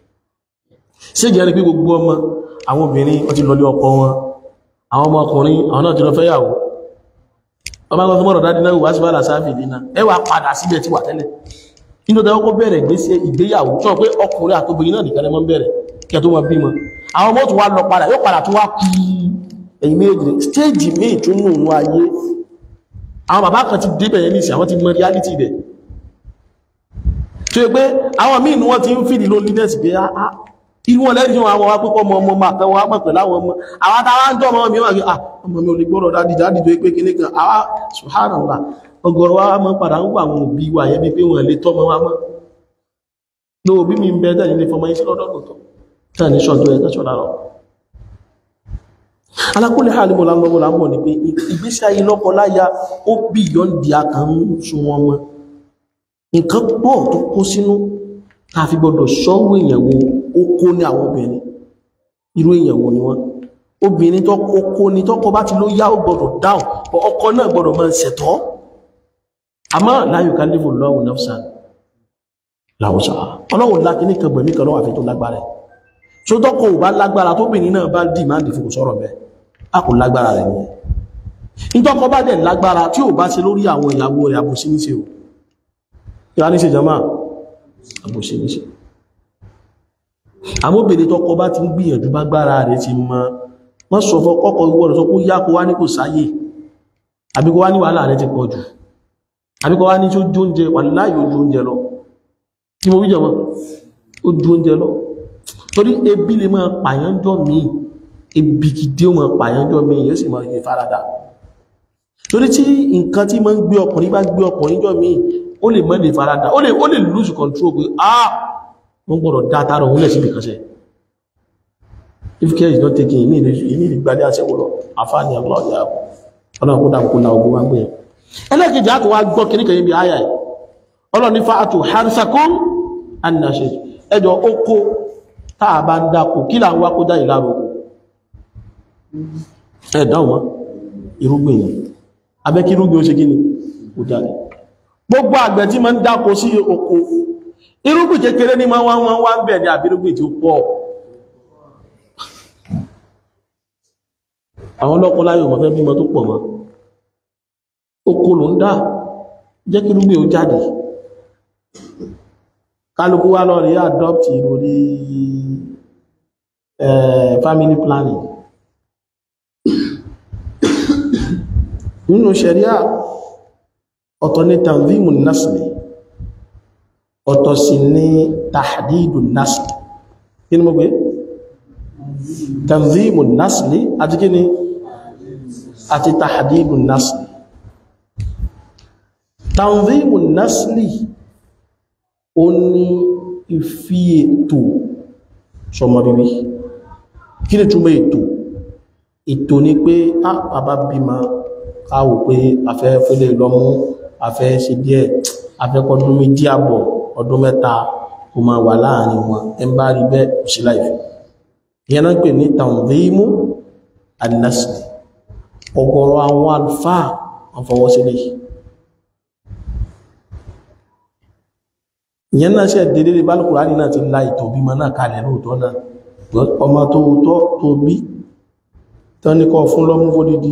stage ẹni pé gbogbo ọmọ àwọn obìnrin wọ́n ti lọlé ọkọ wọn àwọn ọmọ ọkùnrin àwọn náà ti lọ fẹ́yàwó ọmọ akọ́kọ́ mọ́rọ̀ dáadé náà wá sí bá làsáfì dínà ẹ wà padà síbẹ̀ tí wà tẹ́lẹ̀ nínú tẹ́wọ́ kó bẹ̀rẹ̀ gbésí ìgbéyàwó sọ pé ọkùnrin àtobìnrin náà nìkan mọ́ bẹ̀rẹ̀ kí ẹ tó mọ bímọ àwọn ọmọ tó wá lọ padà yóò padà tó wá kú ẹ̀yìn méjì stéèjì míì tó nù nù ayé àwọn bàbá kan ti débẹ̀ yẹn nísì àwọn ti mọ reality bẹ̀ tó yẹ pé àwọn míì ni wọ́n ti ń fìdí loneliness pé á irú wọn lẹ́yìn àwọn àwọn pípọ̀ ọmọ ọmọ máa tẹ́wọ́ ápọ̀ pẹ̀lú àwọn ọmọ àwọn tàwà ń jọ ọmọ mi wà kí ọmọ mi ò lè gbọ́rọ̀ dáadì dáadì tó pé kìíní kan àwa subhanallah ọgọ̀rọ̀ wa mọ́ padà ń wà àwọn òbí wa yẹn bí pé wọ́n lè tọ́mọ wa mọ́ ní òbí mi ń bẹ tẹ́lẹ̀ ní fọmọ iṣẹ́ lọ́dọ̀ lọ́tọ̀ tẹ́lẹ̀ ní ṣọ́jọ́ ẹ̀ tẹ́ṣọ́ lárọ̀ alákùnlé ha ní mo lámọ́ lámọ́ ni pé ìgbésí ayé lọ́kọ láya ó bí yọ́ndì akàn ń sun wọn mọ́ nǹkan pọ̀ tó kó sínú ta fi gbọdọ̀ ṣọ́wọ́ èèyàn wo ó kó ní àwọn obìnrin irú èèyàn wo ni wọ́n obìnrin tó kó ní tọ́kọ bá ti ló yá ó gbọdọ̀ dáhùn ọkọ náà gbọdọ̀ máa ṣẹ̀tọ́ àmọ́ la yukallifu Allahu nafsan láwùsà ọlọ́wọ̀n láti ní kan gbẹ̀mí kan lọ́wọ́ àfi tó lágbára ẹ̀ tí ó tọ́kọ ò bá lágbára tóbìnrin náà bá dì máa dìfò sọ̀rọ̀ bẹ́ẹ̀ a kò lágbára rẹ̀ nìyẹn nítọ́kọ bá dẹ̀ lágbára tí ò bá ṣe lórí àwọn ìyàwó rẹ̀ àbòsí níṣe o ìwà níṣe jama àbòsí níṣe àmóbìnrin tọ́kọ bá ti ń gbìyànjú bá gbára rẹ̀ ti mọ́ wọ́n sọ fọ́ kọ́kọ́ gbọ́dọ̀ sọ pé yá kó wá ní kò sáyè àbí kó wá ní wàhálà rẹ̀ ti pọ̀ jù àbí kó wá ní tí ó jó oúnjẹ wà láyé ojú oúnjẹ lọ tí mo wíjọ wọn ó ju oúnjẹ lọ torí ebi lè máa pààyàn jọ míì ebi gidi ó máa pààyàn jọ míì yóò sì máa yẹ farada torí tí nǹkan tí máa ń gbé ọkùnrin bá gbé ọkùnrin jọ míì ó lè má lè farada ó lè ó lè lose control pé ah wọ́n gbọ́dọ̀ dá tààrà òun lẹ̀ síbi kan sẹ́ if care is not taken ìní ìní ìgbàdé àṣẹwò lọ àfáàní ọlọ́ọ̀dẹ́ àpò ọlọ́run kó dákun la ogun wá gbé yẹn ẹlẹ́kejì àti wá gbọ́ kìnnìkan yìí bí àyà yìí ọlọ́run ní fa'atu harsakum annashe ẹjọ́ oko táà bá ń dákò kí là ń wá kó dá ìlàrò oko ẹ̀dáhùn wọn irúgbìn yìí abẹ́ kí irúgbìn ó ṣe gíní ó jáde gbogbo àgbẹ̀ tí ma ń dákò sí oko irúgbìn kékeré ní máa wọ́n wá ń bẹ̀ ní àbírúgbìn tí ó pọ̀ àwọn ọlọ́pọ̀ láyé ọmọ fẹ́ bímọ tó pọ̀ mọ́ oko ló ń dá jẹ́ kí irúgbìn ó jáde kálukú wá lọ rí adopt ìròrí family planning nínú ṣẹ̀ríà ọ̀tọ̀ ní tanzimu nasli ọ̀tọ̀ sí ní tahdidu nasli kí ni mo gbé tanzimu nasli àti kí ni àti tahdidu nasli tanzimu nasli ó ní ìfí ètò sọmọ bíbí kí ni túnmọ̀ ètò ètò ni pé a bàbá bímọ káwò pé afẹ́ fẹ́lẹ̀ lọ́mú afẹ́ ṣe díẹ̀ afẹ́ kọdún méjì àbọ̀ ọdún mẹ́ta kó máa wà láàrin wọn ẹ bá rí bẹ́ẹ̀ sí láìfẹ́ ìyẹn náà pè ní tanzimu an-nasl ọ̀gọ̀rọ̀ àwọn àlùfáà wọn fọwọ́ sílẹ̀ yìí ìyẹn náà ṣe dédé bá Al-Kùránì náà ti la ìtọ̀ bímọ náà kalẹ̀ lóòtọ́ náà ọmọ tó tọ́ tó bí tán ní kọ́ fún lọ́mú fódìdí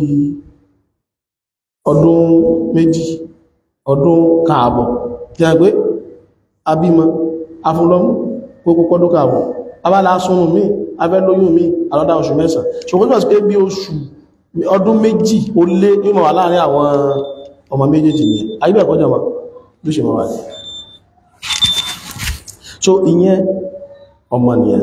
ọdún méjì ọdún káàbọ̀ tí a gbé abímọ afúnlọ́mú gbogbo ọdún káàbọ̀ abálá súnmù mí abẹ́lóyún mí alọ́dá oṣù mẹ́sàn ṣùgbọ́n tí wọ́n pé bí oṣù ọdún méjì ó lé ní mọ̀ wà láàrin àwọn ọmọ méjèèjì ní ayébẹ̀ kọjọ wọn ló ṣe mọ̀ wà ní so ìyẹn ọmọ nìyẹn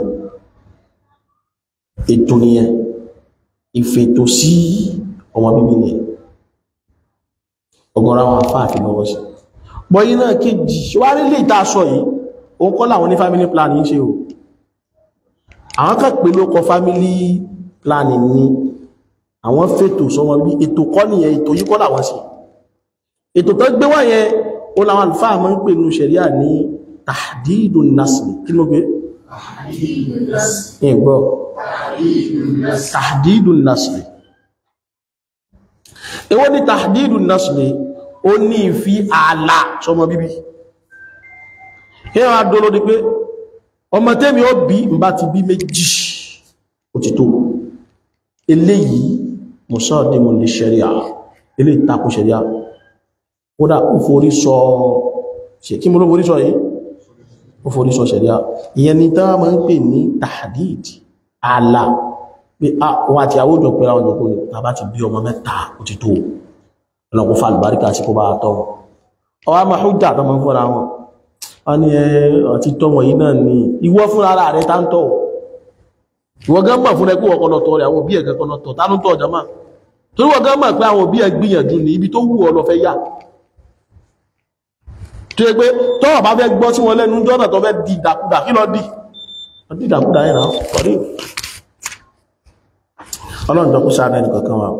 ètò nìyẹn ìfètò sí ọmọ bíbí nìyẹn ọ̀gọ̀rọ̀ àwọn àfáàfin lọ́wọ́ sí bọ́yí náà kéjì wárí lè tàà sọ yìí o kọ́ láwọn ní family planning ṣe o àwọn kan pè ló kọ family planning ní àwọn fètò sọmọ bí ètò kọ́ nìyẹn ètò yìí kọ́ làwọn sí ètò tó gbé wá yẹn o làwọn àlùfáà máa ń pè ní ṣẹ̀ríà ní tàdídù nasli kí ló gbé ìgbọ́ tàdídù nasli èwo ni tàdídù nasli ó ní ìfi ààlà sọmọ bíbí kíwọ́n adolo ni pé ọmọ tẹ́mi ó bí n bá ti bí méjì òtítọ́ eléyìí mùsọ́ọ̀dẹ́mù ní ṣẹ̀ríà eléyìí takò ṣẹ̀ríà kódà ó forí sọ ṣe kí mo ló forí sọ yìí ó forí sọ ṣẹ̀ríà ìyẹn ni tán máa ń pè ní tahdid ààlà pé àwọn àti àwójọ pé àwọn ìjọkó ni tàbá ti bí ọmọ mẹ́ta òtítọ́ ọlọ́kún fa àlùbáríkà sí kó bá tọ́ ọwá máa hujja tó máa ń fọ́ra wọn wọ́n ní ọtí tọ́ wọ̀nyí náà ni ìwọ fúnra ara rẹ̀ tá ń tọ́ ìwọ gán mọ̀ fún ẹkú ọkọ̀ lọ́tọ̀ rẹ̀ àwọn òbí ẹ̀kẹ́ kan lọ́tọ̀ tá ló ń tọ́ ọjọ́ máa torí wọ́n gán mọ̀ pé àwọn òbí ẹ̀ gbìyànjú ní ibi tó wù ọ lọ fẹ́ yà tó yẹ pé tọ́wọ̀ bá fẹ́ gbọ́ sí wọn lẹ́nu jọ́nà tó fẹ́ di ìdàkudà kí lọ di di ìdàkudà yẹn náà sọ̀rí ọlọ́run tó kú sáà náà nìkankan wa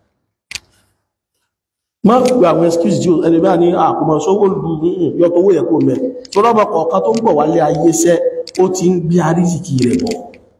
má gbé àwọn excuse jí ẹni bá ní àkùnmọ̀ sówó lù yọtọ̀ owó yẹn kò mẹ́ tó lọ́bọ̀ kọ̀ọ̀kan tó ń bọ̀ wálé ayé sẹ́ ó ti ń gbé àrísìkí rẹ̀ bọ̀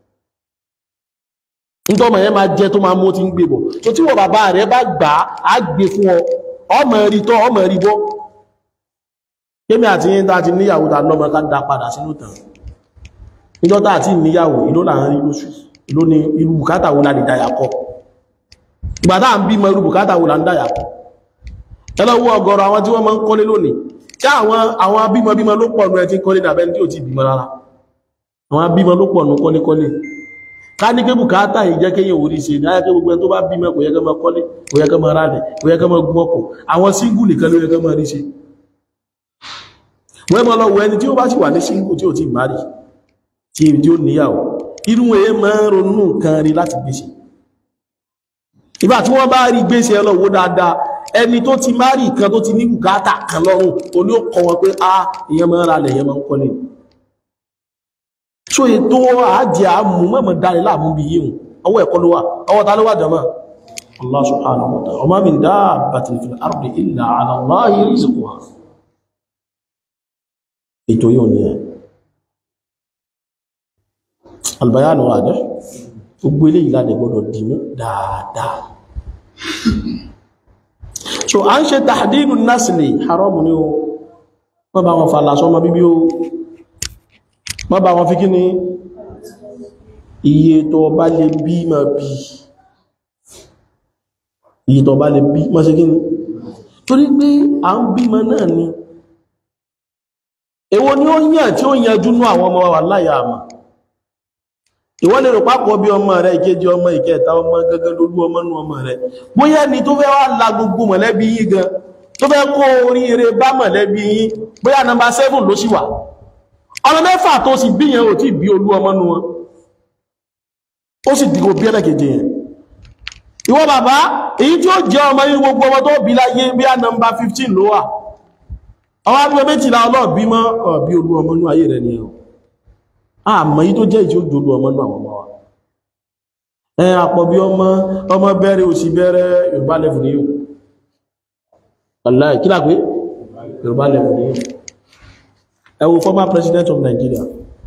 nítọ́mọ̀ yẹn máa jẹ́ tó máa mú ti ń gbé bọ̀ tó tí wọ́n bàbá rẹ̀ bá gbà á gbé fún ọ ọmọ rí tọ́ ọmọ rí bọ́ kémi àti yín tá ti níyàwó ta lọ́mọ ká dá padà sínú tàn níjọ́ tá àti níyàwó ìlú là ń rí lóṣù ìlú ni irú bùkátà wo la lè dáyà kọ ìgbà tá à ń bímọ irú bùkátà wo la ń dáyà kọ ẹlọ́wọ́ ọgọ́rọ̀ àwọn tí wọ́n máa ń kọ́lé lónìí tí àwọn àwọn abímọbímọ ló pọ̀ ní ẹtí kọ́lé nàbẹ́ tí ò ti bímọ rárá àwọn abímọ ló pọ̀ nù kọ́lékọ́lé ká ní pé bùkátà yìí jẹ́ kéyàn orí ṣe ní ayẹ́kẹ́ gbogbo ẹni tó bá bímọ kò yẹ kẹ́ máa kọ́lé kò yẹ kẹ́ máa rálẹ̀ kò yẹ kẹ́ máa gún ọkọ̀ àwọn síngù nìkan ló yẹ kẹ́ máa rí ṣe wọ́n mọ́ lọ wọ ẹni tí ó bá sì wà ní síngù tí ó ti márì tí tí ó níyàwó irú ẹ̀ máa ń ronú nǹkan rí láti gbéṣe ìgbà tí wọ́n bá rí gbéṣe ẹlọ́wọ́ dáadáa ẹni tó ti márì kan tó ti ní bùkátà kan lọ́rùn oní ó kọ wọn pé a ìyẹn máa ń rálẹ̀ ìyẹn máa ń kọ́lé so ètò àájẹ́ àmú mọ́mọ̀ dáre láàmú bí yíò ọwọ́ ẹ̀kọ́ ló wà ọwọ́ ta ló wà jama Allah subhanahu wa ta'ala wa ma min dabbatin fil ardi illa ala Allahi rizquha ètò yóò ní ẹ̀ albayanu wadih gbogbo ilé ìlànà gbọdọ̀ dìmú dáadáa so a ń ṣe tahdidu nasli haram ni o wọ́n bá wọn fàlà sọmọ bíbí o má bá wọn fi kí ni iye tó bá lè bí ma bí iye tó bá lè bí ma ṣe kí ni torí pé à ń bímọ náà ni èwo ni ó yàn tí ó yanjú ní àwọn ọmọ wà láyà àmà ìwọ́n lè rò pápọ̀ bí ọmọ rẹ̀ ìkéjì ọmọ ìkẹta ọmọ gẹ́gẹ́ lólú ọmọ nú ọmọ rẹ̀ bóyá ni tó fẹ́ wá la gbogbo mọ̀lẹ́bí yín gan tó fẹ́ kó oríire bá mọ̀lẹ́bí yín bóyá nọmba 7 ló sì wà ọmọ mẹ́fà tó sì bí yẹn ò tí bí olú ọmọ nú wọn ó sì dìgbò bí ẹlẹ́kẹ̀jẹ̀ yẹn ìwọ bàbá èyí tí ó jẹ́ ọmọ yìí gbogbo ọmọ tó bí láyé bí a nọmba 15 ló wà ọwọ́ abúlé méjìlá ọlọ́ọ̀bí mọ́ ọ̀bí olú ọmọ nú ayé rẹ̀ nìyẹn àmọ́ yìí tó jẹ́ ìtí ó jòlú ọmọ nú àwọn ọmọ wa ẹ àpọ̀ bí ọmọ ọmọ bẹ̀rẹ̀ òsì bẹ̀rẹ̀ Yorùbá level ní yóò Wallahi kí lápé Yorùbá level ní yóò ẹ wo former president of Nigeria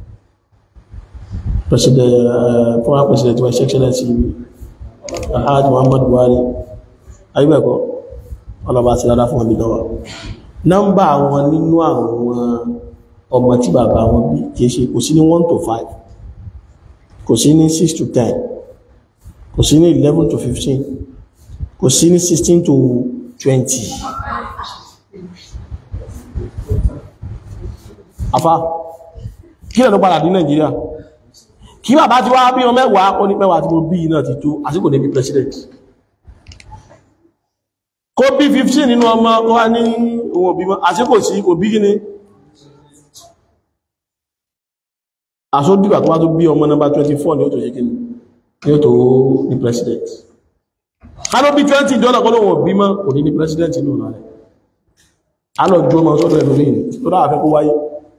president uh, former president wa excellency Alhaji Muhammad Buhari ayúbẹ̀kọ́ ọlọ́ba àti dáadáa fún ọdí lọ́wọ́ nọ́mbà wọn nínú àwọn ọmọ tí bàbá wọn bí kìí ṣe kò sí ní 1 to 5 kò sí ní 6 to 10 kò sí ní 11 to 15 kò sí ní 16 to 20 afá kí lẹ́nu padà ní Nàìjíríà kí bàbá ti wá bí wọn mẹ́wàá ó ní mẹ́wàá tí mo bí náà ti tó àsìkò ní bí president kó bí 15 nínú ọmọ wá ní ohun òbí mọ́ àsìkò sí kò bí gíní àsódìgbà tó wá tó bí ọmọ nọ́mbà 24 ní ó tó ṣe kíní ní ó tó ní president ká ló bí 20 dọ́là kọ́ lóhun òbí mọ́ kò ní ní president inú rẹ̀ a lọ ju ọmọ sọ́dọ̀ ẹ̀lú rí tó dáa fẹ́ kó wáyé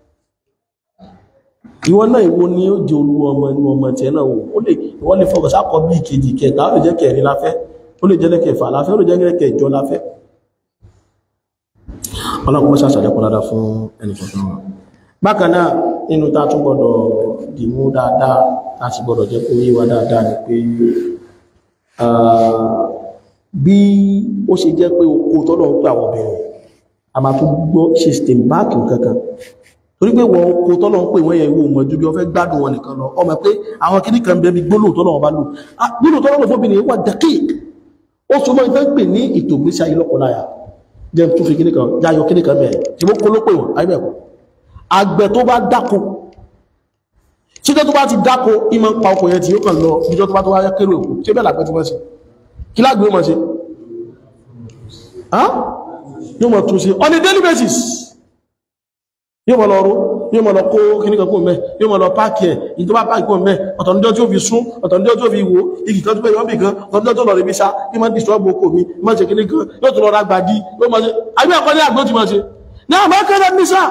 ìwọ náà ìwọ ni ó jẹ olú ọmọ inú ọmọ tí ẹ náà wò ó lè ìwọ lè fọkàn sákọ bí ìkejì kẹta ó lè jẹ́ kẹrin láfẹ́ ó lè jẹ́ lẹ́kẹfà láfẹ́ ó lè jẹ́ lẹ́kẹjọ láfẹ́ ọlọ́pọ̀ sàṣàdẹ́kọ́ dáadáa fún ẹnìkọ̀ọ̀kan wọn bákan náà nínú tá tún gbọdọ̀ dìmú dáadáa láti gbọdọ̀ jẹ́ kó yé wa dáadáa ni pé bí ó ṣe jẹ́ pé oko tọ́lọ̀ ń pè àwọn obìnrin a máa tún gbọ́ ṣe stem back kankan torí pé wọ́n oko tọ́lọ̀ ń pè wọ́n yẹ ìwò mọ̀ ju bí wọ́n fẹ́ gbádùn wọn nìkan lọ ọmọ pé àwọn kìíní kan bẹ́ẹ̀ bí gbólóhùn tọ́lọ̀ wọn bá lò gbólóhùn tọ́lọ̀ wọn fóbìnrin wà dẹ́kík ó so mọ́ ìfẹ́ pè ní ètò ìgbésí ayé lọ́kọláya jẹ́ tó fi kíní kan yáyọ kíní kan bẹ̀rẹ̀ tí mo kó ló pè wọ́n ayé bẹ̀kọ́ àgbẹ̀ tó bá dáko títẹ́ tó bá ti dáko ìmọ̀ pa ọkọ̀ yẹn tí yóò kàn lọ ìjọ tó bá tó wáyé kéré òkú tí ó bẹ́ẹ̀ làgbẹ́ tí wọ́n ṣe kí lágbé ó mọ̀ ṣe yóò mọ̀ tún ṣe on a daily basis yóò mọ̀ lọ rú yóò mọ̀ lọ kó kíní kan kó mẹ́ yóò mọ̀ lọ páàkì ẹ̀ ìyí tó bá páàkì kó mẹ́ ọ̀tọ̀nìjọ́ tí ó fi sún ọ̀tọ̀nìjọ́ tí ó fi wò igi kan tó bẹ́ yọ́bì kan ọ̀tọ̀nìjọ́ tó lọ rí bí sá kí máa disturb oko mi máa ṣe kíní kan yóò tó lọ ra gbàdí yóò máa ṣe àbí ẹ̀kọ́ ní àgbó ti máa ṣe ní àmọ́ kẹ́rẹ́ ní sáà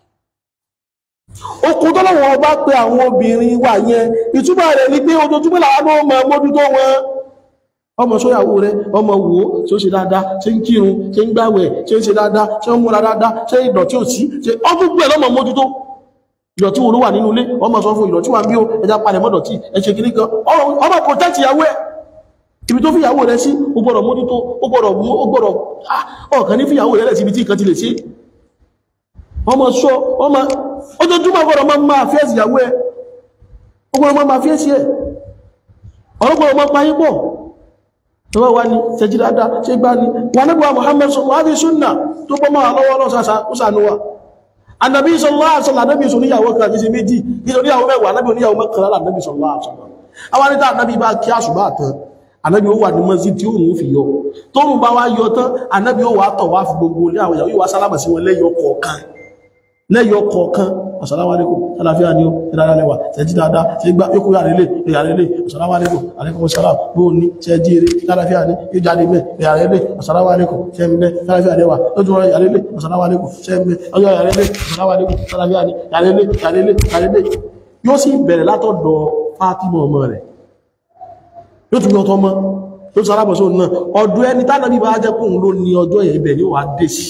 okùn tó lọ́wọ́ ọba pé àwọn obìnrin wà yẹn ìtumọ̀ rẹ̀ ní pé ojoojúmọ́ làwọn náà mọ̀ mójútó wọn ọmọ sóyàwó rẹ̀ ọmọ wò tí ó ṣe dáadáa ṣe ń kírun ṣe ń gbàwẹ̀ ṣe ń ṣe dáadáa ṣe ń múra dáadáa ṣe ìdọ̀tí ò sí ṣe ọdún gbẹ̀ lọ́mọ mójútó ìdọ̀tí wo ló wà nínú ilé ọmọ sọ fún ìdọ̀tí wà bí ó ẹja palẹ̀ mọ́dọ̀tí ẹṣẹ́ kìíní kan ọmọ protect ìyàwó ẹ̀ ibi tó fi ìyàwó rẹ̀ sí ó gbọ́dọ̀ mójútó ó gbọ́dọ̀ mú ó gbọ́dọ̀ ọ̀kan ní fi ìyàwó rẹ̀ sí ibi tí nǹkan ti lè ṣe ọmọ sọ ọmọ ojoojúmọ́ ọgbọ̀rọ̀ máa máa fíẹ́sì ìyàwó ẹ ọgbọ̀rọ̀ máa fíẹ́sì ẹ ọgbọ̀rọ̀ máa pàáyí pọ̀ tó wá wá ní ṣẹjí dáadáa ṣe gbá ní wà nígbà Muhammad sallallahu alaihi wasallam tó pọ́ máa lọ́wọ́ lọ́sàsà ó sànúwà Ànábì sallallahu alaihi wasallam Ànábì sọ níyàwó kan àti méjì nítorí àwọn mẹ́wàá Ànábì oníyàwó mẹ́kànlá Ànábì sallallahu alaihi wasallam àwọn anítà Ànábì bá kí àṣùbà tán Ànábì ó wà ní mọ́sí tí òun fi yọ tóun bá wá yọ tán Ànábì ó wà tọ̀ wá fi gbogbo ilé àwọn ìyàwó yóò wá sálámà sí wọn lẹ́yọ kọ̀ọ̀kan lẹ́yọ kọ̀ọ̀kan assalamu alaikum aláfíà ni ó ìdára lẹ́wà ṣẹ́jí dáadáa ṣe gbá yóò kó yàrá ilé ìyàrá ilé assalamu alaikum alaikum assalam bó ní ṣẹ́jí eré aláfíà ní yóò jáde mẹ́ ìyàrá ilé assalamu alaikum ṣẹ́ ń bẹ́ aláfíà lẹ́wà lójú ọ̀rọ̀ ìyàrá ilé assalamu alaikum ṣẹ́ ń bẹ́ ọjọ́ ìyàrá ilé assalamu alaikum aláfíà ní ìyàrá ilé ìyàrá ilé ìyàrá ilé yóò sì bẹ̀rẹ̀ látọ̀dọ̀ Fátímọ̀ ọmọ rẹ̀ yóò tún yọtọ mọ́ tó sọ alábọ̀sọ́ náà ọdún ẹni tánàbí bá jẹ́ kóhun ló ní ọjọ́ yẹn ibẹ̀ ni ó wà dé sí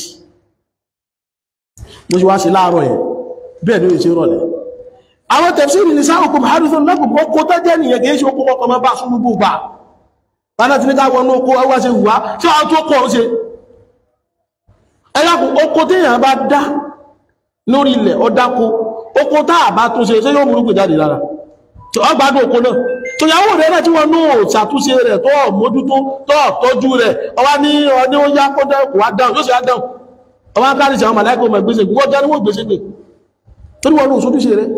mo ṣe wá sí láàárọ̀ yẹn bẹ́ẹ̀ ni ó ṣe rọ̀lẹ̀ àwọn tẹ̀síìrì ní sáàkùn harrison lọ́gbùn kó tó jẹ́ nìyẹn kìí ṣe ó kọ́kọ́ ọmọ bá sún gbogbo gbà bánà tí ní káwọn ní oko ọwọ́ ṣe wùwá tí wọ́n tó kọ́ ṣe ẹlẹ́kùn oko téèyàn bá dá lórí ilẹ̀ ọdáko oko tá àbá tó ṣe ṣé yóò múrùkù jáde lára tí wọ́n gbádùn oko náà tó yàwó rẹ̀ náà tí wọ́n ní ṣàtúnṣe rẹ̀ tó mójútó tó tọ́jú rẹ̀ ọwá ní ọdí ó yá kó dẹ́kù wá dáhùn yóò sì á dáhùn ọwá kárí sí àwọn màláìkò mọ̀ gbèsè wọ́n jẹ́ níwọ̀n gbèsè gbè torí wọn ní òṣòdúṣe rẹ̀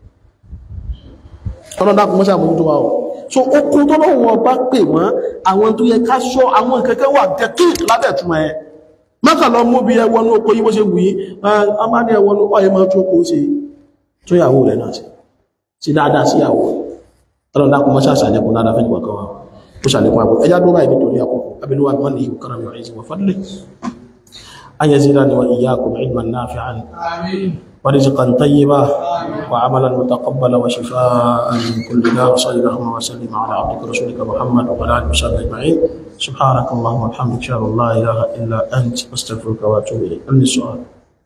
ọ̀nà dákùn mọ́sá mójútó wa ọ̀ so okun tó lọ́wọ́ wọn bá pè mọ́ àwọn tó yẹ ká ṣọ́ àwọn kẹ́kẹ́ wà dẹ́kìtì lábẹ̀túmọ̀ ẹ̀ mọ́kànlọ́ mú bí ẹwọ́nú oko yíwó ṣe wù yí a máa ní ẹwọ́nú ọ̀yẹ́ máa tó kó ṣe tó yàwó rẹ̀ náà sí dáadáa sí yàwó ọlọ́run dákun mọ́ ṣàṣàlẹ́kùn dáadáa fẹ́ nìkan wa ó ṣàlékún àbò ẹjá dúró báyìí nítorí àkókò abinúwà mọ́ ní ìwòkára mi ọ̀rẹ́ ìsìnwọ̀ fadlẹ̀ an yazidani wa iyyakum ilman nafi'an wa rizqan tayyiba wa amalan mutaqabbala wa shifaa'an min kulli daa wa sallallahu wa sallim ala abdika rasulika muhammad wa ala alihi wa sahbihi ajma'in subhanaka allahumma wa bihamdika ashhadu an la ilaha illa anta astaghfiruka wa atubu ilayk hal min su'al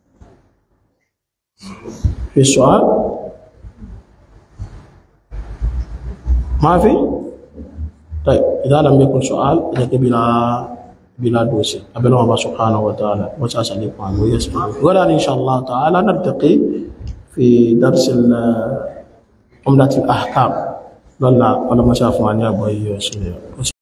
في سؤال ما في طيب إذا لم يكن سؤال إذا بلا بلا دوسي أبلغ الله سبحانه وتعالى وسأسأل عنه ويسمع ولا إن شاء الله تعالى نلتقي في درس عملة الأحكام لله ولما شافوا أن يبغى يسمع